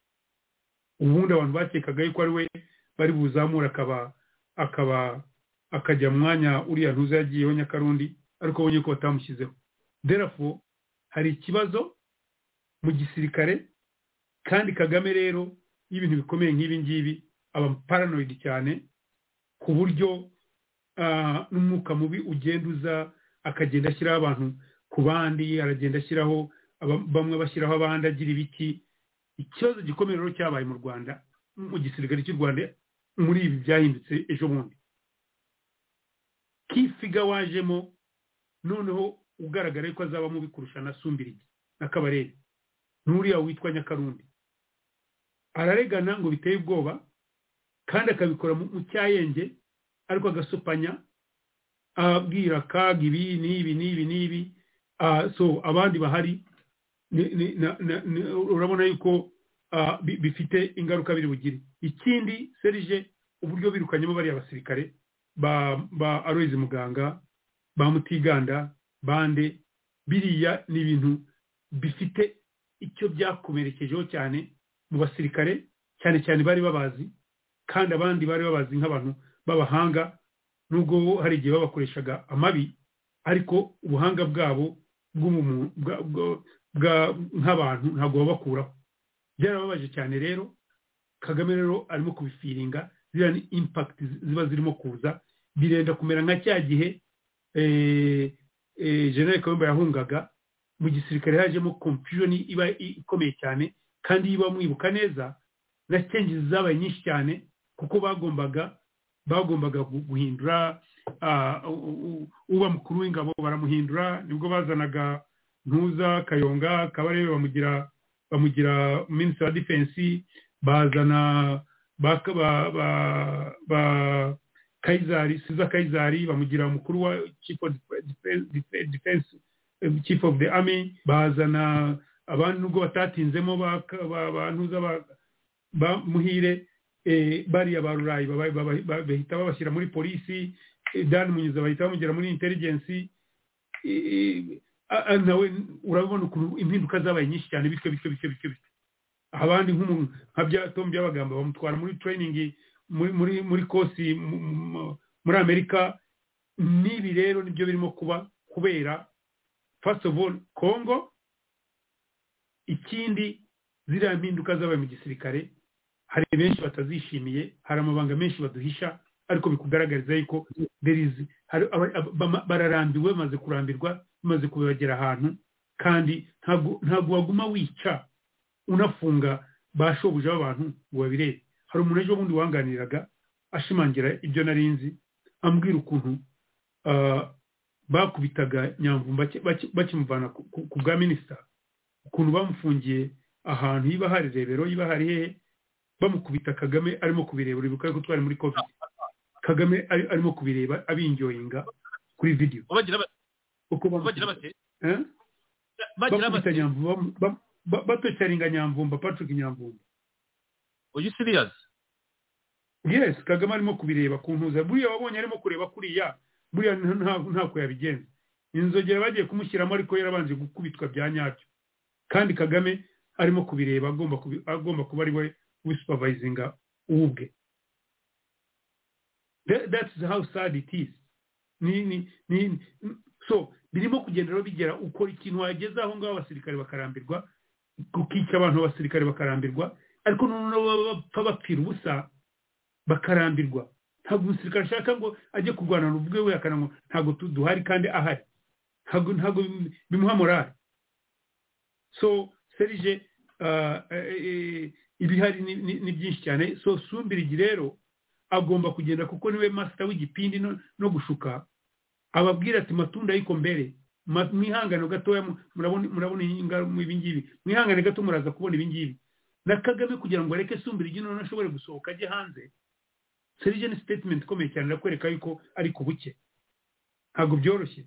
ubundi abantu bakekaga yuko ari we bari buzamura akaba akaba akajya mu mwanya uriya ntuza yagiyeho nyakarundi ariko abonye ko batamushyizeho derafo hari ikibazo mu gisirikare kandi kagame rero iyo ibintu bikomeye nk'ibi ngibi aba paranoid cyane ku buryo ah, n'umwuka mubi ugenda uza akagenda ashyiraho abantu ku bandi aragenda ashyiraho aba- bamwe bashyiraho abandi agira ibiki ikibazo gikomeye rero cyabaye mu rwanda mu gisirikare cy'u rwanda muri ibi byahindutse ejo bundi kisiga wajemo noneho ugaragara yuko azaba mubi kurusha na sumbirigi na kabarebe n'uriya witwa nyakarundi araregana ngo biteye ubwoba kandi akabikora mu mu cyayenge ariko agasopanya abwira kaga ibi n'ibi n'ibi n'ibi Ah, so abandi bahari ni- ni- na- na- ni- urabona yuko ah, bi- bifite ingaruka biri bugire ikindi serije uburyo birukanyemo bariya basirikare ba ba aroyizi muganga ba mutiganda bande biriya ni ibintu bifite icyo byakomerekejeho cyane mu basirikare cyane cyane bari babazi kandi abandi bari babazi nk'abantu b'abahanga nubwo hari igihe babakoreshaga amabi ariko ubuhanga bwabo bw'ubumu- bwa- bwa- bwa- nk'abantu ntabwo babakuraho byarababaje cyane rero kagame rero arimo kubifiringa ziriya ni impakiti ziba zirimo kuza birenda kumera nka cya gihe eh, eh, general kayumba yahungaga mu gisirikare hajemo confusion iba i- ikomeye cyane kandi iyo iba mwibuka neza na changes zabaye nyinshi cyane kuko bagombaga bagombaga gu- guhindura ah, u- u- uba mukuru w'ingabo baramuhindura nibwo bazanaga ntuza kayonga kabarebe bamugira bamugira minisitiri wa defense bazana ba ba ba, ba kayizari siza kayizari bamugira umukuru wa chief of Defe- Defe- defense eh, chief of the army bazana abantu nubwo batatinzemo ba ba- ba ntuza ba, ba muhire eh, bariya ba rurayi baba- baba- bahita babashyira muri polisi eh, dan munyuza bahita bamugira muri intelligence eh, a- a- nawe urabona ukuntu impinduka zabaye nyinshi cyane bityo bityo bityo bityo bityo abandi nk'umuntu nka bya tom byabagamba bamutwara muri training muri muri muri kosi mu- mu- muri amerika n'ibi rero nibyo birimo kuba kubera first of all congo ikindi ziriya mpinduka zabaye mu gisirikare hari benshi batazishimiye hari amabanga menshi baduhisha ariko bikugaragariza yuko there is hari- aba- aba- bama- bararambiwe bamaze kurambirwa bimaze kubibagera ahantu kandi ntabwo ntabwo waguma wica unafunga ba shobuja b'abantu ngo babirebe hari umuntu ejo bundi wanganiraga ashimangira ibyo nari nzi ambwira ukuntu ah, bakubitaga nyamvumba baki- baki- bakimuvana ku ku- ku bwa minisita ukuntu bamufungiye ahantu yiba hari rebero yiba hari hehe bamukubita kagame arimo kubireba uri bukare gutwara muri covid kagame ari- arimo kubireba abinjoyinga kuri video bagira bate uko bagira bate Eh? bagira bamukubita bate nyamvumba bam- ba- batocyaringa nyamvumba patrick nyamvumba uyu serious yes kagame arimo kubireba ku ntuza buriya wabonye arimo kureba kuriya buriya nta- nta- ntako yabigenza inzogera bagiye kumushyiramo ariko yarabanje gukubitwa bya nyabyo kandi kagame arimo kubireba agomba kubi- agomba kuba ari we wisupervisinga ubwe That- that's how sad it is ni ni ni so birimo kugenda rero bigera ukora ikintu wageze aho ngaho abasirikare bakarambirwa gukica abantu abasirikare bakarambirwa ariko noneho baba bapfa bapfira ubusa bakarambirwa ntabwo umusirikare ashaka ngo ajye kurwana ubwe we akana ngo ntabwo tu- duhari kandi ahari ntabwo ntabwo bim- bimuha morale so serije ah, eh, eh, ibihari ni- ni ni byinshi cyane so sumbirigi rero agomba kugenda kuko niwe masita w'igipindi no- no gushuka ababwira ati matunda ariko mbere Ma- mwihangane gatoya mu- murabona murabona ingaruka ibi ngibi mwihangane gato muraza kubona ibi ngibi na kagame kugira ngo areke sumbira igi noneho ashobore gusohoka ajye hanze serije ni statement ikomeye cyane irakwereka yuko ari ku buke ntabwo byoroshye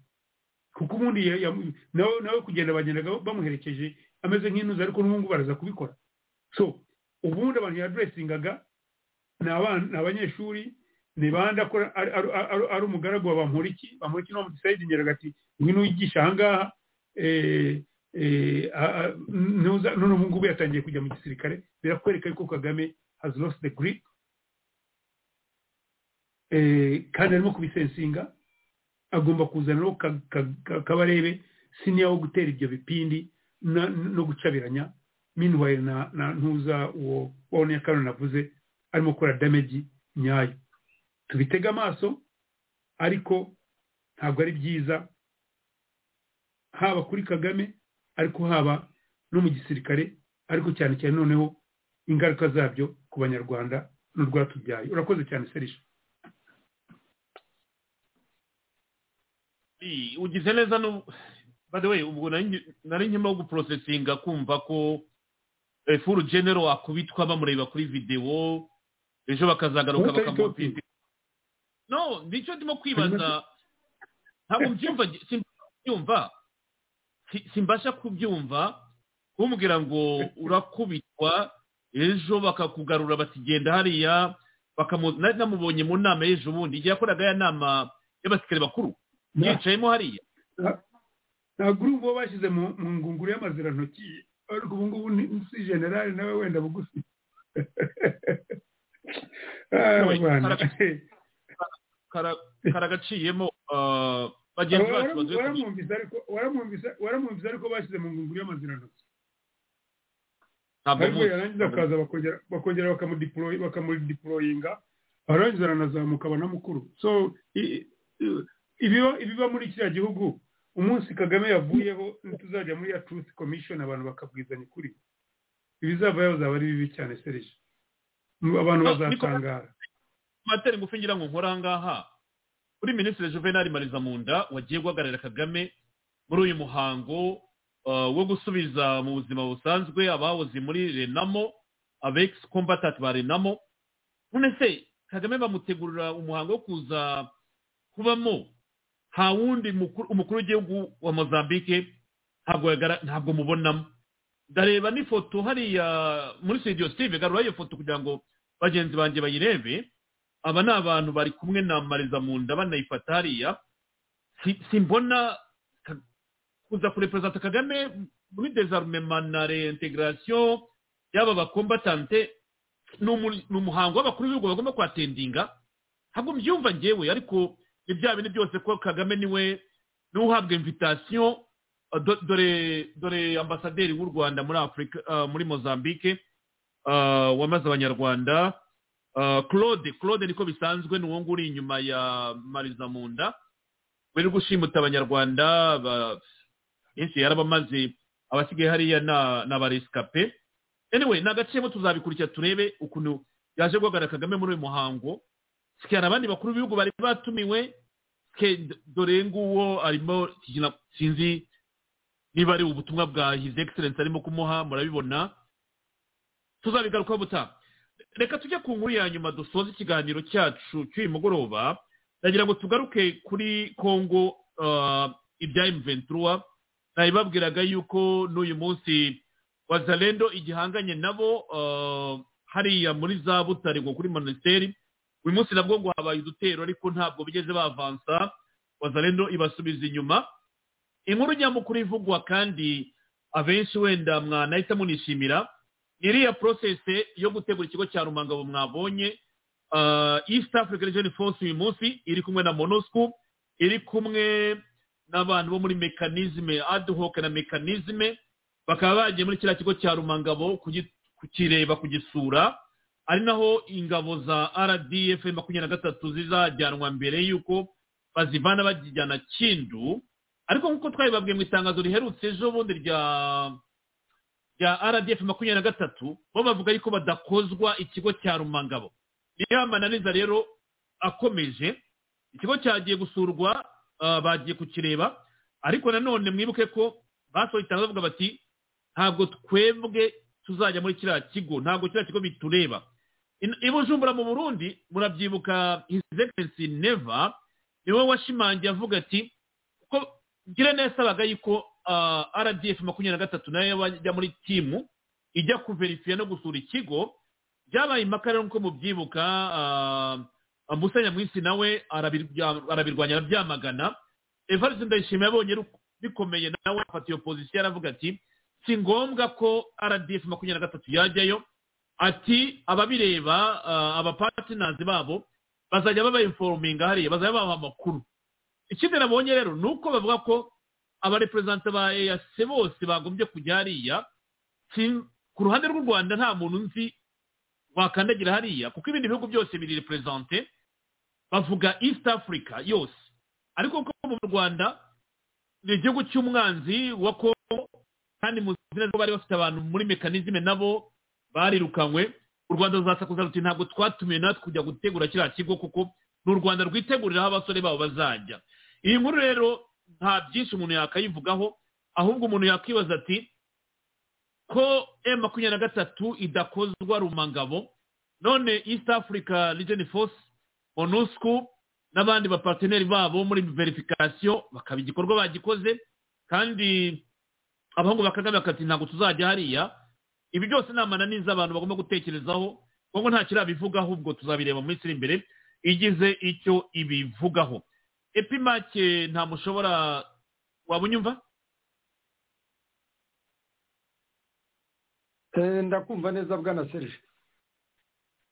kuko ubundi ya- ya- nawe nawe kugenda bagendaga bamuherekeje ameze nk'intuza ariko n'ubu ngubu baraza kubikora so ubundi abantu yaduresingaga ni abana ni abanyeshuri ni bande akora ari- ari- ari- ari umugaragu wa bamuriki bamuriki niwo mudisayidinyeraga ati ngwino wigisha ahangaha eh, eh, a- a- nuza- none ubu ngubu yatangiye kujya mu gisirikare birakwereka yuko kagame has lost the grip Eh, kandi arimo kubisensinga agomba kuzana rero ka- ka- ka- kabarebe siniya wo gutera ibyo bipindi na- no gucabiranya minwayire na na ntuza uwo wa nyakanone navuze arimo gukora damage nyayo tubitege amaso ariko ntabwo ari byiza haba kuri kagame ariko haba no mu gisirikare ariko cyane cyane noneho ingaruka zabyo ku banyarwanda n'urwatubyaye urakoze cyane serisha I- ugize neza no by the way ubwo nari ngi- nari nkimo guprosesinga kumva ko eh, furu genero akubitwa bamureba kuri video ejo bakazagaruka Utari bakamupinda no nicyo ndimo kwibaza ntabwo mbyumva simbasha kubyumva Si- simbasha kubyumva umubwira ngo urakubitwa ejo bakakugarura bati genda hariya bakamu nari namubonye mu nama y'ejo bundi igihe yakoraga ya nama y'abasirikare bakuru yicayemo hariya ntabwo uri uwo bashyize mu mu ngunguru y'amazirantoki ariko ubu ngubu ni si generale nawe wenda bugufi Ah, Wait, bana. kara- karagaciyemo ah, bagenzi Wara- bacu baduye ku waramwumvise ariko waramwumvise- waramwumvise ariko bashyize mu ngunguru y'amazirantoki Ntabwo ariko muzi. yarangiza akaza bakongera bakongera bakamudiporoyi bakamudiporoyinga arangiza aranazamuka abona mukuru so i- i- ibiba ibiba muri kiriya gihugu umunsi kagame yavuyeho ntituzajya muri ya truth commission abantu bakabwizanya ukuri ibizavayo bizaba ari bibi cyane serije abantu No, bazatangara materi ngufi ngira ngo nkora aha ngaha kuri minisitiri juvenal marizamunda wagiye guhagararira kagame muri uyu muhango ah, wo gusubiza mu buzima busanzwe abahoze muri renamo abex combatant ba renamo none se kagame bamutegurira umuhango wo kuza kubamo nta wundi mukuru- umukuru w'igihugu wa mozambique ntabwo yagara- ntabwo mubonamo ndareba n'ifoto hariya muri studio steve garura iyo foto kugira ngo bagenzi banjye bayirebe aba ni abantu bari kumwe na marizamunda banayifata hariya Si- simbona ka- kuza kureperezanta kagame muri desarmement na reintegration y'aba bakombatante ni umu- ni umuhango w'abakuru b'ibihugu bagomba kwatendinga ntabwo mbyumva ngewe ariko ni bya bintu byose ko kagame niwe niwe uhabwa invitation Uh, do- dore dore ambasaderi w'u rwanda muri afurika uh, muri mozambique uh, wamaze abanyarwanda uh, claude claude niko bisanzwe ni uwo nguwo uri inyuma ya marizamunda bari gushimuta abanyarwanda ba- benshi yarabamaze abasigaye hariya na- ni abaresikape anyway ni agacemo tuzabikurikira turebe ukuntu yaje guhagarara kagame muri uyu muhango sikana abandi bakuru b'ibihugu bari batumiwe ke dore nguwo arimo sinzi niba ari ubutumwa bwa his excellence arimo kumuha murabibona tuzabigarukaho butaha reka tujye ku nkuru ya nyuma dusoze ikiganiro cyacu cy'uyu mugoroba ndagira ngo tugaruke kuri kongo ah, ibya imventura nabibabwiraga yuko n'uyu munsi wazalendo igihanganye nabo ah, hariya muri za butare ngo kuri minisiteri uyu munsi nabwo ngo habaye udutero ariko ntabwo bigeze bavansa wazalendo ibasubiza inyuma inkuru nyamukuru ivugwa kandi abenshi wenda mwanahita munishimira iriya porosesi yo gutegura ikigo cya rumangabo mwabonye ah, east africa region force uyu munsi iri kumwe na monusco iri kumwe n'abantu bo muri mekanizme aduhoke na mekanizme bakaba bagiye muri kiriya kigo cya rumangabo kugi- kukireba kugisura ari naho ingabo za rdf makumyabiri na gatatu zizajyanwa mbere y'uko bazivana bakijyana kindu ariko nk'uko twabibabwiye mu itangazo riherutse ejo bundi rya rya rdf makumyabiri na gatatu bo bavuga yuko badakozwa ikigo cya rumangabo niyo amananiza rero akomeje ikigo cyagiye gusurwa ah, bagiye kukireba ariko nanone mwibuke ko basohoye itangazo bavuga bati ntabwo twebwe tuzajya muri kiriya kigo ntabwo kiriya kigo bitureba In- i bujumbura mu burundi murabyibuka his excellency neva niwe washimangiye avuga ati ko girene yasabaga yuko ah, rdf makumyabiri na gatatu nayo yajya muri timu ijya kuverifiya no gusura ikigo byabaye impaka rero nk'uko mubyibuka ah, musa nyamwisi nawe arabirya- arabirwanya arabyamagana evariste ndayishimiye abonye ru- bikomeye nawe afata iyo pozisiyo aravuga ati si ngombwa ko rdf makumyabiri na gatatu yajyayo ati ababireba ah, abapatinazi babo bazajya babayinforominga hariya bazajya babaha amakuru ikindi nabonye rero ni uko bavuga ko abareperezanta ba ease bose bagombye kujya hariya si- ku ruhande rw'u rwanda nta muntu nzi wakandagira hariya kuko ibindi bihugu byose biri reperezante bavuga east africa yose ariko ko mu rwanda ni igihugu cy'umwanzi wa kongo kandi mu zina rwo bari bafite abantu muri mekanizme nabo barirukanywe u rwanda ruzasakuza ruti ntabwo twatumiwe natwe kujya gutegura kiriya kigo kuko ni u rwanda rwiteguriraho abasore babo bazajya iyi nkuru rero nta byinshi umuntu yakayivugaho ahubwo umuntu yakwibaza ati ko m makumyabiri na gatatu idakozwa rumangabo none east africa region force monusco n'abandi baparteneri babo muri verification bakaba igikorwa bagikoze kandi abahungu bakagame bakati ntabwo tuzajya hariya ibi byose ni amananiza abantu bagomba gutekerezaho kuko nta kirabivuga ahubwo tuzabireba mu minsi iri imbere igize icyo ibivugaho epimake nta mushobora waba unyumva Eh, ndakumva neza bwana serije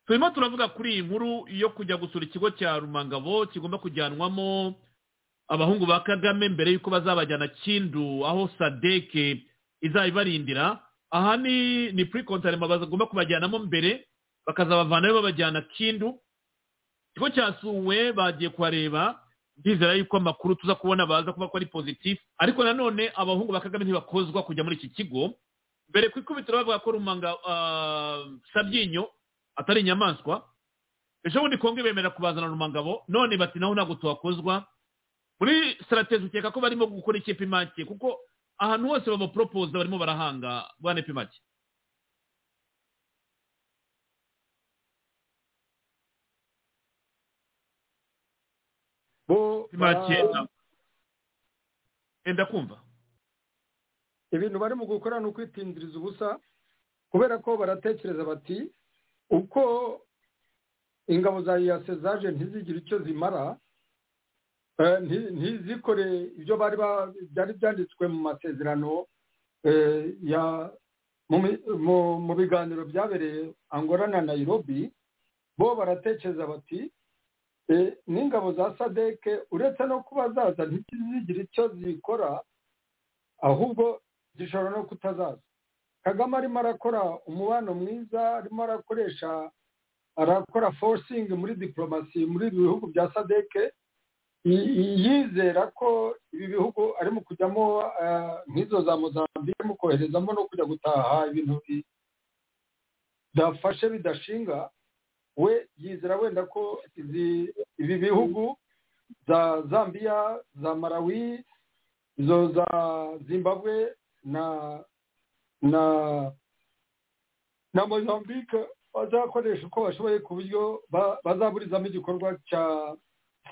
turimo turavuga kuri iyi nkuru yo kujya gusura ikigo cya rumangabo kigomba kujyanwamo abahungu ba kagame mbere y'uko bazabajyana kindu aho sadeke izayibarindira aha ni ni puri kontarema bagomba kubajyanamo mbere bakazabavanayo babajyana kindu ikigo cyasuwe bagiye kuhareba ndizera yuko amakuru tuza kubona baza kuba ko ari pozitifu ariko nanone abahungu ba kagame ntibakozwa kujya muri iki kigo mbere ku ikubitiro bavuga ko rumanga ah, sabyinyo atari inyamaswa ejo bundi kongo bemera kubazana rumangabo none bati naho ntabwo tuhakozwa muri siratezi ukeka ko barimo gukora iki epimake kuko ahantu hose babaporopoza barimo barahanga bane epimake bo epimake ba- enda kumva ibintu barimo gukora ni ukwitindiriza ubusa kubera ko baratekereza bati uko ingabo za iyase zaje ntizigire icyo zimara eh, nti- ntizikore ibyo bari ba- byari byanditswe mu masezerano eh, ya mu mi- mu- mu biganiro byabereye angola na nairobi bo baratekereza bati eh, n'ingabo za sadeke uretse no kuba zaza ntizigire icyo zikora ahubwo zishobora no kutazaza kagame arimo arakora umubano mwiza arimo arakoresha arakora forcing muri diporomasi muri ibi bihugu bya sadeke Y- yizera ko ibi bihugu arimo kujyamo ah, nk'izo za mozambique arimo koherezamo no kujya gutaha ibintu bi- bidafashe bidashinga we yizera wenda ko izi- ibi bihugu za zambia za malawi izo za zimbabwe na na na mozambique bazakoresha uko bashoboye ku buryo ba- bazaburizamo igikorwa cya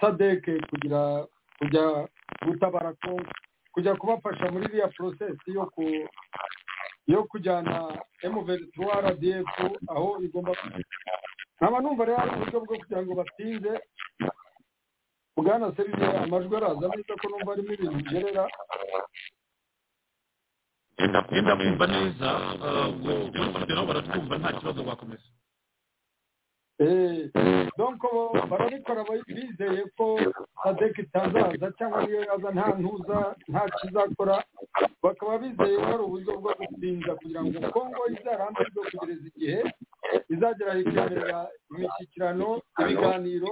sadeke kugira kujya gutabara kongo kujya kubafasha muri iriya porosesi yo ku yo kujyana emuventura rdf aho igomba nkaba numva rero ari uburyo bwo kugira ngo batinde bwana serivisi amajwi araza neza ko numva arimo ibintu bigerera yenda yenda mwumva neza ubwo ujyaho barageraho baratwumva nta kibazo bakomeza Eh, donc bo- barabikora ba- bizeye ko sadek itazaza cyangwa niyo yaza nta ntuza nta kizakora bakaba bizeye ko ari uburyo bwo gutinza kugira ngo kongo izarambirwe kugereza igihe izagera ikaberera imishyikirano ibiganiro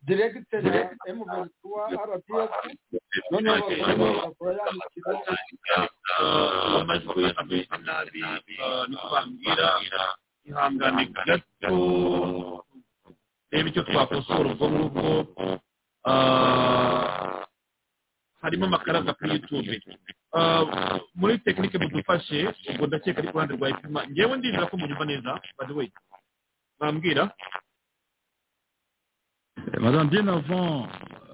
diregiteri ya emuventura rdf noneho bakaba bakora yandikira Ah, amajwi amwe nabi Ah, ni kubabwira ihangane gato reba icyo twakosora ubwo ngubwo Ah, harimo amakaraza kuri yutube Ah, muri tekinike mudufashe ubwo ndakeka ari ku ruhande rwa ipima ngewe ndizera ko munyumva neza by the way mwambwira Madame, bien avant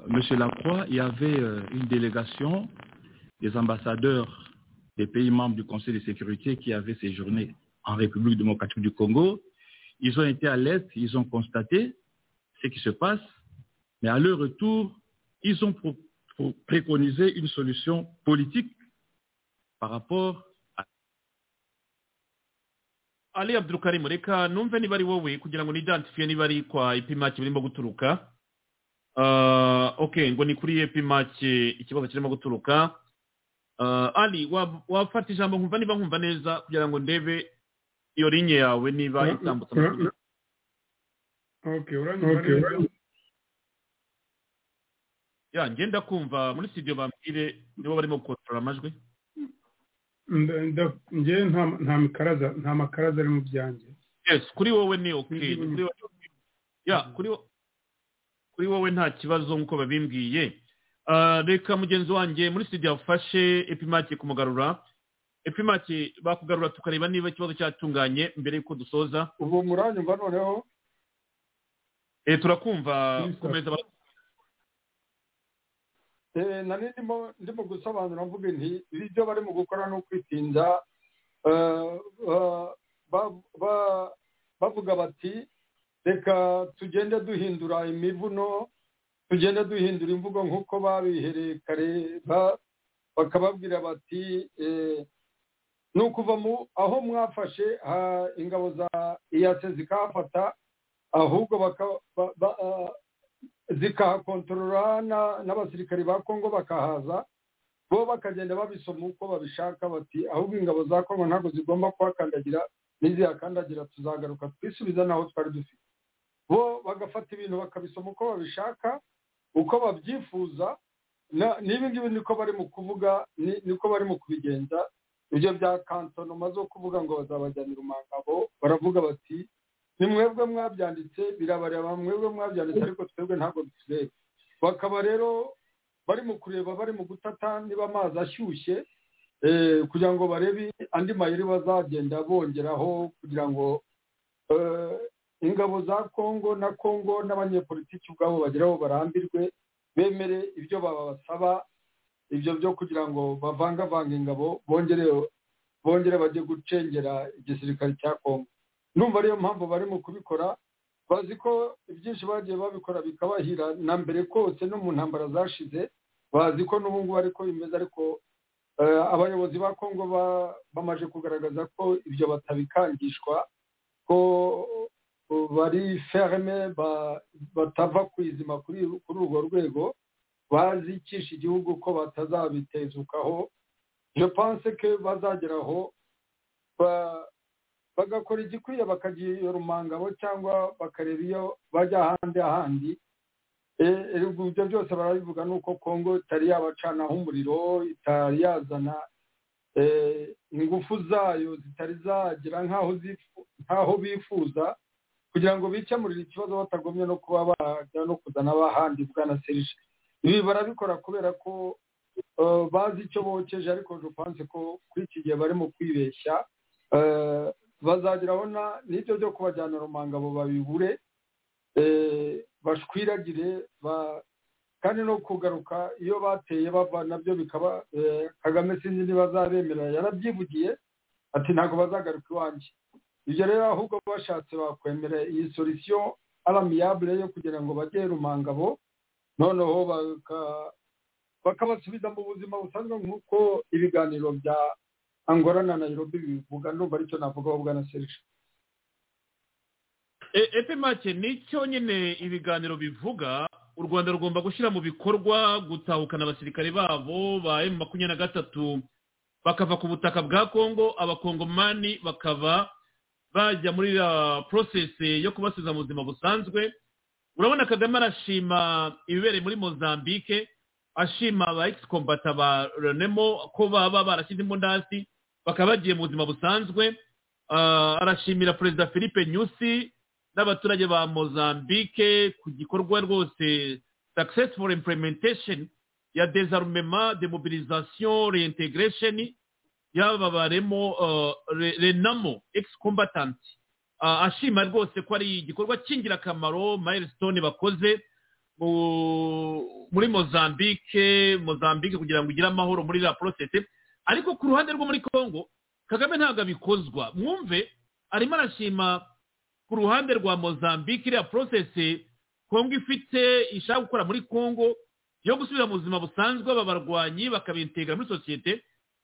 M. Lacroix, il y avait euh, une délégation des ambassadeurs des pays membres du Conseil de sécurité qui avait séjourné en République démocratique du Congo. Ils ont été à l'Est, ils ont constaté ce qui se passe, mais à leur retour, ils ont pro- pro- préconisé une solution politique par rapport ali abdukarim reka numve niba ari wowe kugira ngo nidantifiye niba ari kwa ipimaki birimo guturuka Ah, ok ngo ni kuri epimaki ikibazo kirimo guturuka Ah, ali wab- wafata ijambo nkumva niba nkumva neza kugira ngo ndebe iyo linye yawe niba itambutsa amakuru okay uranyumva Okay, neza ya ngenda kumva muri studio bambwire nibo barimo gukontorora amajwi Nda- nda- njyewe nta nta mikaraza nta makaraza ari mu byanjye yes kuri wowe ni ok kuri wowe ya kuri wo- kuri wowe nta kibazo nk'uko babimbwiye Ah, reka mugenzi wanjye muri studio afashe epimaki kumugarura epimaki bakugarura tukareba niba ikibazo cyatunganye mbere y'uko dusoza ubu muranyumva noneho Eh, turakumva komeza ba- Eh, nari ndimo ndimo gusobanura mvuga nti ibyo barimo gukora ni ukwitinza Eh, eh, ba- ba- bavuga bati reka tugende duhindura imivuno tugende duhindura imvugo nk'uko babihereye kare ba- bakababwira bati eh, ni ukuva mu aho mwafashe ha- ingabo za iyase zikahafata ahubwo baka- ba- ba- ah, zikahakontorora na- n'abasirikari ba kongo bakahaza bo bakagenda babisoma uko babishaka bati ahubwo ingabo za kongo ntabwo zigomba kuhakandagira nizihakandagira tuzagaruka twisubiza n'aho twari dufite bo bagafata ibintu bakabisoma uko babishaka uko babyifuza na- n'ibi ngibi niko bari mu kuvuga ni- niko bari mu kubigenza ibyo bya kantonoma zo kuvuga ngo bazabajyanira umugabo baravuga bati ni mwebwe mwabyanditse birabareba mwebwe mwabyanditse ariko twebwe ntabwo bitureba bakaba rero bari mu kureba bari mu gutata niba amazi ashyushye eh, kugira ngo barebe andi mayeri bazagenda bongeraho kugira ngo eh, ingabo za kongo na kongo n'abanyepolitiki ubwabo bageraho barambirwe bemere ibyo babasaba ibyo byo kugira ngo bavangavange ingabo bongere bongere bajye gucengera igisirikare cya kongo ndumva ariyo mpamvu bari mu kubikora bazi ko ibyinshi bagiye babikora bikabahira na mbere kose no mu ntambara zashize bazi ko n'ubu ngubu ariko bimeze ariko eh, abayobozi ba kongo ba- bamaze kugaragaza ko ibyo batabikangishwa ko uh, bari ferme ba- batava ku izima kuri kuri urwo rwego bazicisha igihugu ko batazabitezukaho je pense que bazageraho ba- bagakora igikwiye bakagira umangabo cyangwa bakareba iyo bajya ahandi ahandi Eh, eh, ubwo ibyo byose barabivuga ni uko kongo itari yabacanaho umuriro itari yazana eh, ingufu zayo zitari zagira nk'aho zifu- nk'aho bifuza kugira ngo bikemurire ikibazo batagomye no kuba bajya no kuzana abahandi bwana serije ibi barabikora kubera ko eh, bazi icyo bokeje ariko dupanze ko kuri iki gihe bari mu kwibeshya eh, bazagirabona n'ibyo byo kubajyana rumanga abo babibure eh, bashwiragire ba- kandi no kugaruka iyo bateye bava nabyo bikaba eh, kagame sinzi niba azabemera yarabyivugiye ati ntabwo bazagaruka iwanjye ibyo rero ahubwo bashatse bakwemera iyi solisiyo aramiyabure yo kugira ngo bajye rumangabo noneho baka- bakabasubiza mu buzima busanzwe nk'uko ibiganiro bya angola na nairobi bivuga ndumva aricyo navugaho bwana serge E- epe make nicyo nyine ibiganiro bivuga u rwanda rugomba gushyira mu bikorwa gutahukana abasirikare babo ba emu makumyabiri na gatatu bakava ku butaka bwa kongo abakongomani bakaba bajya muri ya porosesi yo kubasubiza mu buzima busanzwe urabona kagame arashima ibibereye muri mozambique ashima ba egisikombata ba renemo ko baba barashyize imbunda hasi bakaba bagiye mu buzima busanzwe Ah, arashimira perezida philippe nyusi n'abaturage ba mozambique ku gikorwa rwose successful implementation ya désarmement demobilisation reintegration y'aba baremo ah, re- renamo ex combatant ashima rwose ko ari igikorwa cy'ingirakamaro milestone bakoze mu- muri mozambique mozambique kugira ngo igire amahoro muri la process ariko ku ruhande rwo muri congo kagame ntabwo abikozwa mwumve arimo arashima ku ruhande rwa mozambique iriya porosesi kongo ifite ishaka gukora muri kongo yo gusubira mu buzima busanzwe aba barwanyi bakabintegra muri sosiyete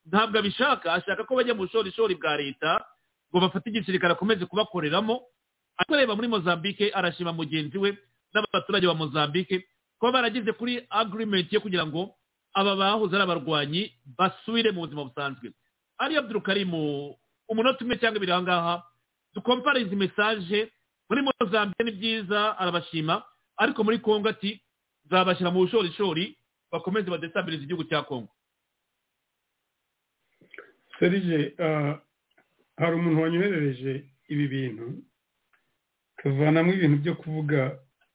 ntabwo abishaka ashaka ko bajya mu bushorishori bwa leta ngo bafate igisirikare akomeze kubakoreramo ariko reba muri mozambique arashima mugenzi we n'abaturage ba mozambique kuba barageze kuri agreement yo kugira ngo aba bahoze ari abarwanyi basubire mu buzima busanzwe ari abdurukarimu umunota umwe cyangwa ibiri ahangaha dukompare izi mesaje muri mozambique ni byiza arabashima ariko muri kongo ati nzabashyira mu bushorishori bakomeze badesabiliza igihugu cya kongo serije ah, hari umuntu wanyoherereje ibi bintu tuvanamo ibintu byo kuvuga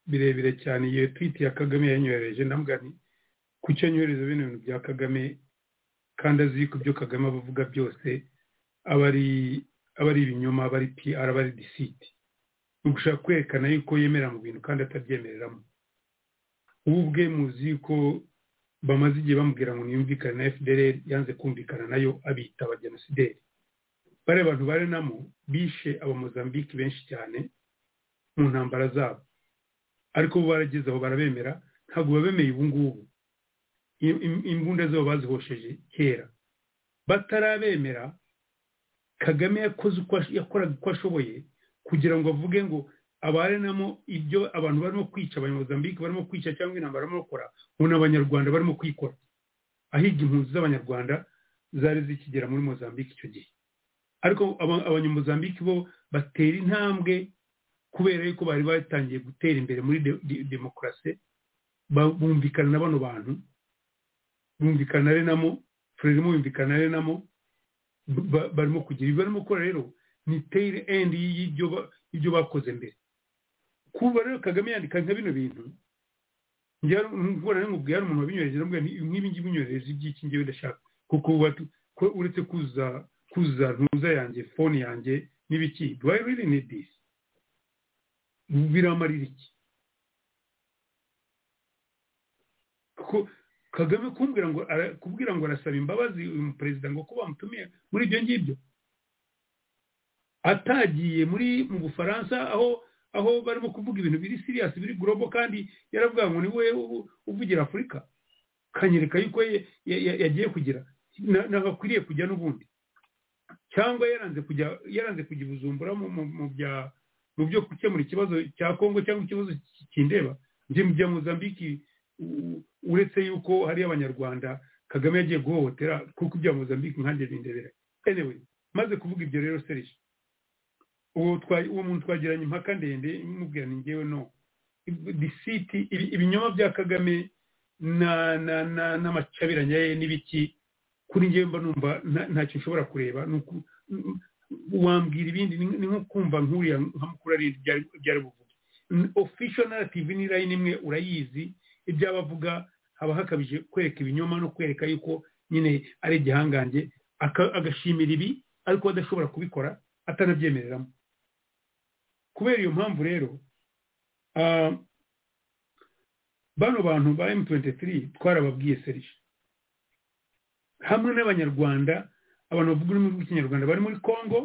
birebire cyane iyo twiti ya kagame yanyoherereje ndambwira nti kuki yanyohereza bino bintu bya kagame kandi azi yuko ibyo kagame aba avuga byose aba ari aba ari ibinyoma aba ari pr aba ari disiti ni ugushaka kwerekana yuko yemera mu bintu kandi atabyemereramo wowe ubwe muzi yuko bamaze igihe bamubwira ngo ntiyumvikane na fdr yanze kumvikana nayo abita abajenosideri bariya bantu barenamo bishe abamozambike benshi cyane mu ntambara zabo ariko bo barageze aho barabemera ntabwo babemeye ubu ngubu Im- im- imbunda zabo bazihosheje kera batarabemera kagame yakoze uko ash- yakoraga uko ashoboye kugira ngo avuge ngo abarenamo ibyo abantu barimo kwica abanyamozambike barimo kwica cyangwa intambara barimo gukora ubu ni abanyarwanda barimo kwikora ahiga impunzi z'abanyarwanda zari zikigera muri mozambike icyo gihe ariko aba- abanyamozambike bo batera intambwe kubera yuko bari batangiye gutera imbere muri de- de- demokarasi ba- bumvikana na bano bantu bumvikana na renamo frelimo bumvikana na renamo ba- ba- barimo kugira ibyo barimo gukora rero ni tail end y'ibyo ba- y'ibyo bakoze mbere kuba rero kagame yandika nka bino bintu njyewe mbona nkubwira hari umuntu wabinyohereje ndamubwira nti nk'ibi ngibi unyohereje iby'iki ngewe ndashaka kuko ubu batu- ko uretse kuza kuza ntuza yanjye fone yanjye n'ibiki do i really need this biramarira iki ko kagame kumbwira ngo ara- kubwira ngo arasaba imbabazi uyu perezida ngo ko bamutumiye muri ibyo ngibyo atagiye muri mu bufaransa aho aho barimo kuvuga ibintu biri siriyasi biri global kandi yaravuga ngo ni we ubu- uvugira afurika kanyereka yuko ye- ya- ya- yagiye kugira na- nagakwiriye kujya n'ubundi cyangwa yaranze kujya yaranze kujya i bujumbura mu mu- mu bya- mu byo gukemura ikibazo cya kongo cyangwa ikibazo ki- kindeba njye mu bya mozambiki u- u- uretse yuko hari abanyarwanda kagame yagiye guhohotera kuko ibya mozambiki nkanjye bindebera anyway maze kuvuga ibyo rero serije uwo twa- uwo muntu twagiranye impaka ndende imubwira ni ngewe no disiti ibinyoma bya kagame na- na- na- n'amacabiranya ye n'ibiki kuri ngewe mba numva nta- ntacyo nshobora kureba ni uku- n- wambwira ibindi ni ni nko kumva nkuriya nka mukuru ari byari byari buvuge official narrative ni line imwe urayizi ibyo aba avuga haba hakabije kwereka ibinyoma no kwereka yuko nyine ari igihangange aka- agashimira ibi ariko adashobora kubikora atanabyemereramo kubera iyo mpamvu rero ah, bano bantu ba M23 twarababwiye Serge hamwe n'abanyarwanda abantu bavuga ururimi rw'ikinyarwanda bari muri Congo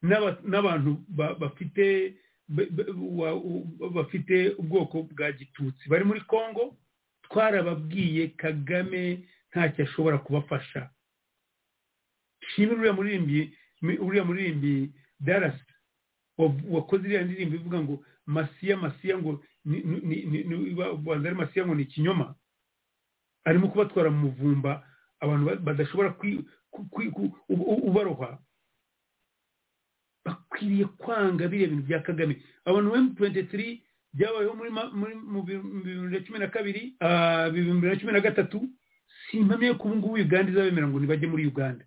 n'aba- n'abantu ba- bafite ba- ba- wa- u- bafite ubwoko bwa gitutsi bari muri Congo twarababwiye Kagame ntacyo ashobora kubafasha shimira uriya muririmbyi mi- uriya muririmbyi Dallas wa- wakoze iriya ndirimbo ivuga ngo masiya masiya ngo ni- ni- ni- ni- ni- ba- banza ari masiya ngo ni ikinyoma arimo kubatwara mu muvumba abantu ba- badashobora kwi- ku- ku- ku- u- u- ubaroha bakwiriye kwanga biriya bintu bya kagame abantu ba M23 byabayeho muri ma- muri mu bi- mu bihumbi bibiri na cumi na kabiri ah, bibiri na cumi na gatatu simpamya yuko ubu ngubu uganda izabemera ngo ntibajye muri uganda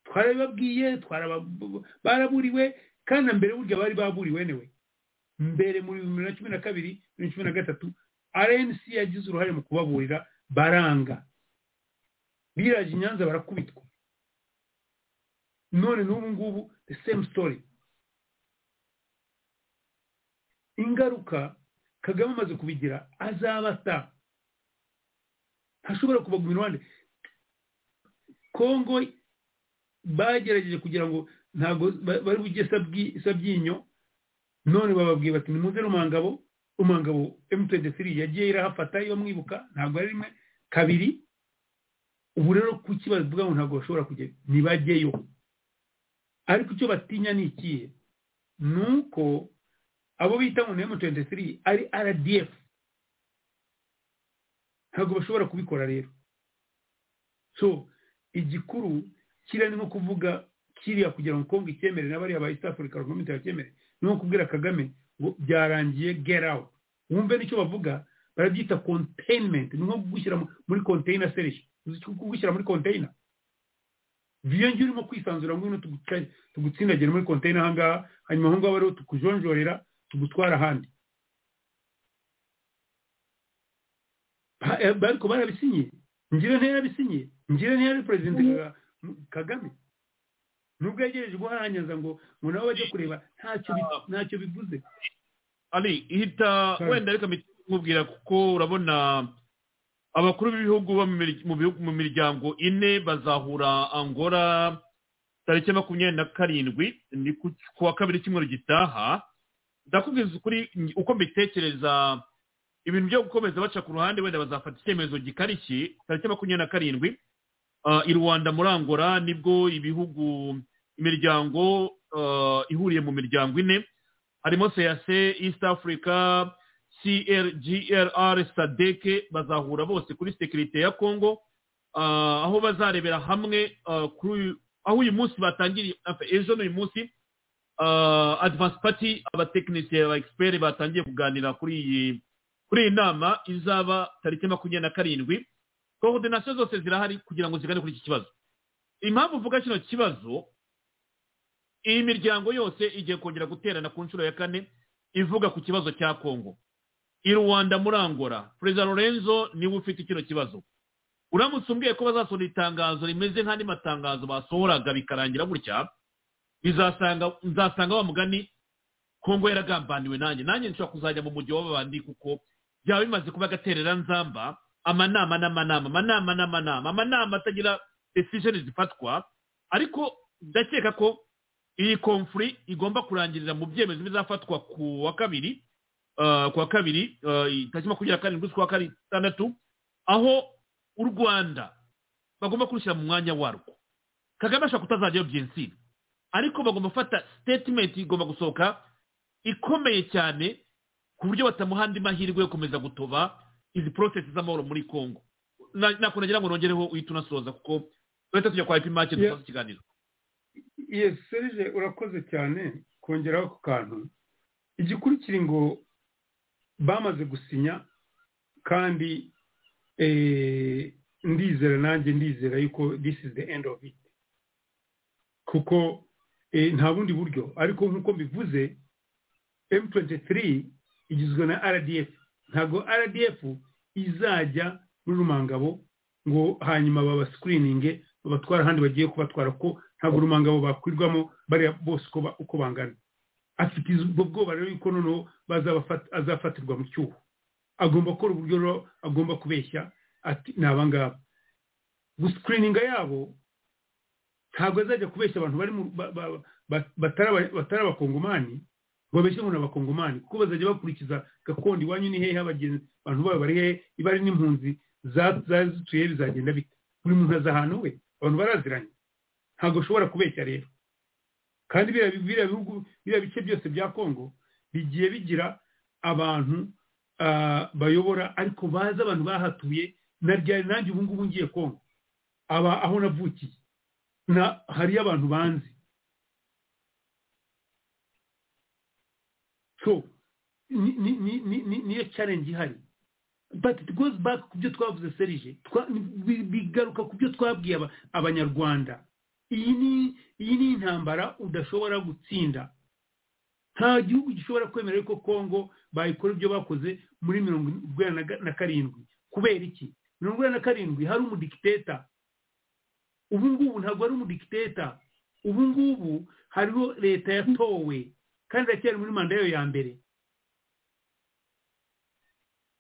twarabibabwiye twaraba- baraburiwe kandi na mbere burya bari baburiwe newe mbere mu bihumbi bibiri na cumi na kabiri bibiri na cumi na gatatu rnc yagize uruhare mu kubaburira baranga biraje i nyanza barakubitwa none n'ubu ngubu the same story ingaruka kagame amaze kubigira azabata ntashobora kubaguma iruhande kongo bagerageje kugira ngo ntabwo ba- bari bujye sabwi- sabyinyo none bababwiye bati nimuze rumangabo rumangabo m23 yagiye irahafata iyo mwibuka ntabwo ari rimwe kabiri ubu rero kuki bavuga ngo ntabwo bashobora kujya ntibajyeyo ariko icyo batinya ni ikihe ni uko abo bita ngo ni M23 ari RDF ntabwo bashobora kubikora rero so igikuru kiriya ni nko kuvuga kiriya kugira ngo kongo icyemere na bariya ba East Africa Argument bacyemere ni nko kubwira Kagame ngo byarangiye get out wumve nicyo bavuga barabyita containment ni nko kugushyira mu- muri container series uzi icyo kugushyira muri container viyo njye urimo kwisanzura ngwino tuguca- tugutsindagire muri konteyina ahangaha hanyuma aho ngaho rero tukujonjorera tugutwara ahandi Ba- eh, ariko barabisinye ngira ntiyarabisinye ngira ntiyari perezida Ka- kagame nubwo yegereje guharanyaza ngo ngo nabo bajye kureba ntacyo bi- ntacyo bivuze ari ihita wenda reka mpita nkubwira kuko urabona abakuru b'ibihugu bo mu mir- mu bihugu- mu miryango ine bazahura angora tariki makumyabiri na karindwi ni ku ku wa kabiri cyumweru gitaha ndakubwiza ukuri nj- uko mbitekereza ibintu byo gukomeza baca ku ruhande wenda bazafata icyemezo gikarishye tariki makumyabiri na karindwi Ah, i rwanda muri angola nibwo ibihugu imiryango ah, ihuriye mu miryango ine harimo CAC East Africa CRGRR SADC bazahura bose kuri security ya Congo ah, aho bazarebera hamwe ah, kuri- aho uyu munsi batangiriye enfin, ejo n'uyu munsi ah, Advance Party abatekinisiye aba expert batangiye kuganira kuri iyi kuri iyi nama izaba tariki makumyabiri na karindwi coordination zose zirahari kugira ngo zigane kuri iki kibazo impamvu mvuga kino kibazo iyi miryango yose igiye kongera guterana ku nshuro ya kane ivuga ku kibazo cya kongo i rwanda muri angola perezida lorenzo niwe ufite kino kibazo uramutse umbwiye ko bazasohora itangazo rimeze nk'andi matangazo basohoraga bikarangira gutya bizasanga nzasanga wa mugani kongo yaragambaniwe nanjye nanjye nshobora kuzajya mu mujyi w'ababandi kuko byaba bimaze kuba agaterera nzamba amanama n'amanama amanama n'amanama amanama atagira decision zifatwa ariko ndakeka ko iyi konfuri igomba kurangirira mu byemezo bizafatwa ku wa kabiri ah, ku wa kabiri ah, tariki makumyabiri na karindwi z'ukwa gatandatu aho u rwanda bagomba kurushyira mu mwanya warwo kagame ashobora kutazajyayo byensiri ariko bagomba gufata statement igomba gusohoka ikomeye cyane ku buryo batamuha andi mahirwe yo gukomeza gutoba izi process z'amahoro muri congo Na- nakunagira ngo nongereho uhita unasoza kuko duhita tujya kwa ipimake dusoza ikiganiro yes serge urakoze cyane kongeraho ako kantu igikurikira ngo bamaze gusinya kandi eh, ndizera nanjye ndizera yuko this is the end of it kuko eh, nta bundi buryo ariko nk'uko mbivuze m23 igizwe na rdf ntabwo rdf izajya muri rumangabo ngo hanyuma babascreeninge babatwara ahandi bagiye kubatwara ko ntabwo rumangabo bakwirwamo bariya bose uko ba- uko bangana afite izo- ubwo bwoba rero yuko noneho bazabafata- azafatirwa mu cyuho agomba gukora uburyo rero agomba kubeshya ati ni abangaba gusikirininga yabo ntabwo azajya kubeshya abantu bari mu- ba- ba- ba- batari aba- batari abakongomani ngo babeshye ngo ni abakongomani kuko bazajya bakurikiza gakondo iwanyu ni hehe abagenzi abantu babo bari hehe niba ari n'impunzi za- zari zituye he bizagenda bite buri muntu azi ahantu we abantu baraziranye ntabwo ushobora kubeshya rero kandi biriya biriya bihugu biriya bice byose bya kongo bigiye bigira abantu ah, bayobora ariko bazi abantu bahatuye na ryari nanjye ubu ngubu ngiye kongo aba aho navukiye na hariyo abantu banzi so ni- ni- ni- ni- ni- niyo challenge ihari but it goes back ku byo twavuze serije Twa- bi- bigaruka ku byo twabwiye aba- abanyarwanda iyi ni iyi ni intambara udashobora gutsinda nta gihugu gishobora kwemera yuko kongo bayikora ibyo bakoze muri mirongo urwenda na ga- na karindwi kubera iki mirongo urwenda na karindwi hari umudikiteta ubu ngubu ntabwo ari umudikiteta ubu ngubu hariho leta yatowe kandi iracyari muri manda yayo ya mbere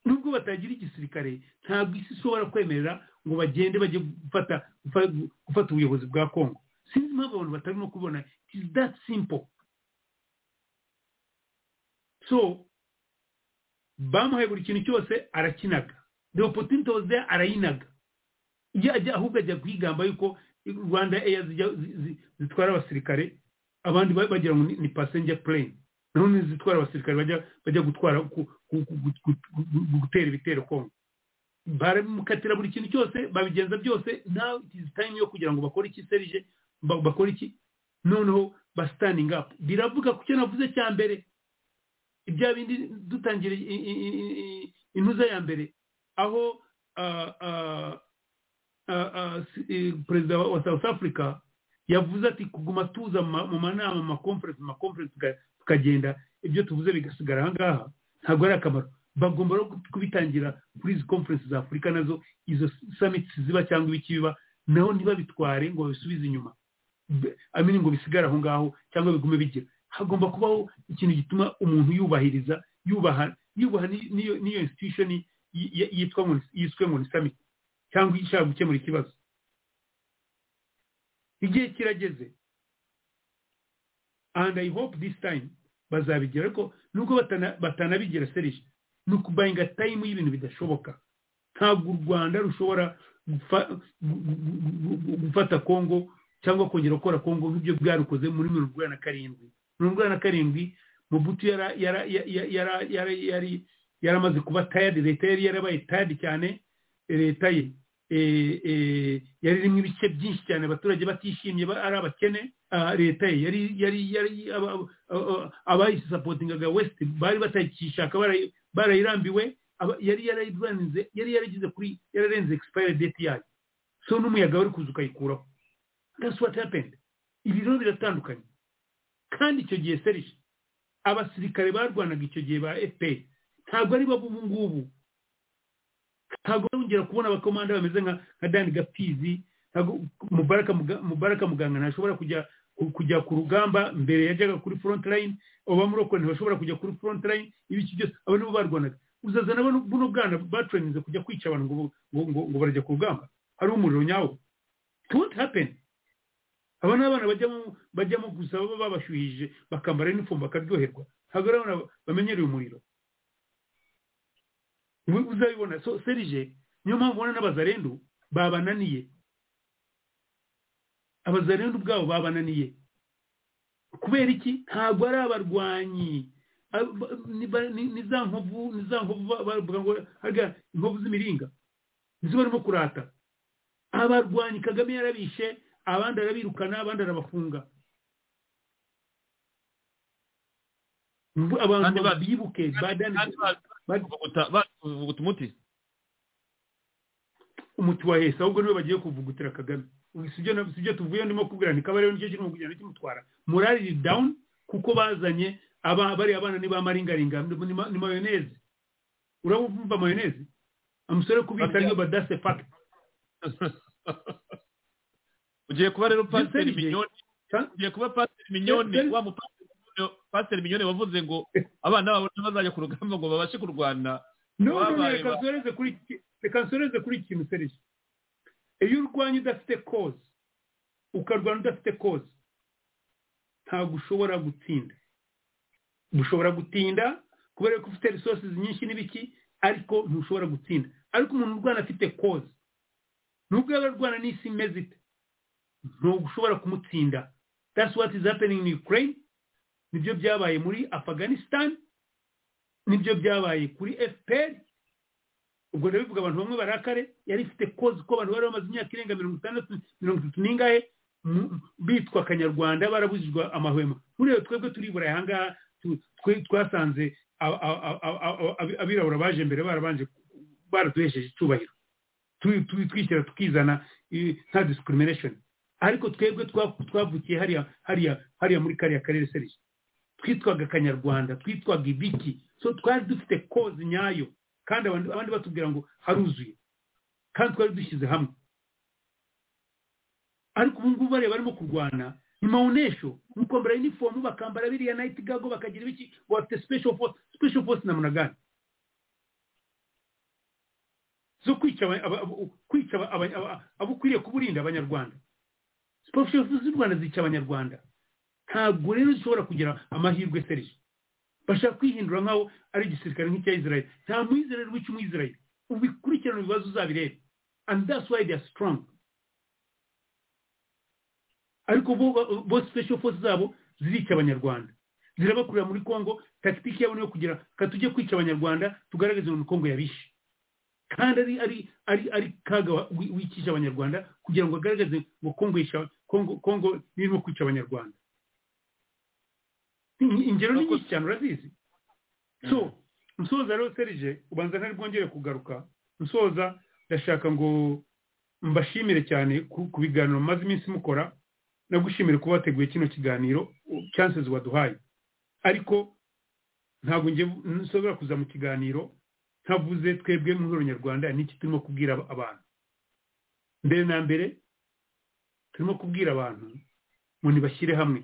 nubwo batagira igisirikare ntabwo isi ishobora kwemerera ngo bagende bajye gufata gufa- gufata ubuyobozi bwa kongo sinzi impamvu abantu batarimo kubona it is that simple so bamuhaye buri kintu cyose arakinaga the opportunity was there arayinaga iyo ajya ahubwo ajya kwigamba yuko rwanda eya zijya zi- zi- zitwara abasirikare abandi ba- bagira ngo ni- ni passenger plane none zitwara abasirikare bajya bajya gutwara ku- ku- ku- gu- gu- gu- gu- gutera ibitero kongo baramukatira buri kintu cyose babigenza byose now it is time yo kugira ngo bakore iki serije ba- bakore iki noneho ba standing up biravuga ku cyo navuze cya mbere ibya bindi dutangira i- i- i- i- i- intuza ya mbere aho ah, ah, ah, ah, si- eh, perezida wa wa south africa yavuze ati kuguma tuza mu ma- mu manama mu makonferensi mu makonferensi tuka- tukagenda ibyo tuvuze bigasigara aha ngaha ntabwo ari akamaro bagomba no kubitangira kuri izi konferensi za afurika nazo izo summits ziba cyangwa ibiki biba naho ntibabitware ngo babisubize inyuma Be- amini ngo bisigare aho ngaho cyangwa bigume bigira hagomba kubaho ikintu gituma umuntu yubahiriza yubaha yubaha ni- n'iyo n'iyo institution yi- yi- yitwa ngo ni- yiswe ngo ni summit cyangwa ishaka gukemura ikibazo igihe kirageze and i hope this time bazabigira ariko nubwo batana- batanabigira serije ni ukubayinga tayimu y'ibintu bidashoboka ntabwo u rwanda rushobora gufa- gu- gu- gu- gu- gufata kongo cyangwa kongera gukora kongo nk'ibyo bwarukoze muri mirongo urwanda na karindwi mirongo urwanda na karindwi mubutu yara- yara- ya- ya- yara- yara- yari yaramaze kuba tayadi leta yari yarabaye tayadi cyane leta ye eh, eh, yari irimo ibice byinshi cyane abaturage batishimye ba- ari abakene Ah, leta ye yari yari yari aba- aba- abayisisapotingaga west bari batayikishaka barayi- barayirambiwe aba- yari yarayirwanize yari yarageze kuri yararenze expire date yayo so n'umuyaga wari kuza ukayikuraho that's what happened ibi rero biratandukanye kandi icyo gihe serije abasirikare barwanaga icyo gihe ba fpr ntabwo ari bo ubu ngubu ntabwo wongera kubona abakomanda bameze nka nka dani gapizi ntabwo mubaraka Muga- mubaraka muganga ntashobora kujya ku- kujya ku rugamba mbere yajyaga kuri front line abamuroko ntibashobora kujya kuri front line ibiki byose abo nibo barwanaga uzaza nabo buno bwana batraininze kujya kwica abantu ngo ngo ngo, ngo barajya ku rugamba hari umuriro nyawo it won't happen aba ni abana bajyamo bajyamo gusa baba babashyuhije bakambara inifomu bakaryoherwa ntabwo ari abana bamenyereye umuriro Ubu- uzabibona so serije niyo mpamvu ubona n'abazarendu babananiye abazarendu ubwabo babananiye kubera iki ntabwo ari abarwanyi Abo- ba- ni ba- ni- ni za nkovu ni za nkovu ba- bavuga ngo harya inkovu z'imiringa nizo barimo kurata abarwanyi kagame yarabishe abandi arabirukana abandi arabafunga abantu bibuke bavuguta umuti umuti wa hesa ahubwo niwe bagiye kuvugutira kagame Ubu si byo na- si byo tuvuye ndimo kubwira ni kabariro nicyo kirimo kugenda kimutwara morali iri down kuko bazanye aba bariya abana ni ba maringaringa ni ma- ni mayoneze urabumva mayoneze umusore wo kubita ariyo badase fagiti ugiye kuba rero pasiteri mignone ugiye kuba pasiteri mignone wa mupasiteri mignone- pasiteri mignone wavuze ngo abana babo bazajya ku rugamba ngo babashe kurwana no no, no Wabaye reka ba- nsoreze kuri iki- reka nsoreze kuri iki kintu serije iyo urwanya udafite koze ukarwana udafite koze ntabwo ushobora gutsinda ushobora gutinda kubera ko ufite resources nyinshi n'ibiki ariko ntushobora gutsinda ariko umuntu urwana afite koze nubwo yaba arwana n'isi imeze ite ntabwo ushobora kumutsinda that's what is happening in ukraine nibyo byabaye muri afghanistan nibyo byabaye kuri fpr ubwo ndabivuga abantu bamwe barakare yari ifite kozi ko abantu bari bamaze imyaka irenga mirongo itandatu mirongo itatu n'ingahe mu- bitwa akanyarwanda barabujijwe amahwemo buriya twebwe turibura aha ngaha tu- twe- twasanze a- a- a- a- a- abi- abirabura baje mbere barabanje baratuhesheje icyubahiro Tu- tu- twishyira tukizana i- nta discrimination ariko twebwe twa- twavukiye hariya hariya hariya muri kariya karere serije twitwaga akanyarwanda twitwaga ibiki so twari dufite kozi nyayo kandi abandi abandi batubwira ngo haruzuye kandi twari dushyize hamwe ariko ubu ngubu bariya barimo kurwana ni mawunesho ni ukwambara inifomu bakambara biriya nayiti gago bakagira ibiki ngo bafite special force special force na munagani zo kwica aba- aba- aba- kwica aba- aba- aba- abo ukwiriye kuburinda abanyarwanda special force z'u rwanda zica abanyarwanda ntabwo rero zishobora kugira amahirwe serije bashaka kwihindura nk'aho ari igisirikare nk'icya israel nta muyizerere wica umuyizerere ubikurikirana ibibazo uzabirebe and that's why they are strong ariko bo bo special force zabo zirica abanyarwanda zirabakurira muri congo tactique yabo niyo kugira ka tujye kwica abanyarwanda tugaragaze ngo ni congo yabishe kandi ari ari ari ari kaga wa- wi- wikije abanyarwanda kugira ngo agaragaze ngo congo yisha- Congo- congo irimo kwica abanyarwanda In- ingero ni nyinshi cyane urazizi so nsoza rero serije ubanza ntari bwongere kugaruka nsoza ndashaka ngo mbashimire cyane ku ku biganiro mumaze iminsi mukora nagushimire kuba wateguye kino kiganiro u- chances waduhaye ariko ntabwo njye nshobora kuza mu kiganiro ntavuze twebwe mu ihuriro nyarwanda n'iki turimo kubwira ab- abantu mbere na mbere turimo kubwira abantu ngo nibashyire hamwe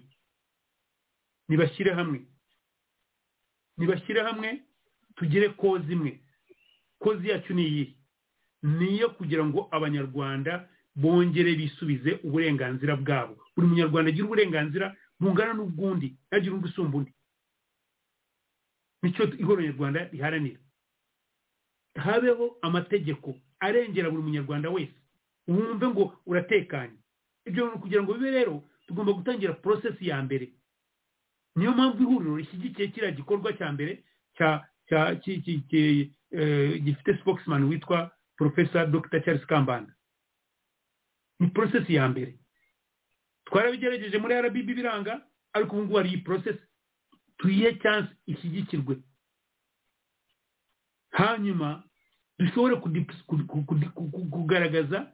nibashyire hamwe nibashyire hamwe tugere kozi imwe kozi yacu ni iyi ni iyo kugira ngo abanyarwanda bongere bisubize uburenganzira bwabo buri munyarwanda agira uburenganzira bungana n'ubw'undi ntagire undi usumba undi nicyo ihuriro nyarwanda riharanira habeho amategeko arengera buri munyarwanda wese wumve ngo uratekanye ibyo bintu kugira ngo bibe rero tugomba gutangira porosesi ya mbere niyo mpamvu ihuriro rishyigikiye kiriya gikorwa cya mbere cya cya ki- ki- ki- eh, gifite spokesman witwa profesa dr charles kambanda ni porosesi ya mbere twarabigerageje muri rbb biranga ariko ubu ngubu hari iyi porosesi tuyihe cyansi ishyigikirwe hanyuma dushobore kudip- ku- ku- ku- ku- ku- kugaragaza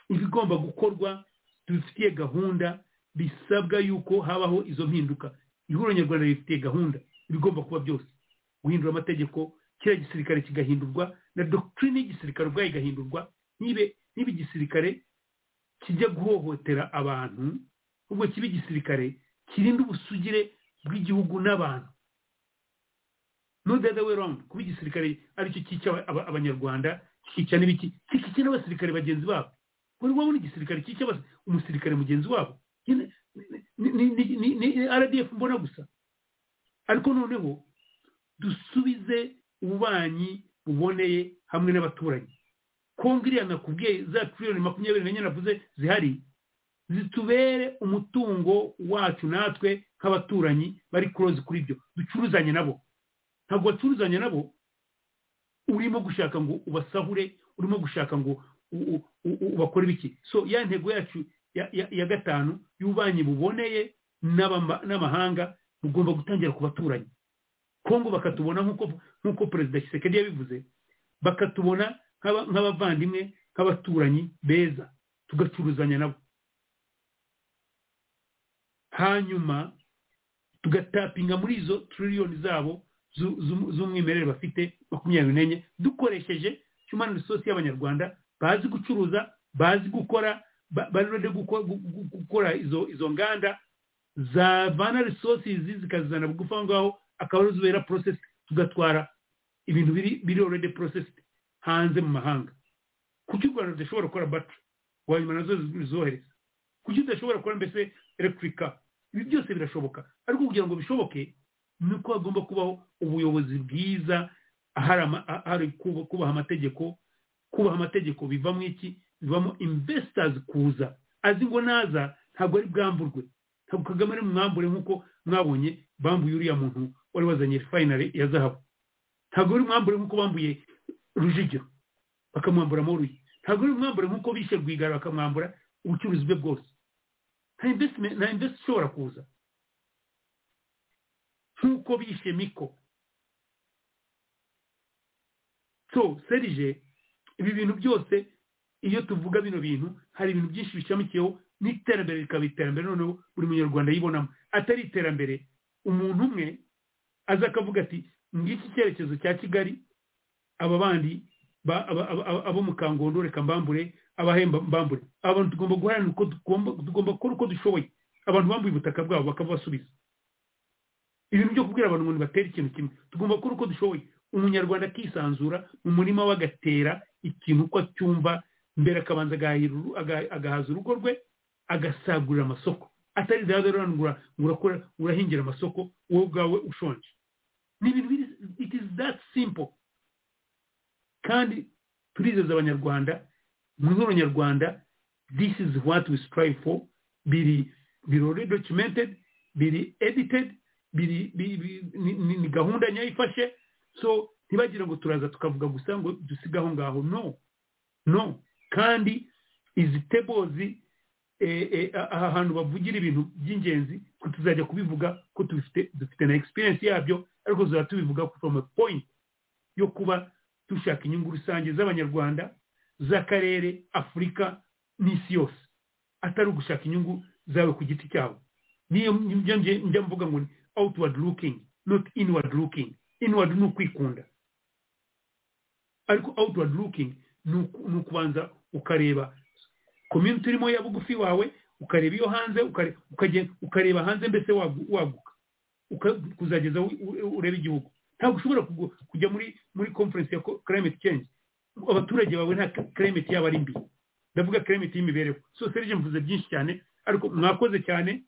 ibigomba gukorwa dufitiye gahunda bisabwa yuko habaho izo mpinduka ihuriro nyarwanda rifitiye gahunda ibigomba kuba byose guhindura amategeko kiriya gisirikare kigahindurwa na dokitirine y'igisirikare ubwayo igahindurwa ntibe ntibe igisirikare kijya guhohotera abantu ahubwo kibe igisirikare kirinda ubusugire bw'igihugu n'abantu no the other way round kuba igisirikare aricyo cyica aba- abanyarwanda kikica n'ibiki kikica n'abasirikare bagenzi babo wari wabona igisirikare cyica abas- umusirikare mugenzi wabo Nyine- ni- ni- ni- ni- ni ni rdf mbona gusa ariko noneho dusubize ububanyi buboneye hamwe n'abaturanyi kongo iriya nakubwiye za tiriyoni makumyabiri n'enye navuze zihari zitubere umutungo wacu natwe nk'abaturanyi bari kurozi kuri byo ducuruzanye nabo ntabwo wacuruzanye nabo urimo gushaka ngo ubasahure urimo gushaka ngo u- u- u- u- ubakore ibiki so ya ntego yacu ya- ya- ya gatanu y'ububanyi buboneye n'abama- n'amahanga bugomba gutangira ku baturanyi kongo bakatubona nk'uko nk'uko perezida kisekedi yabivuze bakatubona nk'aba- nk'abavandimwe nk'abaturanyi beza tugacuruzanya nabo hanyuma tugatapinga muri izo triliyoni zabo zu- zu- z'umwimerere bafite makumyabiri n'enye dukoresheje human resource y'abanyarwanda bazi gucuruza bazi gukora ba- banarode guko- gu- gu- gukora izo izo nganda zavana resources zikazizana bugufi aho ngaho akaba arizo zibera process tugatwara ibintu biri biri already processed hanze mu mahanga kuki u rwanda rudashobora gukora battery wanyuma nazo zizohereza kuki udashobora gukora mbese electrica ibi byose birashoboka ariko kugira ngo bishoboke ni uko hagomba kubaho ubuyobozi bwiza hari ama- ha- hari kuba- kubaha amategeko kubaha amategeko bivamo iki bivamo investors kuza azi ngo naza ntabwo ari bwamburwe ntabwo kagame ari mwambure nk'uko mwabonye bambuye uriya muntu wari wazanye finale ya zahabu ntabwo ari mwambure nk'uko bambuye rujugiro bakamwambura amoruye ntabwo ari mwambure nk'uko bishe rwigara bakamwambura ubucuruzi bwe bwose nta investment nta invest ishobora kuza nk'uko bishe miko so serije ibi bintu byose iyo tuvuga bino bintu hari ibintu byinshi bishamikiyeho n'iterambere rikaba iterambere noneho buri munyarwanda yibonamo atari iterambere umuntu umwe aza akavuga ati ngiki icyerekezo cya kigali aba bandi ba- aba- aba- aba- abo mu kangondo reka mbambure abahemba mbambure abantu tugomba guharanira uko tugomba tugomba gukora uko dushoboye abantu bambuye ubutaka bwabo bakabasubiza ibintu byo kubwira abantu ngo nibatere ikintu kimwe tugomba gukora uko dushoboye umunyarwanda akisanzura mu murima we agatera ikintu uko acyumva mbere akabanza agahahira uru- aga- agahaza urugo rwe agasagurira amasoko atari za rero ngo ura- ngo urakora urahingira amasoko wowe ubwawe ushonje ni ibintu biri it is that simple kandi turizeza abanyarwanda mwihoro nyarwanda this is what we strive for biri biri already documented biri edited biri biri- biri- ni, ni, ni gahunda nyayo ifashe so ntibagira ngo turaza tukavuga gusa ngo dusige aho ngaho no no kandi izi tables eh, eh, aha hantu bavugira ibintu by'ingenzi ko tuzajya kubivuga ko tubifite dufite na experience yabyo ariko tuzajya tubivuga from a point yo kuba dushaka inyungu rusange z'abanyarwanda z'akarere afurika n'isi yose atari ugushaka inyungu zawe ku giti cyawe niyo njya njya- njya mvuga ngo ni outward looking not inward looking inward ni ukwikunda ariko outward looking ni uku- ni ukubanza ukareba community urimo ya bugufi wawe ukareba iyo hanze ukare- ukagenda- ukareba hanze mbese wagu- waguka uka- kuzageza u- u- urebe igihugu ntabwo ushobora kugu- kujya muri muri conference ya co- climate change abaturage bawe nta ca- climate yaba ari mbi ndavuga climate y'imibereho so serge mvuze byinshi cyane ariko mwakoze cyane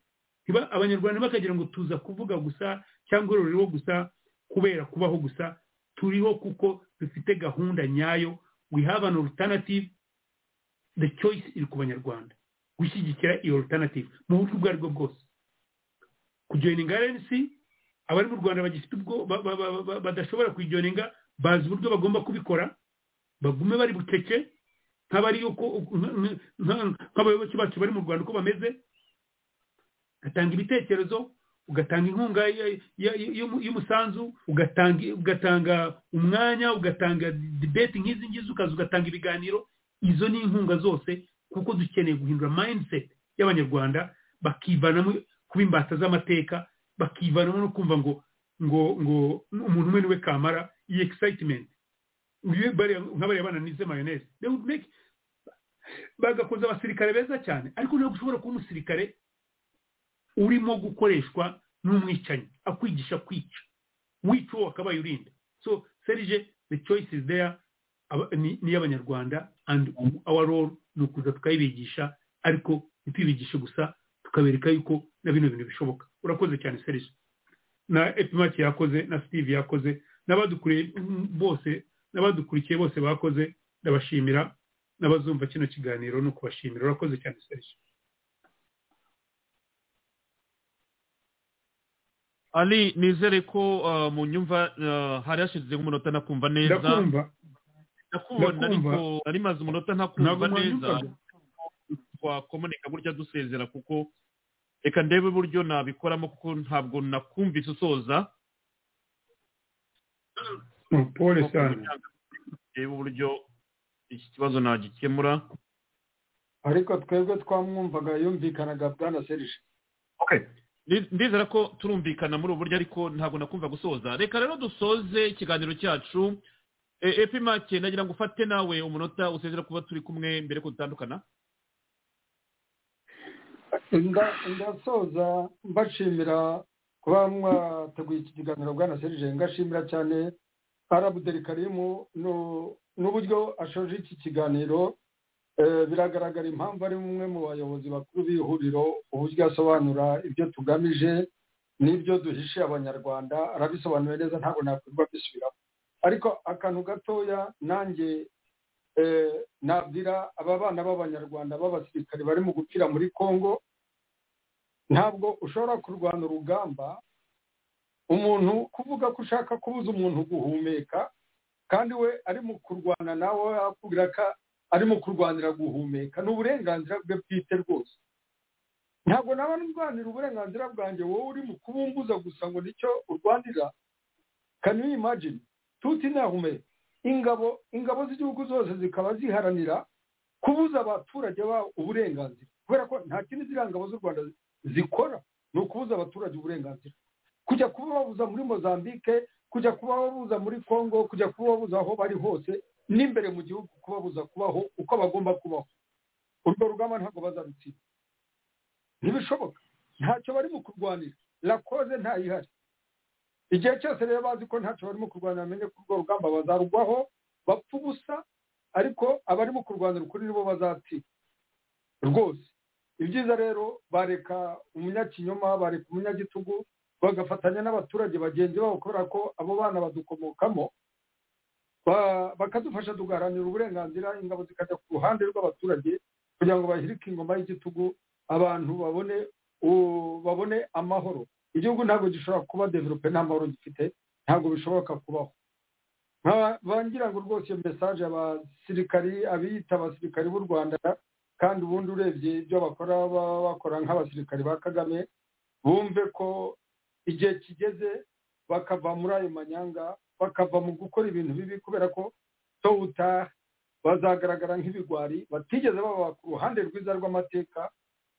ntiba- abanyarwanda bakagira ngo tuza kuvuga gusa cyangwa ruriho gusa kubera kubaho gusa turiho kuko dufite gahunda nyayo we have an alternative the choice iri ku banyarwanda gushyigikira iyo alternative mu buryo ubwo aribwo bwose kujoyininga rnc abari mu rwanda bagifite ubwo ba- ba- ba- ba- badashobora kuyijoyininga bazi uburyo bagomba kubikora bagume bari bucece nk'abari uko nk- nk- nk- nk'abayoboke bacu bari mu rwanda uko bameze ugatanga ibitekerezo ugatanga inkunga ya- ya- y'umu- y'umusanzu ugatanga ugatanga umwanya ugatanga debate nk'izi ngizi ukaza ugatanga ibiganiro izo ni inkunga zose kuko dukeneye guhindura mindset y'abanyarwanda bakivanamo kuba imbata z'amateka bakivanamo no kumva ngo ngo ngo umuntu umwe niwe kamara iyi excitement Uyu bariya- nk'abariya bana nize mayoneze they would make bagakoza abasirikare beza cyane ariko ntabwo ushobora kuba umusirikare urimo gukoreshwa n'umwicanyi akwigisha kwica wica uwo akabaye urinda so serije the choice is there Aba- ni ni iy'abanyarwanda and our role ni ukuza tukayibigisha ariko ntituyibigishe gusa tukabereka yuko na bino bintu bishoboka urakoze cyane serije na epimaki yakoze na steve yakoze n'abadukuriye mm, bose n'abadukurikiye bose bakoze ndabashimira n'abazumva kino kiganiro ni ukubashimira urakoze cyane serije ali nizere ko uh, mu nyumva uh, hari hashize nk'umunota nakumva neza ndakumva ndakubona ndakumva. ariko nari maze umunota Ntabwo ntakumva neza mwanyumvaga? twakomunika burya dusezera kuko reka ndebe uburyo nabikoramo kuko ntabwo nakumvise usoza paul sani ndebe uburyo iki kibazo nagikemura ariko twebwe twamwumvaga yumvikanaga bwana serije Ndi- ndizera ko turumvikana muri ubu buryo ariko ntabwo nakumva gusoza reka rero dusoze ikiganiro cyacu E- epi make nagira ngo ufate nawe umunota usezera kuba turi kumwe mbere ko dutandukana Nda- ndasoza mbashimira kuba mwateguye iki kiganiro bwana serije ngashimira cyane arabuderi karimu nu- n'uburyo ashoje iki kiganiro Eh, biragaragara impamvu ari umwe mu bayobozi bakuru b'ihuriro uburyo asobanura ibyo tugamije n'ibyo duhishiye abanyarwanda arabisobanuye neza ntabwo nakwirwa bisubiramo ariko akantu gatoya nanjye eh, nabwira aba bana b'abanyarwanda b'abasirikare bari mu gupfira muri congo ntabwo ushobora kurwana urugamba umuntu kuvuga ko ushaka kubuza umuntu guhumeka kandi we ari mu kurwana nawe yakubwira ko ari mu kurwanira guhumeka ni uburenganzira bwe bwite rwose ntabwo naba ndwanira uburenganzira bwanjye wowe uri mu kubumbuza gusa ngo nicyo urwanira can you imagine tutinahume ingabo ingabo z'igihugu zose zikaba ziharanira kubuza abaturage babo uburenganzira kubera ko nta kindi ziriya ngabo z'u rwanda zikora ni ukubuza abaturage uburenganzira kujya kubabuza muri mozambique kujya kubabuza muri congo kujya kubabuza aho bari hose n'imbere mu gihugu kubabuza kubaho uko bagomba kubaho urwo rugamba ntabwo bazarutsinda ntibishoboka ntacyo bari mu kurwanira lakoze ntayihari igihe cyose rero bazi ko ntacyo barimo kurwanira bamenye ko urwo rugamba bazarugwaho bapfa ubusa ariko abarimo kurwanira ukuri nibo bazatsinda rwose ibyiza rero bareka umunyakinyoma bareka umunyagitugu bagafatanya n'abaturage bagenzi babo kubera ko abo bana badukomokamo ba- bakadufasha tugaharanira uburenganzira ingabo zikajya ku ruhande rw'abaturage kugira ngo bahirike ingoma y'igitugu abantu babone u- babone amahoro igihugu ntabwo gishobora kuba develope nta mahoro gifite ntabwo bishoboka kubaho Nka- bangira ngo rwose iyo mesaje abasirikari abiyita abasirikari b'u rwanda kandi ubundi urebye ibyo bakora baba bakora nk'abasirikari ba kagame bumve ko igihe kigeze bakava muri ayo manyanga bakava mu gukora ibintu bibi kubera ko tôt ou tard bazagaragara nk'ibigwari batigeze baba ku ruhande rwiza rw'amateka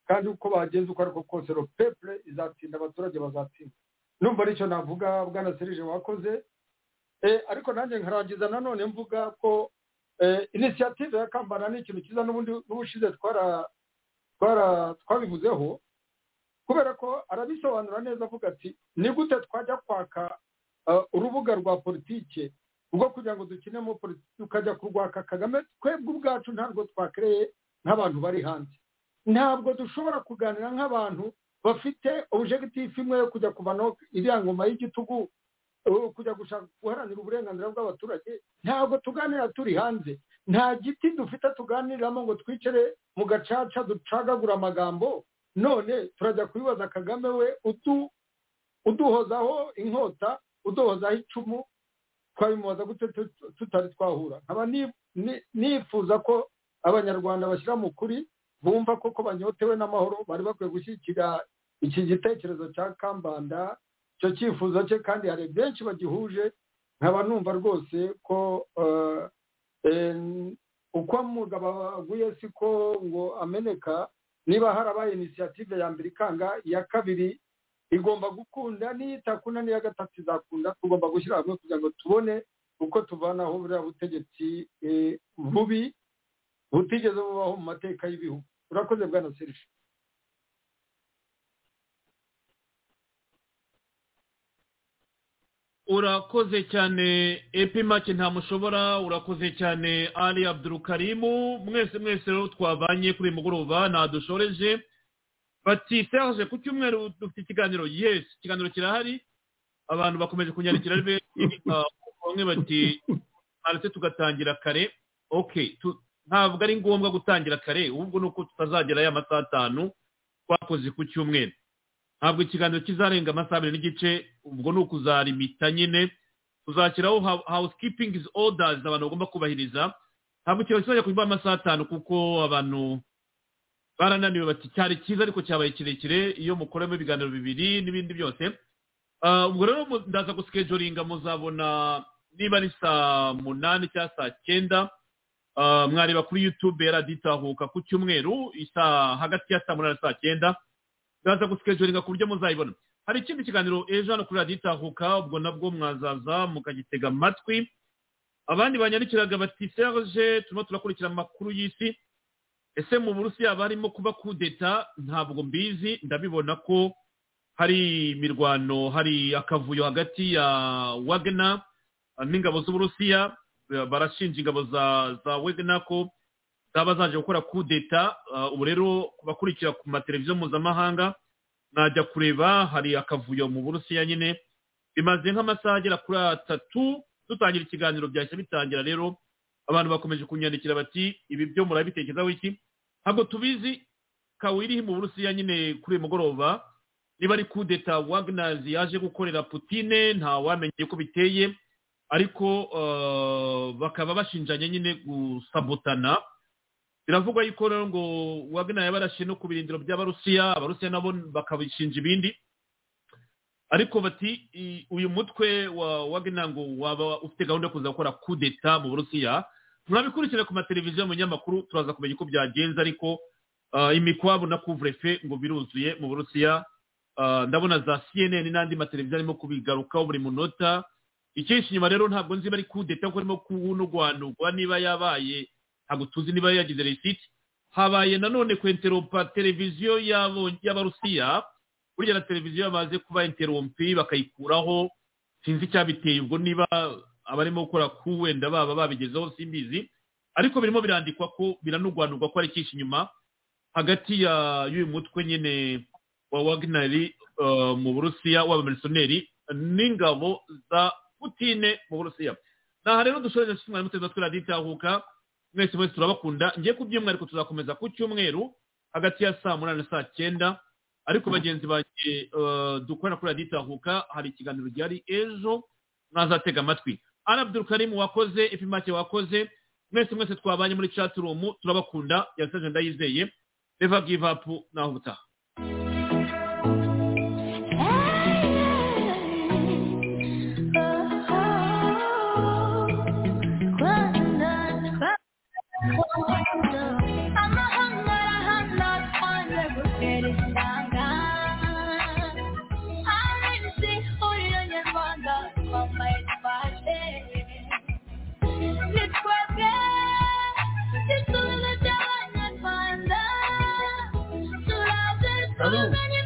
kandi uko bagenza uko ariko kose le peuple izatinda abaturage bazatsinda numva aricyo navuga bwana serije wakoze Eh, ariko nanjye nkarangiza nanone mvuga ko eh, initiative ya kambana ni ikintu cyiza n'ubundi n'ubushize twara twara twabivuzeho kubera ko arabisobanura neza avuga ati ni gute twajya kwaka eh, urubuga rwa politike ubwo kugira ngo dukinemo politiki tukajya kurwaka kagame twebwe ubwacu ntabwo twakereye nk'abantu bari hanze ntabwo dushobora kuganira nk'abantu bafite objectif imwe yo kujya kuvanaho iriya ngoma y'igitugu uh, kujya gushaka guharanira uburenganzira bw'abaturage ntabwo tuganira turi hanze nta giti dufite tuganiriramo ngo twicare mu gacaca ducagagura amagambo none turajya kubibaza kagame we utu uduhozaho inkota uduhozaho icumu twabimubaza gute tut- tutari twahura nkaba ni- ni- nifuza ko abanyarwanda bashyira mu kuri bumva koko banyotewe n'amahoro bari bakwiye gushyigikira iki gitekerezo cya kambanda icyo cyifuzo cye kandi hari benshi bagihuje nkaba numva rwose ko eh, eh, uko mugabo aguye siko ngo ameneka niba harabaye inisiyative ya mbere ikanga iya kabiri igomba gukunda n'iyitakunda n'iya gatatu izakunda tugomba gushyira hamwe kugira ngo tubone uko tuvanaho buriya butegetsi eh, bubi butigeze bubaho mu mateka y'ibihugu urakoze bwana serije urakoze cyane epi make ntamushobora urakoze cyane ali abdurukarimu mwese mwese rero twabanye kuri uyu mugoroba ntadushoreje bati serge ku cyumweru dufite ikiganiro yes ikiganiro kirahari abantu bakomeje kunyandikira ari benshi Ah, bamwe bati aretse tugatangira kare ok tu- ntabwo ari ngombwa gutangira kare ahubwo ni uko tutazagera ya masaha atanu twakoze ku cyumweru ntabwo ikiganiro kizarenga amasaha abiri n'igice ubwo ni ukuzarimita nyine tuzashyiraho ha- housekeeping is orders abantu bagomba kubahiriza ntabwo ikiganiro kizajya kuba amasaha atanu kuko abantu barananiwe bati cyari cyiza ariko cyabaye kirekire iyo mukoramo ibiganiro bibiri n'ibindi byose Ah, ubwo rero mu- ndaza gusikejoringa muzabona niba ari saa munani cyangwa saa cyenda Ah, mwareba kuri youtube yaraditahuka ku cyumweru isaa hagati ya saa munani na saa cyenda ndaza gusikejoringa ku buryo muzayibona hari ikindi kiganiro ejo hano kuri radiyo itahuka ubwo nabwo mwazaza mukagitega amatwi abandi banyarukiraga bati serge turimo turakurikira amakuru y'isi ese mu burusiya haba harimo kuba kudeta ntabwo mbizi ndabibona ko hari imirwano hari akavuyo hagati ya wagner n'ingabo z'uburusiya eh, barashinja ingabo za za wagner ko zaba zaje gukora kudeta ubu rero kubakurikira ku mateleviziyo mpuzamahanga najya kureba hari akavuyo mu burusiya nyine bimaze nk'amasaha agera kuri atatu dutangira ikiganiro byahise bitangira rero abantu bakomeje kunyandikira bati ibi byo murabitekerezaho iki ntabwo tubizi kawirihi mu burusiya nyine kuri uyu mugoroba niba ari kudeta wagnazi yaje gukorera putine nta wamenye ko biteye ariko eh, bakaba bashinjanye nyine gusabotana biravugwa yuko rero ngo wagner yabarashe no ku birindiro by'abarusiya abarusiya nabo bakabishinja ibindi ariko bati i- uyu mutwe wa wagner ngo waba ufite gahunda yo kuza gukora kudeta mu burusiya mwabikurikira ku mateleviziyo mu nyamakuru turaza kumenya uko byagenze ariko ah, imikwabu na couvre-feu ngo biruzuye mu burusiya Ah, ndabona za cnn n'andi mateleviziyo arimo kubigarukaho buri munota icyinshi inyuma rero ntabwo nzi bari kudeta kuko arimo kunugwanugwa niba yabaye ntabwo tuzi niba yagize resiti habaye nanone ku enteropa televiziyo y'abo- y'abarusiya burya na televiziyo bamaze kuba interompi bakayikuraho sinzi icyabiteye ubwo niba abarimo gukora ku wenda baba babigezeho simbizi ariko birimo birandikwa ko biranugwanurwa ko ari icyinshi inyuma hagati ya y'uyu mutwe nyine wa wagneri eh, mu burusiya w'abamerisoneri n'ingabo za putine mu burusiya aha rero dushobora gushimira mutwe twe raditahuka mwese mwese turabakunda ngiye ku byumweru ariko tuzakomeza ku cyumweru hagati ya saa munani na saa cyenda ariko bagenzi banjye eh, dukorera kuri raditahuka hari ikiganiro gihari ejo mwazatega amatwi arabdul karim wakoze epimake wakoze mwese mwese twabanye muri chaturumu turabakunda yasaje ndayizeye never give up naho ubutaha Nitwebwe, tituzajya abanyarwanda, turaze tuzanye